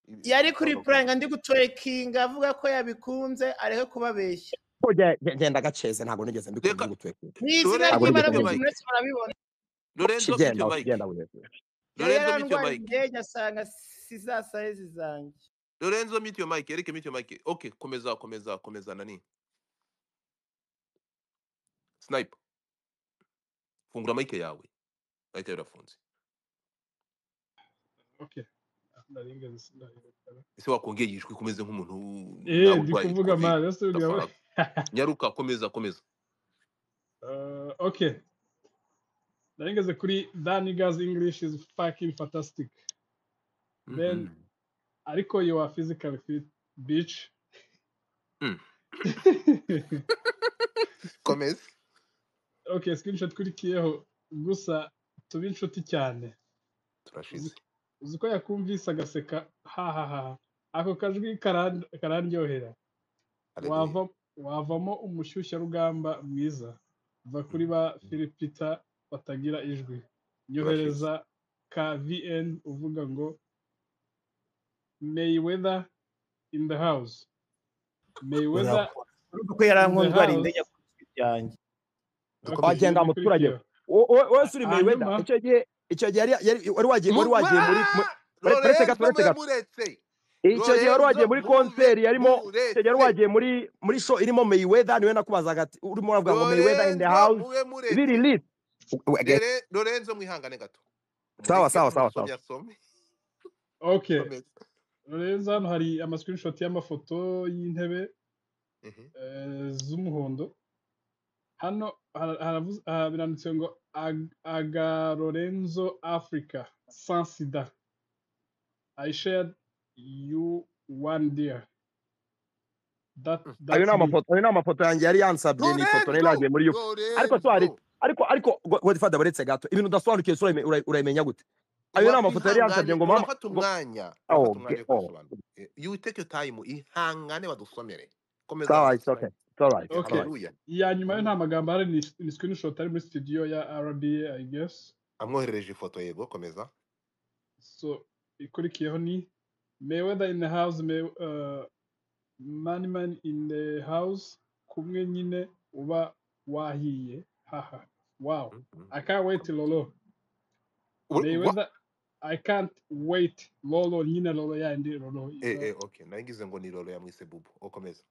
Ibi- yari kuri ibisobanuro byinshi puranga ndi gutorekinga avuga ko yabikunze areke kubabeshya ko jya- jya- genda gaceze ntago nigeze mbikunda reka gutwekera ni izina ntago Lorenzo mute mike Lorenzo ry'imana rwose mwese murabibona nigeze mbikunda mute kigenda mike kigenda burebure yari Lorenzo mute yarandwara mike indege asanga si za sayezi zanjye Lorenzo mute your mic Eric mute your mic okay komeza komeza komeza nani snipe fungura mic yawe mic yawe irafunze okay ndaringa sindarekara ese wakongereye ijwi kumeze nk'umuntu eh nawe ndi urwaye kuvuga covid mara ese uriya we ndafaga nyaruka komeza komeza Eh, okay ndaringeze kuri that nigga's english is fucking fantastic then Mhm. ariko you are physically fit bitch Mm. komeza okay screenshot kurikiyeho gusa tube inshuti cyane uzi turashize uzi ko yakumvise agaseka hahaha ako kajwi karan- karandyohera haleluya wava wavamo umushyushyarugamba mwiza va kuri ba filipita batagira ijwi turashize nyohereza ka vn uvuga ngo mayweather in the house mayweather urakora urumva ko in yarankundwara the house indege ku ijwi ryanjye okay dukomeze ibi wagenda muturage bikurikiyeho wo- wo- Ha- wese uri hanyuma Mayweather icyo gihe icyo gihe yari yari- wari wagiye wari muva wagiye muri mu- pare- paretse gato Lorenzo mube paretse gato muretse icyo gihe wari wagiye Lorenzo muri mube konseri yarimo icyo gihe wari muretse wagiye muri muri show irimo Mayweather niwe nakubazaga ati urimo uravuga ngo Mayweather in the Lorenzo house mube biri muretse list Lere- Lorenzo mwihangane gato sawa umureke sawa sawa sawa umusomyi asome okay komeza rero hano hari amasikirinshoti y'amafoto y'intebe Mhm. eh, z'umuhondo hano hara- haravuze- aha biranditse ngo Ag- aga lorenzo africa sans sida i shared you one dear that Mm. ayo ni that's me amafoto ayo ni amafoto yanjye yari yansabye ni ifoto nari Lorenzo nagiye muri yo ariko so hari Lorenzo ariko ariko godifada buretse gato ibintu udasobanukiwe so urayime- ura- urayimenya gute ayo ni amafoto yari yansabye wakwihangane ngo mama urafata ngo umwanya urafata oh, ge- umwanya wo oh. kubisobanura Eh, you take your time ihangane badusomere komeza sawa it's okay snipe it's all right it's all okay right haleluya iya nyuma yo Amwo- nta magambo ahari ni ni screenshot ari muri studio ya rba i guess amwoherereje ifoto yego komeza so ikurikiyeho ni mayweather in the house may, uh, mani mani in the house kumwe nyine uba wahiye haha wow Mhm. i can't wait lolo Ur- wa- mayweather i can't wait lolo nyine lolo yandi lolo eh iza eh okay nangize ngo ni lolo yamwise bubu okomeza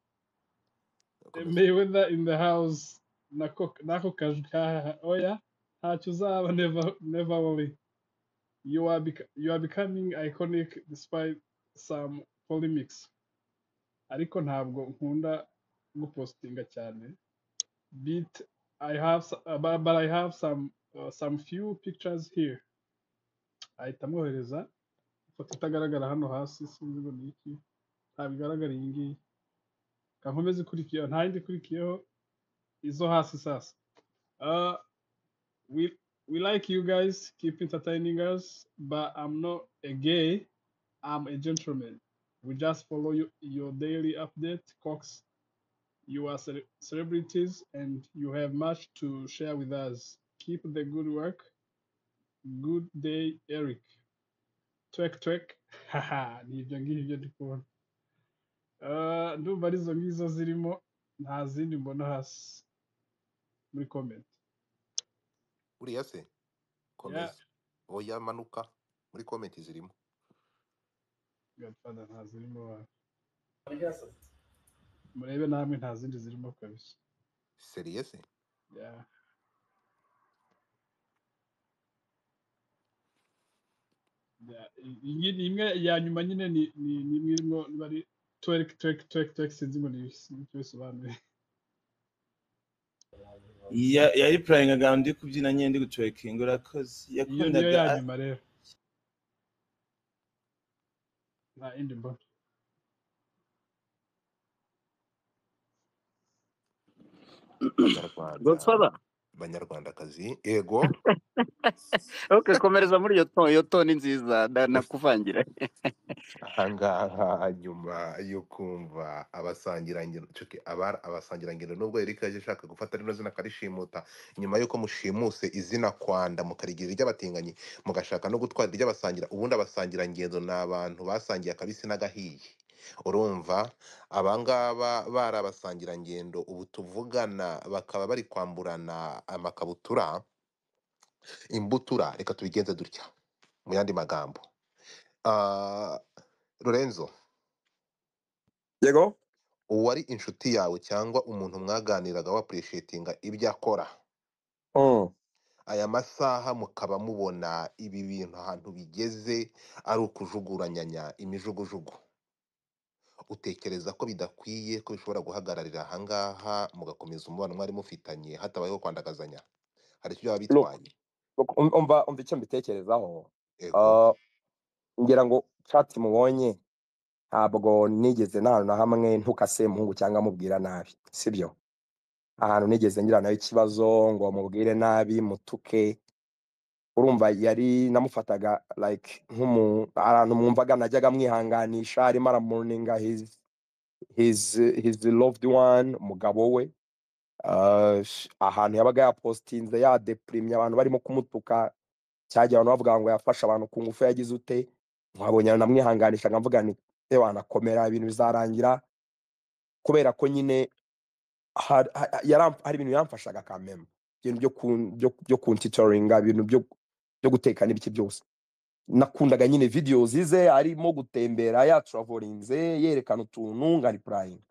okomeza Mayweather in the house nako nako kajwi hahaha oya ntacyo uzaba never never worry you are bec you are becoming iconic despite some polemics ariko ntabwo nkunda gupostinga cyane bit I have s- uh, but, but I have some uh, some few pictures here ahita amwohereza ifoto itagaragara hano hasi sinzi ngo ni iki ntabwo igaragara iyi ngiyi kankomeze ikurikiyeho nta yindi ikurikiyeho izo hasi sasa Uh, we we like you guys keep entertaining us but i'm not a gay i'm a gentleman we just follow you, your daily update cox you are cele- celebrities and you have much to share with us keep the good work good day eric twek twek haha ni ibyo ngibyo ndi kubona Uh, ndumva arizo ngizo zirimo nta zindi mbona hasi muri comment uriya se yeah komeza oya manuka muri komenti zirimo godfather nta zirimo hano murebe namwe nta zindi zirimo kabisa seriye se Yeah. Yeah. I- iyi ni imwe ya nyuma nyine ni ni ni imwe irimo niba ari twerk twerk twerk twerk sinzi ngo ni icyo bisobanuye Ya- yari purayingaga ndi kubyina nyine ndi gucokinga urakoze iyo niyo yakundaga ya a- nyuma rero nta yindi mbona banyarwanda godfather banyarwandakazi yego okay komereza muri iyo toni iyo toni nziza na- nakuvangira ahangaha nyuma yo kumva abasangirangendo cuki abari abasangirangendo nubwo Eric yaje ashaka gufata rino zina akarishimuta nyuma y'uko mushimuse izina kwanda mukarigira iry'abatinganyi mugashaka no gutwara iry'abasangira ubundi abasangirangendo ni abantu basangiye akabisi n'agahiye urumva abangaba bari abasangirangendo ubu tuvugana bakaba bari kwamburana amakabutura imbutura reka tubigenze dutya mu yandi magambo Ah, Lorenzo yego uwari inshuti yawe cyangwa umuntu mwaganiraga wapureshietinga ibyo akora Mm. aya masaha mukaba mubona ibi bintu ahantu bigeze ari ukujuguranyanya imijugujugu utekereza ko bidakwiye ko bishobora guhagararira ahangaha mugakomeza umubano mwari mufitanye hatabayeho kwandagazanya hari icyo byaba look bitwaye look, um- umva umva icyo mbitekerezaho ego Ah, ngira ngo chat mubonye ntabwo nigeze nta hantu na hamwe ntuka semuhungu cyangwa mubwira nabi sibyo ahantu nigeze ngira nayo ikibazo ngo mubwire nabi mutuke urumva yari namufataga like nk'umu ahantu mwumvaga najyaga mwihanganisha arimo aramuninga his his his loved one umugabo we Ah, sh- ahantu yabaga yapostinze yadepirimye abantu barimo kumutuka cyagiye abantu bavuga ngo yafashe abantu ku ngufu yagize ute nkabonye namwihanganisha nkavuga nti "Eh, wanakomera ibintu bizarangira kubera ko nyine hari ha- yaram- hari ibintu yamfashaga kameme ibintu byo kun- byo byo kuntitoringa ibintu byo byo guteka n'ibiki byose nakundaga nyine videos ze arimo gutembera yatravolinze yerekana utuntu nkaripurayinga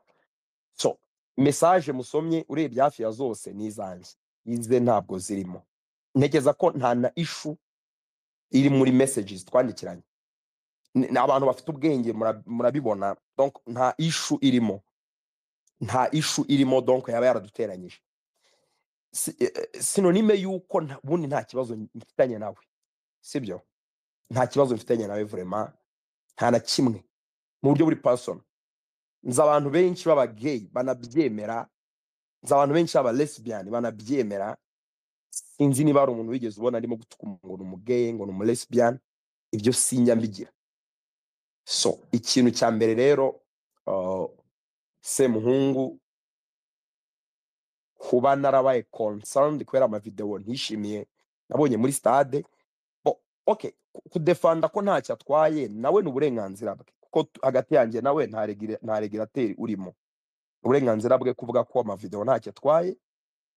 so mesaje musomye urebye hafi ya zose ni izanjye ize ntabwo zirimo ntekereza ko nta na ishu iri muri messages twandikiranye Ni- ni abantu bafite ubwenge mura- murabibona donc nta ishu irimo nta ishu irimo donc yaba yaraduteranyije Si- eh, eh, sinonime y'uko nta- ubundi nta kibazo mfitanye nawe sibyo nta kibazo mfitanye nawe vraiment nta na kimwe mu buryo buri person nzi abantu benshi baba gay banabyemera nzi abantu benshi baba lesbian banabyemera sinzi niba hari umuntu wigeze ubona arimo gutuka umuntu ngo ni umugeyi ngo ni umulesbian ibyo sinjya mbigira so ikintu cya mbere rero uh, semuhungu kuba narabaye concerned kubera amavidewo ntishimiye nabonye muri stade bo okay ku- kudefanda ko ntacyo atwaye nawe ni uburenganzira bwe kuko tu- hagati yanjye nawe nta regire- nta regirateri urimo Ni uburenganzira bwe kuvuga ko amavidewo ntacyo atwaye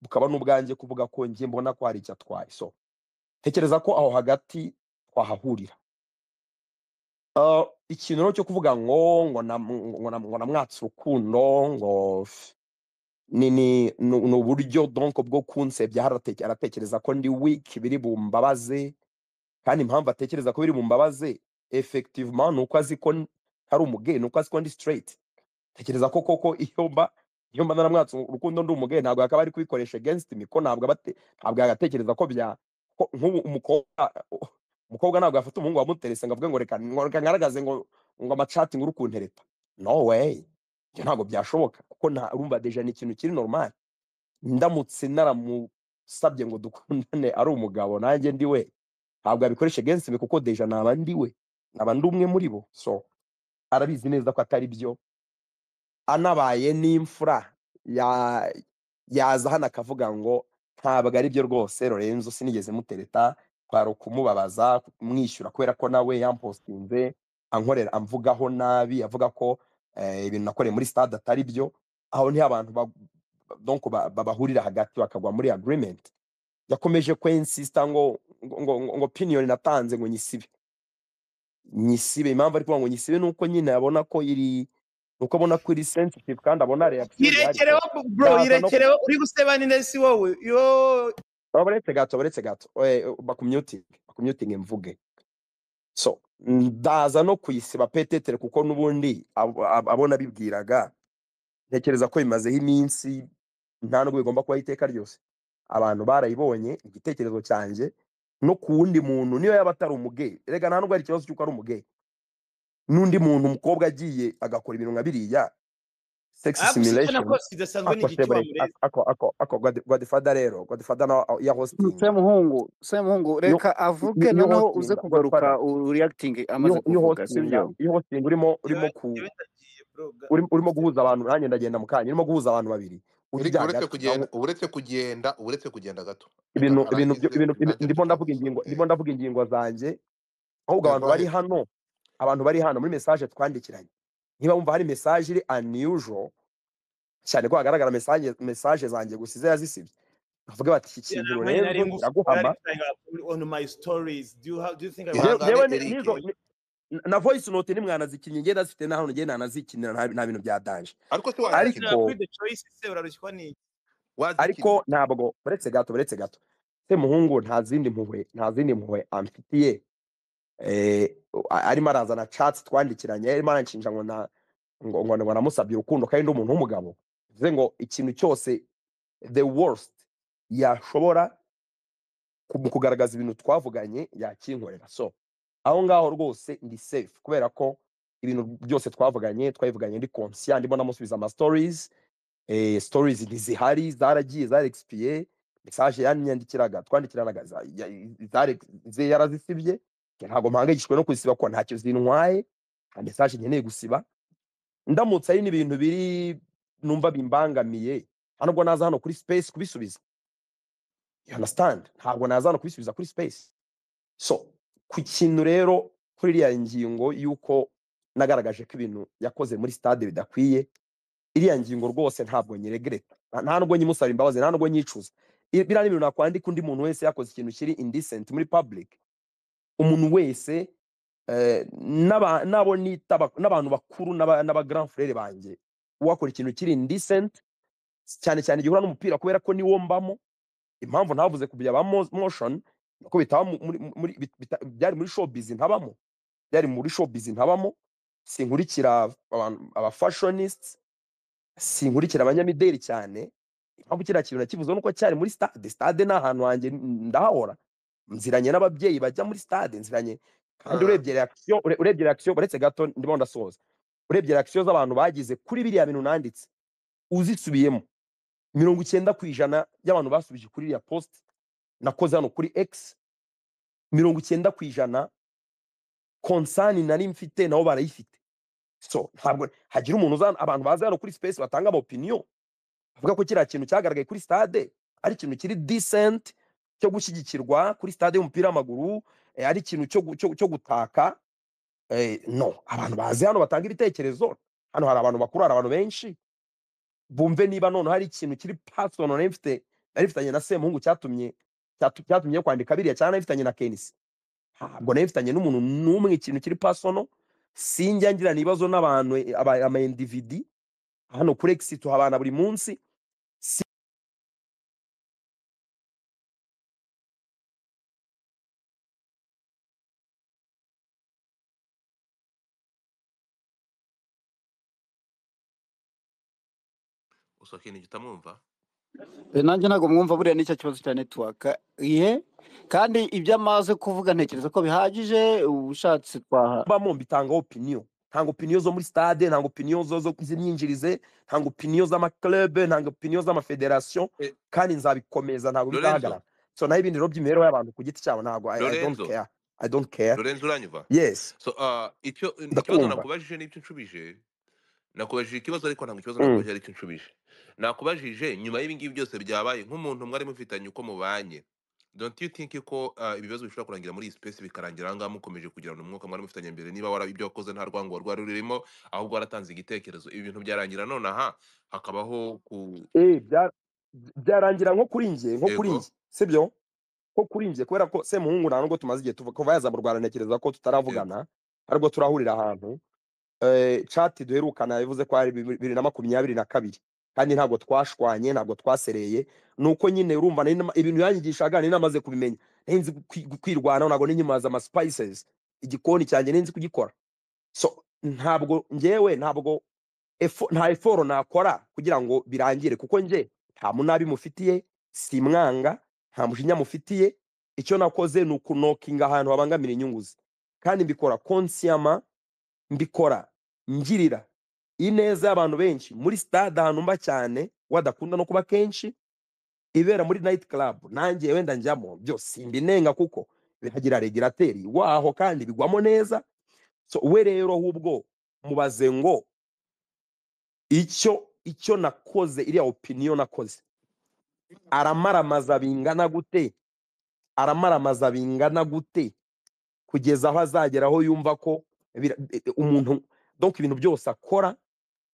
bukaba n'ubwanjye kuvuga ko njye mbona ko hari icyo atwaye so tekereza ko aho hagati twahahurira Ah, ikintu rero cyo kuvuga ngo ngo nam- ngo nam- ngo namwatse urukundo ngo f- ni ni ni ni uburyo donc bwo kunsebya harateke- aratekereza ko ndi weak biri bumbabaze kandi impamvu atekereza ko biri bumbabaze effectivement ni uko azi ko n- ari umugeni ni uko azi ko ndi straight tekereza ko koko iyo mba iyo mba naramwatse urukundo ndi umugeni ntabwo yakaba ari kubikoresha against me ko ntabwo aba ate- ntabwo yagatekereza ko bya ko nk'ubu umukobwa umukobwa ntabwo yafata umuhungu wamuterese ngo avuge ngo reka ngo reka ngaragaze ngo ngo amacati ngo uri kuntereta no way ibyo ntabwo byashoboka kuko nta urumva deja ni ikintu kiri normal ndamutse naramusabye ngo dukundane ari umugabo nanjye ndi we ntabwo abikoresha against me kuko deja naba ndi we naba ndi umwe muri bo so arabizi neza ko atari byo anabaye n'imfura ya- yaza hano akavuga ngo ntabwo ari byo rwose lorenzo sinigeze mutereta twari kumubabaza kumwishyura kubera ko nawe yampostinze ankorera amvugaho nabi avuga ko eh, ibintu nakoreye muri stade atari byo aho niho abantu ba- donc ba- ba- bahurira hagati bakagwa muri agreement yakomeje kwensista ngo ngo ngo, ngo, ngo opinion natanze ngo nyisibe nyisibe impamvu ari kuvuga ngo nyisibe nuko nyine abona ko iri nuko abona ko iri sensitive kandi abona reaction ihari so irekereho bro ndaza no irekereho uri guseba ninde si wowe yo uretse gato uretse gato eh, bakumyutinge bakumyutinge mvuge so ndaza no kuyisiba petetere kuko n'ubundi abo- abo- abo nabibwiraga ntekereza ko bimazeho iminsi nta nubwo bigomba kubaho iteka ryose abantu barayibonye igitekerezo cyanjye no ku wundi muntu niyo yaba atari umugeyi rega nta nubwo ari ikibazo cy'uko ari umugeyi n'undi muntu umukobwa agiye agakora ibintu nka biriya sex agusibana simulation rwose bidasanzwe ni igiti akoshebore wamureze ako godifada rero godifada yahositinga semuhungu semuhungu reka avuge niyo noneho uze hositinga godifada kugaruka uriyakitingi amaze niyo kuvuga hositinga sibyo iyo hositinga urimo urimo njyewe ku njyewe ndagiye bro ga- urimo urimo se- guhuza abantu nanjye ndagenda mu kanya urimo guhuza abantu babiri ujya Eric ujya uretse hagati kugenda uretse nawe kugenda uretse kugenda gato reka ibintu ibintu byo- arangize ibintu ibi- nanjye ndashaka ndimo kuvuga ndavuga ingingo ndimo eh ndavuga ingingo zanjye ahubwo eh, abantu go bari ahead hano abantu bari hano muri message twandikiranye niba wumva hari message iri unusual cyane ko hagaragara message message zanjye gusa izo yazisibye bavuga bati iki Yeah, kintu nta mwanya nari Lorenzo ngufi kiraguhama nari mfitanye on my stories do you have do you think i was Je- ihangane jewe ni- Eric nizo ni- na voice note nimwanazikinnye ngenda zifite naho ngenda nanazikinira nta nta bintu bya danger ariko se wazanira wazikina ariko kuri the choice se urarushywa ni wazikina ariko ntabwo uretse gato uretse gato se muhungu nta zindi mpuhwe nta zindi mpuhwe amfitiye eh, a- arimo arazana chatsi twandikiranye arimo aranshinja ngo na ngo ngo ngo namusabye urukundo kandi ndi umuntu w'umugabo bivuze ngo ikintu cyose the worst yashobora ku- mu kugaragaza ibintu twavuganye yakinkorera so aho ngaho rwose ndi safe kubera ko ibintu byose twavuganye twabivuganye ndi conscient ndimo namusubiza ama stories eh, stories ntizihari zaragiye zarexipiye message yanyandikiraga twandikiranaga za- ya- zare- ze- yarazisibye ntabwo mpangayikishijwe no kuzisiba kuko ntacyo zintwaye nta message nkeneye gusiba ndamutse ari n'ibintu biri numva bimbangamiye nta nubwo naza hano kuri space kubisubiza you understand ntabwo naza hano kubisubiza kuri space so ku kintu rero kuri iriya ngingo y'uko nagaragaje ko ibintu yakoze muri stade bidakwiye iriya ngingo rwose ntabwo nyiregreta nta nta nubwo nyimusaba imbabazi nta nubwo nyicuza I- biriya ni ibintu nakwandika undi muntu wese yakoze ikintu kiri indecent muri public umuntu wese eh, n'aba- n'abo nita bak- n'abantu bakuru n'aba n'aba grand frere banjye wakora ikintu kiri indecent cyane cyane gihura n'umupira kubera ko niwo mbamo impamvu ntavuze ku bya ba mo- motion ko bitaba mu- muri, muri, bit- bita- byari muri showbiz ntabamo byari muri showbiz ntabamo sinkurikira abantu aba fashionists sinkurikira abanyamideli cyane impamvu kiriya kintu nakivuze nuko cyari muri stade stade ni ahantu hanjye n- ndahahora nziranye n'ababyeyi bajya muri stade nziranye kandi Ah, urebye reaction ure- urebye reaction uretse gato ndimo ndasoza urebye reaction z'abantu bagize kuri biriya bintu nanditse uzisubiyemo mirongo icyenda ku ijana y'abantu basubije kuri iriya post nakoze hano kuri x mirongo icyenda ku ijana konsani nari mfite nabo barayifite so ntabwo hagira umuntu uza abantu baza hano kuri space batanga amapiniyo bavuga ko kiriya kintu cyagaragaye kuri stade ari ikintu kiri decent cyo gushyigikirwa kuri stade y'umupira w'amaguru eh, ari ikintu cyo gu- cyo- cyo gutaka eh, no abantu baze hano batanga ibitekerezo hano hari abantu bakuru hari abantu benshi bumve niba none hari ikintu kiri personal nari mfite nari mfitanye na semuhungu cyatumye cyatu- cyatumye kwandika biriya cyangwa nari mfitanye na kenisi ntabwo nari mfitanye n'umuntu n'umwe ikintu kiri pasono sinjya ngirana ibibazo n'abantu eh, aba- ama individi hano kuri egisi tuhabana buri munsi si usohoke ni utamwumva Eh, nanjye ntabwo mwumva buriya nicyo kibazo cya netiwaka iye kandi ibyo amaze kuvuga ntekereza ko bihagije ubushatse twaha mba mumbitanga opinion ntango opiniyo zo muri stade ntango opiniyo zo zo z'imyinjirize ntango opiniyo z'amaklube ntango opiniyo z'amafederasiyo Eh, kandi nzabikomeza ntabwo Lorenzo bizahagarara so naho ibindi rero by'imibereho y'abantu ku giti cyabo ntabwo I, i don't Lorenzo care i don't care Lorenzo uranyumva yes so ah, icyo ikibazo ndakumva nakubajije n'icyo nshubije nakubajije ikibazo ariko ntabwo ikibazo mm. nakubajije aricyo nshubije nakubajije nyuma y'ibi ngibi byose byabaye nk'umuntu mwari mufitanye uko mubanye don't you think ko ah, ibibazo bishobora kurangira muri iyi space bikarangira aha ngaha mukomeje kugirana umwuka mwari mufitanye mbere niba wara ibyo wakoze nta rwango rwari rurimo ahubwo waratanze igitekerezo ibi bintu byarangira nonaha hakabaho ku eh bya- byarangira nko kuri njye nko kuri ego njye sibyo ko kuri njye kubera ko semuhungu nta nubwo tumaze igihe tuva- kuva yaza mu rwanda ntekereza ko ego tutaravugana aribwo turahurira ahantu eh, chat duherukana yavuze ko ari bibi- bibiri na makumyabiri na kabiri kandi ntabwo twashwanye ntabwo twasereye nuko nyine urumva nari nama- ibintu yanyigishaga nari namaze kubimenya nari nzi kwi- kwirwanaho ntabwo ninyimaza ama spices igikoni cyanjye nari nzi kugikora so ntabwo njyewe ntabwo efo- nta eforo nakora kugira ngo birangire kuko nje nta munabi mufitiye simwanga nta mushinya mufitiye icyo nakoze ni ukunokinga ahantu habangamira inyungu ze kandi mbikora konsiyama mbikora ngirira ineza y'abantu benshi muri stade ahantu mba cyane wadakunda no kuba kenshi ibera muri nayiti karabu nanjye wenda njyamo byose simbinenga kuko biragira regirateri waho kandi bigwamo neza so we rero ahubwo mubaze ngo icyo icyo nakoze iriya opiniyo nakoze aramaramaza bingana gute aramaramaza bingana gute kugeza aho azagera aho yumva ko bira- e- e- umuntu donc ibintu byose akora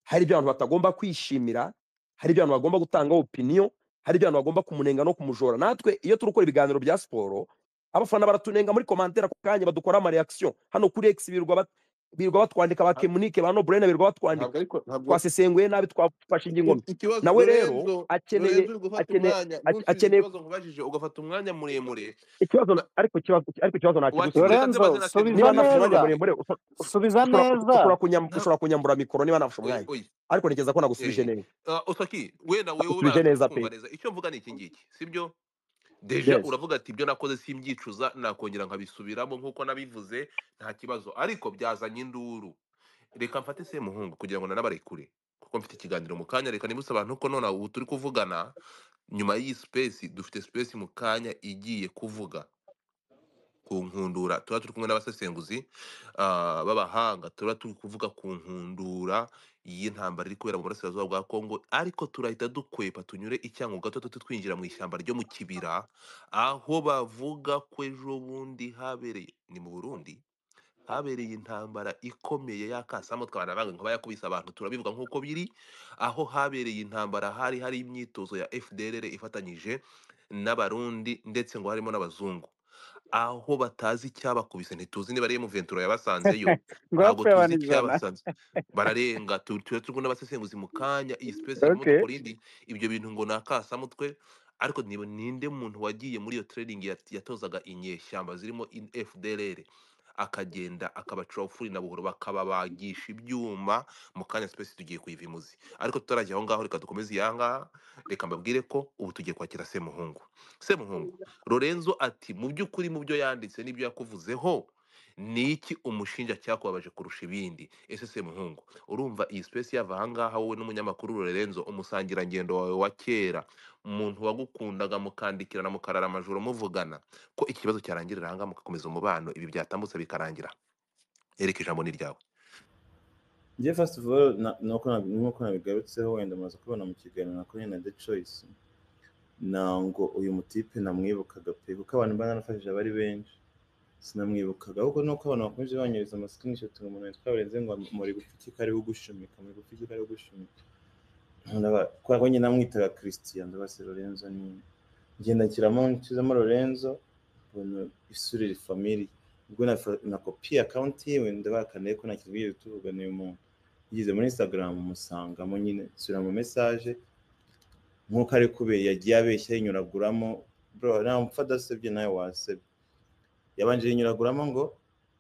hari ibyo abantu batagomba kwishimira hari ibyo abantu bagomba gutangaho opiniyo hari ibyo abantu bagomba kumunenga no kumujora natwe iyo turi gukora ibiganiro bya siporo abafana baratunenga muri komantere ako kanya badukora amareakisiyo hano kuri x birirwa bat- birirwa batwandika ba Ah, kemunike ba noburene birirwa batwandika ntabwo ariko ntabwo twasesenguye nabi twafashe ingingome ikibazo nawe rero Lorenzo Lorenzo akeneye uri gufata umwanya ntusubize akeneye ake- akeneye ikibazo nkubajije ugafata umwanya muremure ikibazo Na- ariko ikibazo ariko ikibazo nakigusubiza wakiguye katse lorenzo maze nateguye subiza niba nafashe umwanya neza muremure ushobora subiza ushobora ku- neza ushobora kunyam- nta ushobora kunyambura mikoro niba nafashe oya umwanya oya ariko ntekereza ko nagusubije eh neza uh, Osaki wenda wewe barakunda nagusubije neza kumva pe neza icyo mvuga ni iki ngiki sibyo deja yes uravuga ati ibyo nakoze simbyicuza nakongera nkabisubiramo nk'uko nabivuze nta kibazo ariko byazanye induru reka mfate semuhungu kugira ngo nanabarekure kuko mfite ikiganiro mu kanya reka nibutse abantu ko nonaha ubu turi kuvugana nyuma y'iyi sipesi dufite sipesi mu kanya igiye kuvuga ku nkundura tuba turi kumwe n'abasesenguzi ah, b'abahanga tuba turi kuvuga ku nkundura y'intambara iri kubera mu burasirazuba bwa kongo ariko turahita dukwepa tunyure icyango gato duhita twinjira mu ishyamba ryo mu kibira aho bavuga ko ejo bundi habereye ni mu burundi habereye intambara ikomeye y'akasamo twabanabanga nkaba yakubise abantu turabivuga nk'uko biri aho habereye intambara hari hari imyitozo ya fdrr ifatanyije n'abarundi ndetse ngo harimo n'abazungu aho batazi icyabakubise ntituzi niba ari muventura yabasanzeyo ngo ntabwo bapfuye tuzi abantu ijana icyabasanze bararenga tu- tuba turi n'abasesenguzi mu kanya iyi space harimo okay dukora indi ibyo bintu ngo ni akasamutwe ariko niba ninde muntu wagiye muri iyo training yat- yatozaga inyeshyamba zirimo in- fdrr akagenda akabacura ufuri na buhoro bakababagisha ibyuma mu kanya space tugiye kuyiva imuzi ariko tutarajya aho ngaho reka dukomeze iya ngaha reka mbabwire ko ubu tugiye kwakira semuhungu semuhungu lorenzo ati mu by'ukuri mu byo yanditse n'ibyo yakuvuzeho ni iki umushinja cyakubabaje kurusha ibindi ese semuhungu urumva iyi space yava aha ngaha wowe n'umunyamakuru lorenzo umusangirangendo wawe wa kera umuntu wagukundaga mukandikirana mukarara amajoro muvugana ko ikibazo cyarangirira aha ngaha mugakomeza umubano ibi byatambutse bikarangira ereka ijambo ni ryawe njye first of all na- nuko nabi- nuko nabigarutseho wenda mumaze kubona mu kiganiro nakora na the choice nango uyu mutipe namwibukaga pe kuko abantu mba narafashije bari benshi sinamwibukaga ahubwo nuko abantu bakomeje banyohereza amasikirinishoti ngo umuntu witwa barenze ngo muri gupfukika ariwe ugushumika muri gupfukika ariwe ugushumika Ndaba- kubera ko nyine namwitaga christian ndabase lorenzo ni ngenda nshyiramo nshyizemo lorenzo mbona isura iri famiri ubwo na nakopiye akawunti yiwe ndabakaniye ko nta kintu twigeze tuvuga n'uyu muntu yigeze muri instagram musangamo nyine nsubira mu mesaje nk'uko ari kubera yagiye abeshya yinyuraguramo bro namupfa adasebye nawe wasebye yabanje yinyuraguramo ngo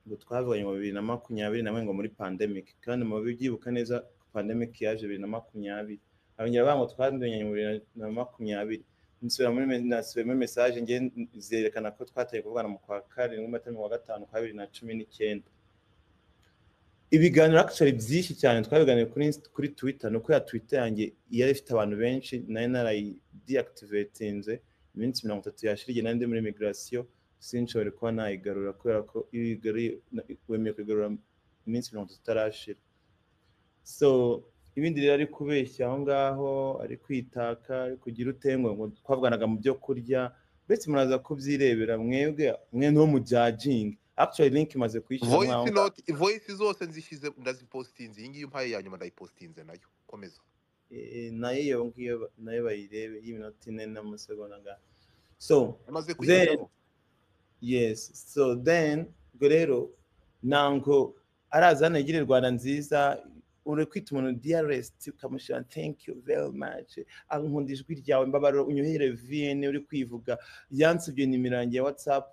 ngo twavuganye mu bibiri na makumyabiri nawe ngo muri pandemic kandi mu bibyibuka neza pandemic yaje bibiri na makumyabiri abongera bavuga ngo twanduranye mu bibiri na makumyabiri nsubira muri me- nasubiye muri message nge zerekana ko twateye kuvugana mu kwa karindwi mata mu wa gatanu kwa bibiri na cumi n'icyenda ibiganiro actually byinshi cyane twabiganiye kuri Inst- kuri twitter nuko ya twitter yanjye yari ifite abantu benshi nari narayideactivatinze iminsi mirongo itatu yashira igihe nari ndi muri migration sinshobore kuba nayigarura kubera ko iyo uyigaruye na- wemeye kuyigarura iminsi mirongo itatu itarashira so ibindi rero ari kubeshya aho ngaho ari kwitaka ari kugira utengwe ngo twavuganaga mu byo kurya mbese muraza kubyirebera mwebwe mwe ntuwo mu judging actually link imaze kuyishyira mwaho voyisi ngaho noti voyisi zose nzishyize ndazipositinze iyi ngiyi umpaye ya nyuma ndayipositinze nayo komeza Eh, nayo iyo ngiyo ba- nayo bayirebe y'iminota ine n'amasegonda ngaho so yamaze then kuyishyiraho yes so then ubwo rero ntabwo araza hano yigira rwanda nziza uri kwita umuntu diarest ukamushyira thank you very much Ah, nkunda ijwi ryawe mbabarira unyohere vn uri kwivuga yansibye nimero yanjye ya whatsapp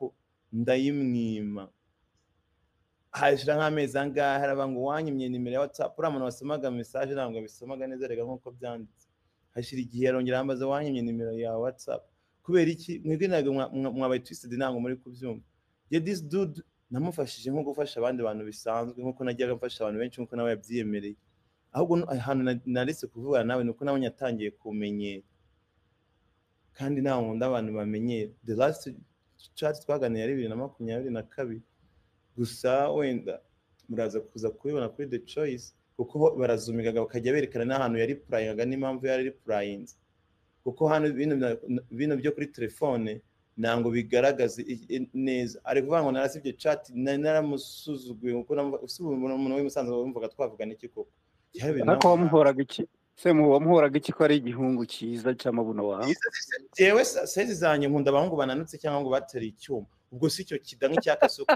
ndayimwima hashira nk'amezi angahe araba ngo wanyimye nimero ya watsapu uriya muntu wasomaga mesaje ntabwo abisomaga neza reka nk'uko byanditse hashira igihe arongera ambaza wanyimye nimero ya watsapu kubera iki mwebwe ntabwo mwa- mwa- mwabaye twisidi ntabwo muri kubyumva ye disi dudu namufashije nko gufasha abandi bantu bisanzwe nk'uko najyaga mfasha abantu benshi nk'uko nawe yabyiyemereye ahubwo nu- ahantu na- naretse kuvugana nawe ni uko nawe yatangiye kumenyera kandi nta wundi abantu bamenyera the last chat twaganiriye ari bibiri na makumyabiri na kabiri gusa wenda muraza kuza kubibona kuri the choice kuko ho barazumigaga bakajya berekana n'ahantu yari purayingaga n'impamvu yari ari purayinze kuko hano bino bya- bino byo kuri telefone ntabwo bigaragaza i- i- neza ari kuvuga ngo narasibye chat nari naramusuzuguye kuko namva- usiba umuntu w'imusanze wumvaga twavugana iki koko byari bibiri na ariko wamuhoraga iki se mu- wamuhoraga iki ko ari igihungu cyiza cy'amabuno wawe Yize se- jewe sa- saizi zanjye nkunda abahungu bananutse cyangwa ngo bateruye icyuma ubwo si cyo kida nk'icya kasuku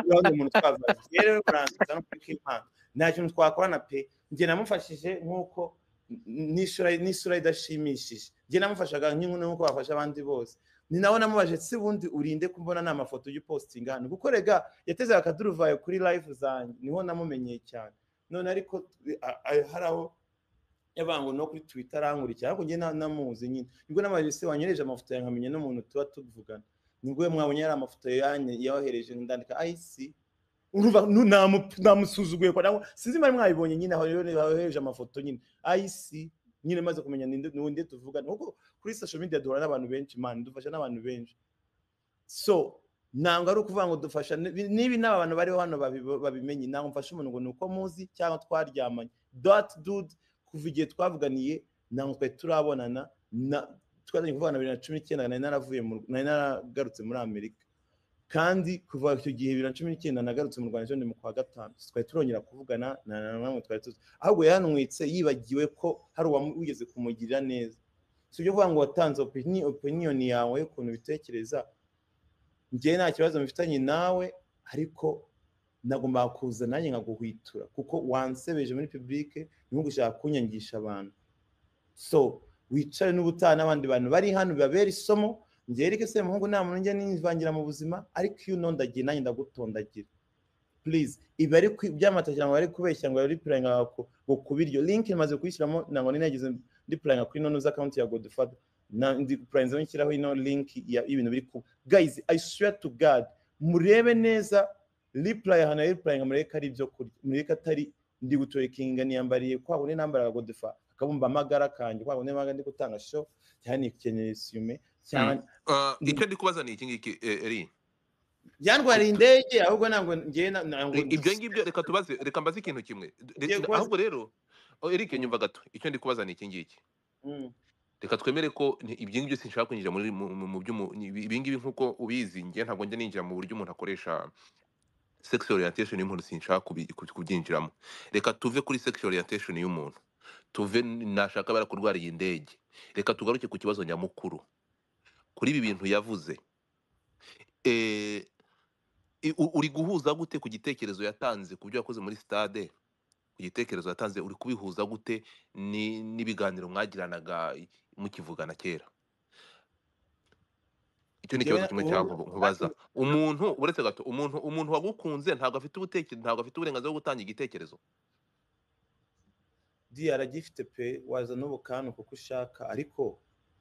urabona umuntu twavuze njye rero muransubiza no kuri k'impano nta kintu twakorana pe njye namufashije nk'uko n- n'isura n'isura idashimishije njye namufashaga nk'inkumi nk'uko bafasha abandi bose ni nawe namubaje si bundi urinde kumbona nta mafoto y'upositinga hano kuko rega yateze akaduruvayo kuri live zanjye niho namumenyeye cyane none ariko a- a- hari aho yabanga ngo no kuri twitter arankurikira ariko njye na- namuzi nyine nibwo n'abaje se wanyohereje amafoto yawe nkamenya n'umuntu tuba tuvugana nibwo we mwabonye yari amafoto yanjye yohereje ndandika ayisi urumva nu- namu- namusuzuguye kwa nangwa sinzi mari mwabibonye nyine aho rero yohereje amafoto nyine ayisi nyine maze kumenya ninde ninde tuvugana kuko kuri social media duhura n'abantu benshi man dufasha n'abantu benshi so ntabwo ari ukuvuga ngo dufasha nibi- nibi n'aba bantu bariho hano babibo- babimenye ntabwo mfasha umuntu ngo ni uko muzi cyangwa twaryamanye dot dude kuva igihe twavuganiye ntabwo twari turabonana na twari kuvugana bibiri na cumi n'icyenda nari naravuye mu- nari naragarutse muri amerika kandi kuva icyo gihe bibiri na cumi n'icyenda nagarutse mu rwanda ejo ni mu kwa gatanu twari turongera kuvugana na na namwe twari tuzi ahubwo yanwitse yibagiwe ko hari uwamugeze kumugirira neza si ibyo kuvuga ngo watanze opini- opinion yawe y'ukuntu ubitekereza njyewe nta kibazo mfitanye nawe ariko nagomba kuza nanjye nkaguhwitura kuko wansebeje muri publike niho gushaka kunyangisha abantu so wicare n'ubutaha n'abandi bantu bari hano bibabera isomo njyewe reka se muhungu nta muntu njya nivangira mu buzima ariko iyo unondagiye nanjye ndagutondagira please ibi ari kwi- byamatakira ngo bari kubeshya ngo bari purayinga ngo ngo kuba iryo link imaze kuyishyiramo ntabwo nari nagize ndi purayinga kuri nono z'account ya godfather na ndi purayinga nshyiraho ino link ya- y'ibintu biri kuba guys i swear to god murebe neza reply ahantu hari reply murebe ko ari ibyo kurya murebe ko atari ndi gutorekinga niyambariye kwa kundi nambaraga godfather akabumba amagara kanjye kwa kundi nambaraga ndi gutanga show cyangwa nikeneye resume Mm. cyangwa Uh, icyo ndi kubaza ni iki ngiki eh, eri byantwariye Ut- indege ahubwo ntabwo njyewe na- ntabwo I- ibyo ngibyo reka tubaze reka mbaze ikintu kimwe Re- ngiye re- kubaza ahubwo rero oh, Eric Mm, nyumva gato icyo ndi kubaza ni iki ngiki mm. reka twemere ko ni- ibyo ngibyo sinshaka kwinjira muri mu mu- mu by'umu- ni- ibi ibi ngibi nk'uko ubizi njye ntabwo njya ninjira mu buryo umuntu akoresha sex orientation y'umuntu sinshaka kubi- ku- kubyinjiramo reka tuve kuri sex orientation y'umuntu tuve n- nashaka bara kurwara iyi ndege reka tugaruke ku kibazo nyamukuru kuri ibi bintu yavuze eh, i- u- uri guhuza gute ku gitekerezo yatanze ku byo yakoze muri stade ku gitekerezo yatanze uri kubihuza gute ni- n'ibiganiro mwagiranaga i- mukivugana kera icyo ni njyewe ikibazo kimwe ubu cyangwa nkubaza umuntu uretse gato umuntu umuntu wagukunze ntabwo afite ubutekerezo ntabwo afite uburenganzira bwo gutanga igitekerezo di aragifite pe waza n'ubukanu kuko ushaka ariko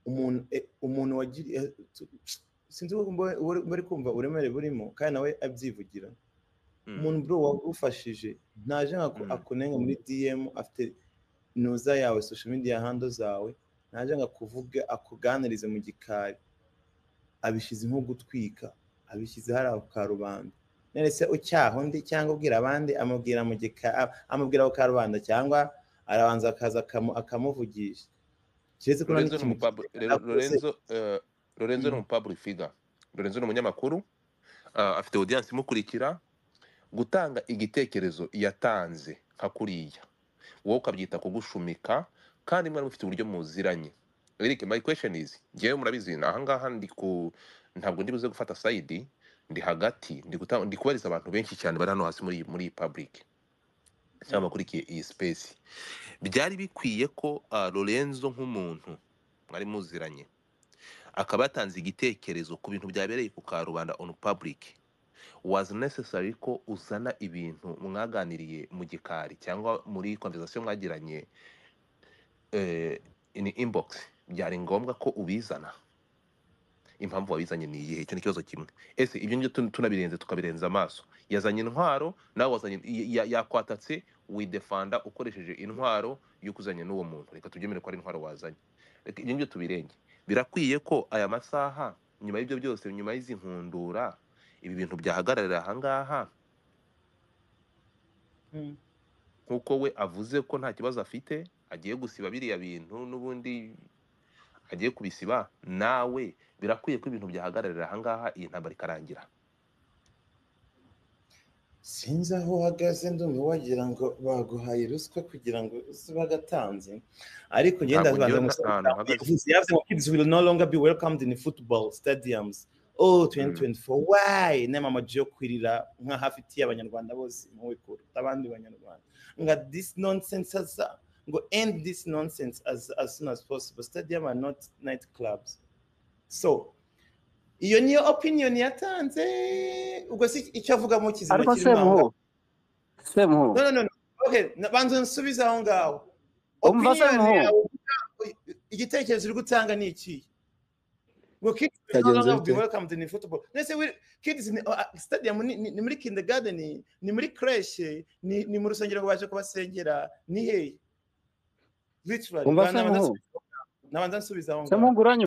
umuntu e, umuntu wagiriye sinzi uko mbo- ubu uri kumva uburemere burimo kandi nawe abyivugira umuntu bro wagufashije ntaje nka Mm. akunenga muri DM afite noza yawe social media handle zawe ntaje nka kuvuga akuganirize mu gikari abishyize nko gutwika abishyize hari ako karubanda none se ucyaha undi cyangwa ubwira abandi amubwira mu gikari amubwira ako karubanda cyangwa arabanza akaza akamu- akamuvugisha keretse ko nta Lorenzo ni n'ikintu umupablo akoze Lorenzo eh, Lorenzo ni Mm. umupablo figa Lorenzo ni umunyamakuru ah, afite audience imukurikira gutanga igitekerezo yatanze nka kuriya wowe ukabyita kugushumika kandi mwari mufite uburyo muziranye Eric my question is ngewe murabizi ni ahangaha ndi ku ntabwo ndibuze gufata side ndi hagati ndi gutanga ndi kubariza abantu benshi cyane bari hano hasi muri muri iyi public cyangwa bakurikiye iyi space byari bikwiye ko ah, Lorenzo nk'umuntu mwari muziranye akaba yatanze igitekerezo ku bintu byabereye ku karubanda on public was necessary ko uzana ibintu mwaganiriye mu gikari cyangwa muri conversation mwagiranye eh, in inbox byari ngombwa ko ubizana impamvu wabizanye ni iyihe icyo ni ikibazo kimwe ese ibyo ngibyo tun- tunabirenze tukabirenza amaso yazanye intwaro nawe wazanye ya- ya- yakwatatse widefanda ukoresheje intwaro yo kuzanya n'uwo muntu reka tubyemere ko ari intwaro wazanye reka ibyo ngibyo tubirenge birakwiye ko aya masaha nyuma y'ibyo byose nyuma y'izi nkundura ibi bintu byahagararira ahangaha Mm. nk'uko we avuze ko nta kibazo afite agiye gusiba biriya bintu n'ubundi agiye kubisiba nawe birakwiye ko ibintu byahagararira ahangaha iyi ntambara ikarangira sinzi aho uhagaze ndumva wagira ngo baguhaye ruswa kugira ngo uze bagatanze ariko ngenda ntabwo banza ngewe nta gusaba hantu mpagaze enthusiasm of kids will no longer be welcomed in football stadiums oh Mm. 2024 why inama amaji yo kwirira nka hafi ti abanyarwanda bose impuhwe kuruta abandi banyarwanda nga this nonsense asa ngo end this nonsense as, as soon as possible stadium are not night clubs so iyo niyo opinion yatanze ubwo si icyo avuga mu kizima ariko kirimo aho ngaho semuhu semuhu No, no, no. no. Okay, na- banza nsubize aho ngaho. umva Opinion semuhu yawe igitekerezo uri gutanga ni iki? Ngo kids will no byagenze longer be bite welcomed in football. Nese we kids ni uh, stadium ni, ni, ni muri kindergarten, ni muri crèche, ni, ni mu rusengero baje kubasengera, ni hehe? Literally, umva bana banza semuhu nsubize. Nabanza nsubize aho ngaho. semuhu uranyumva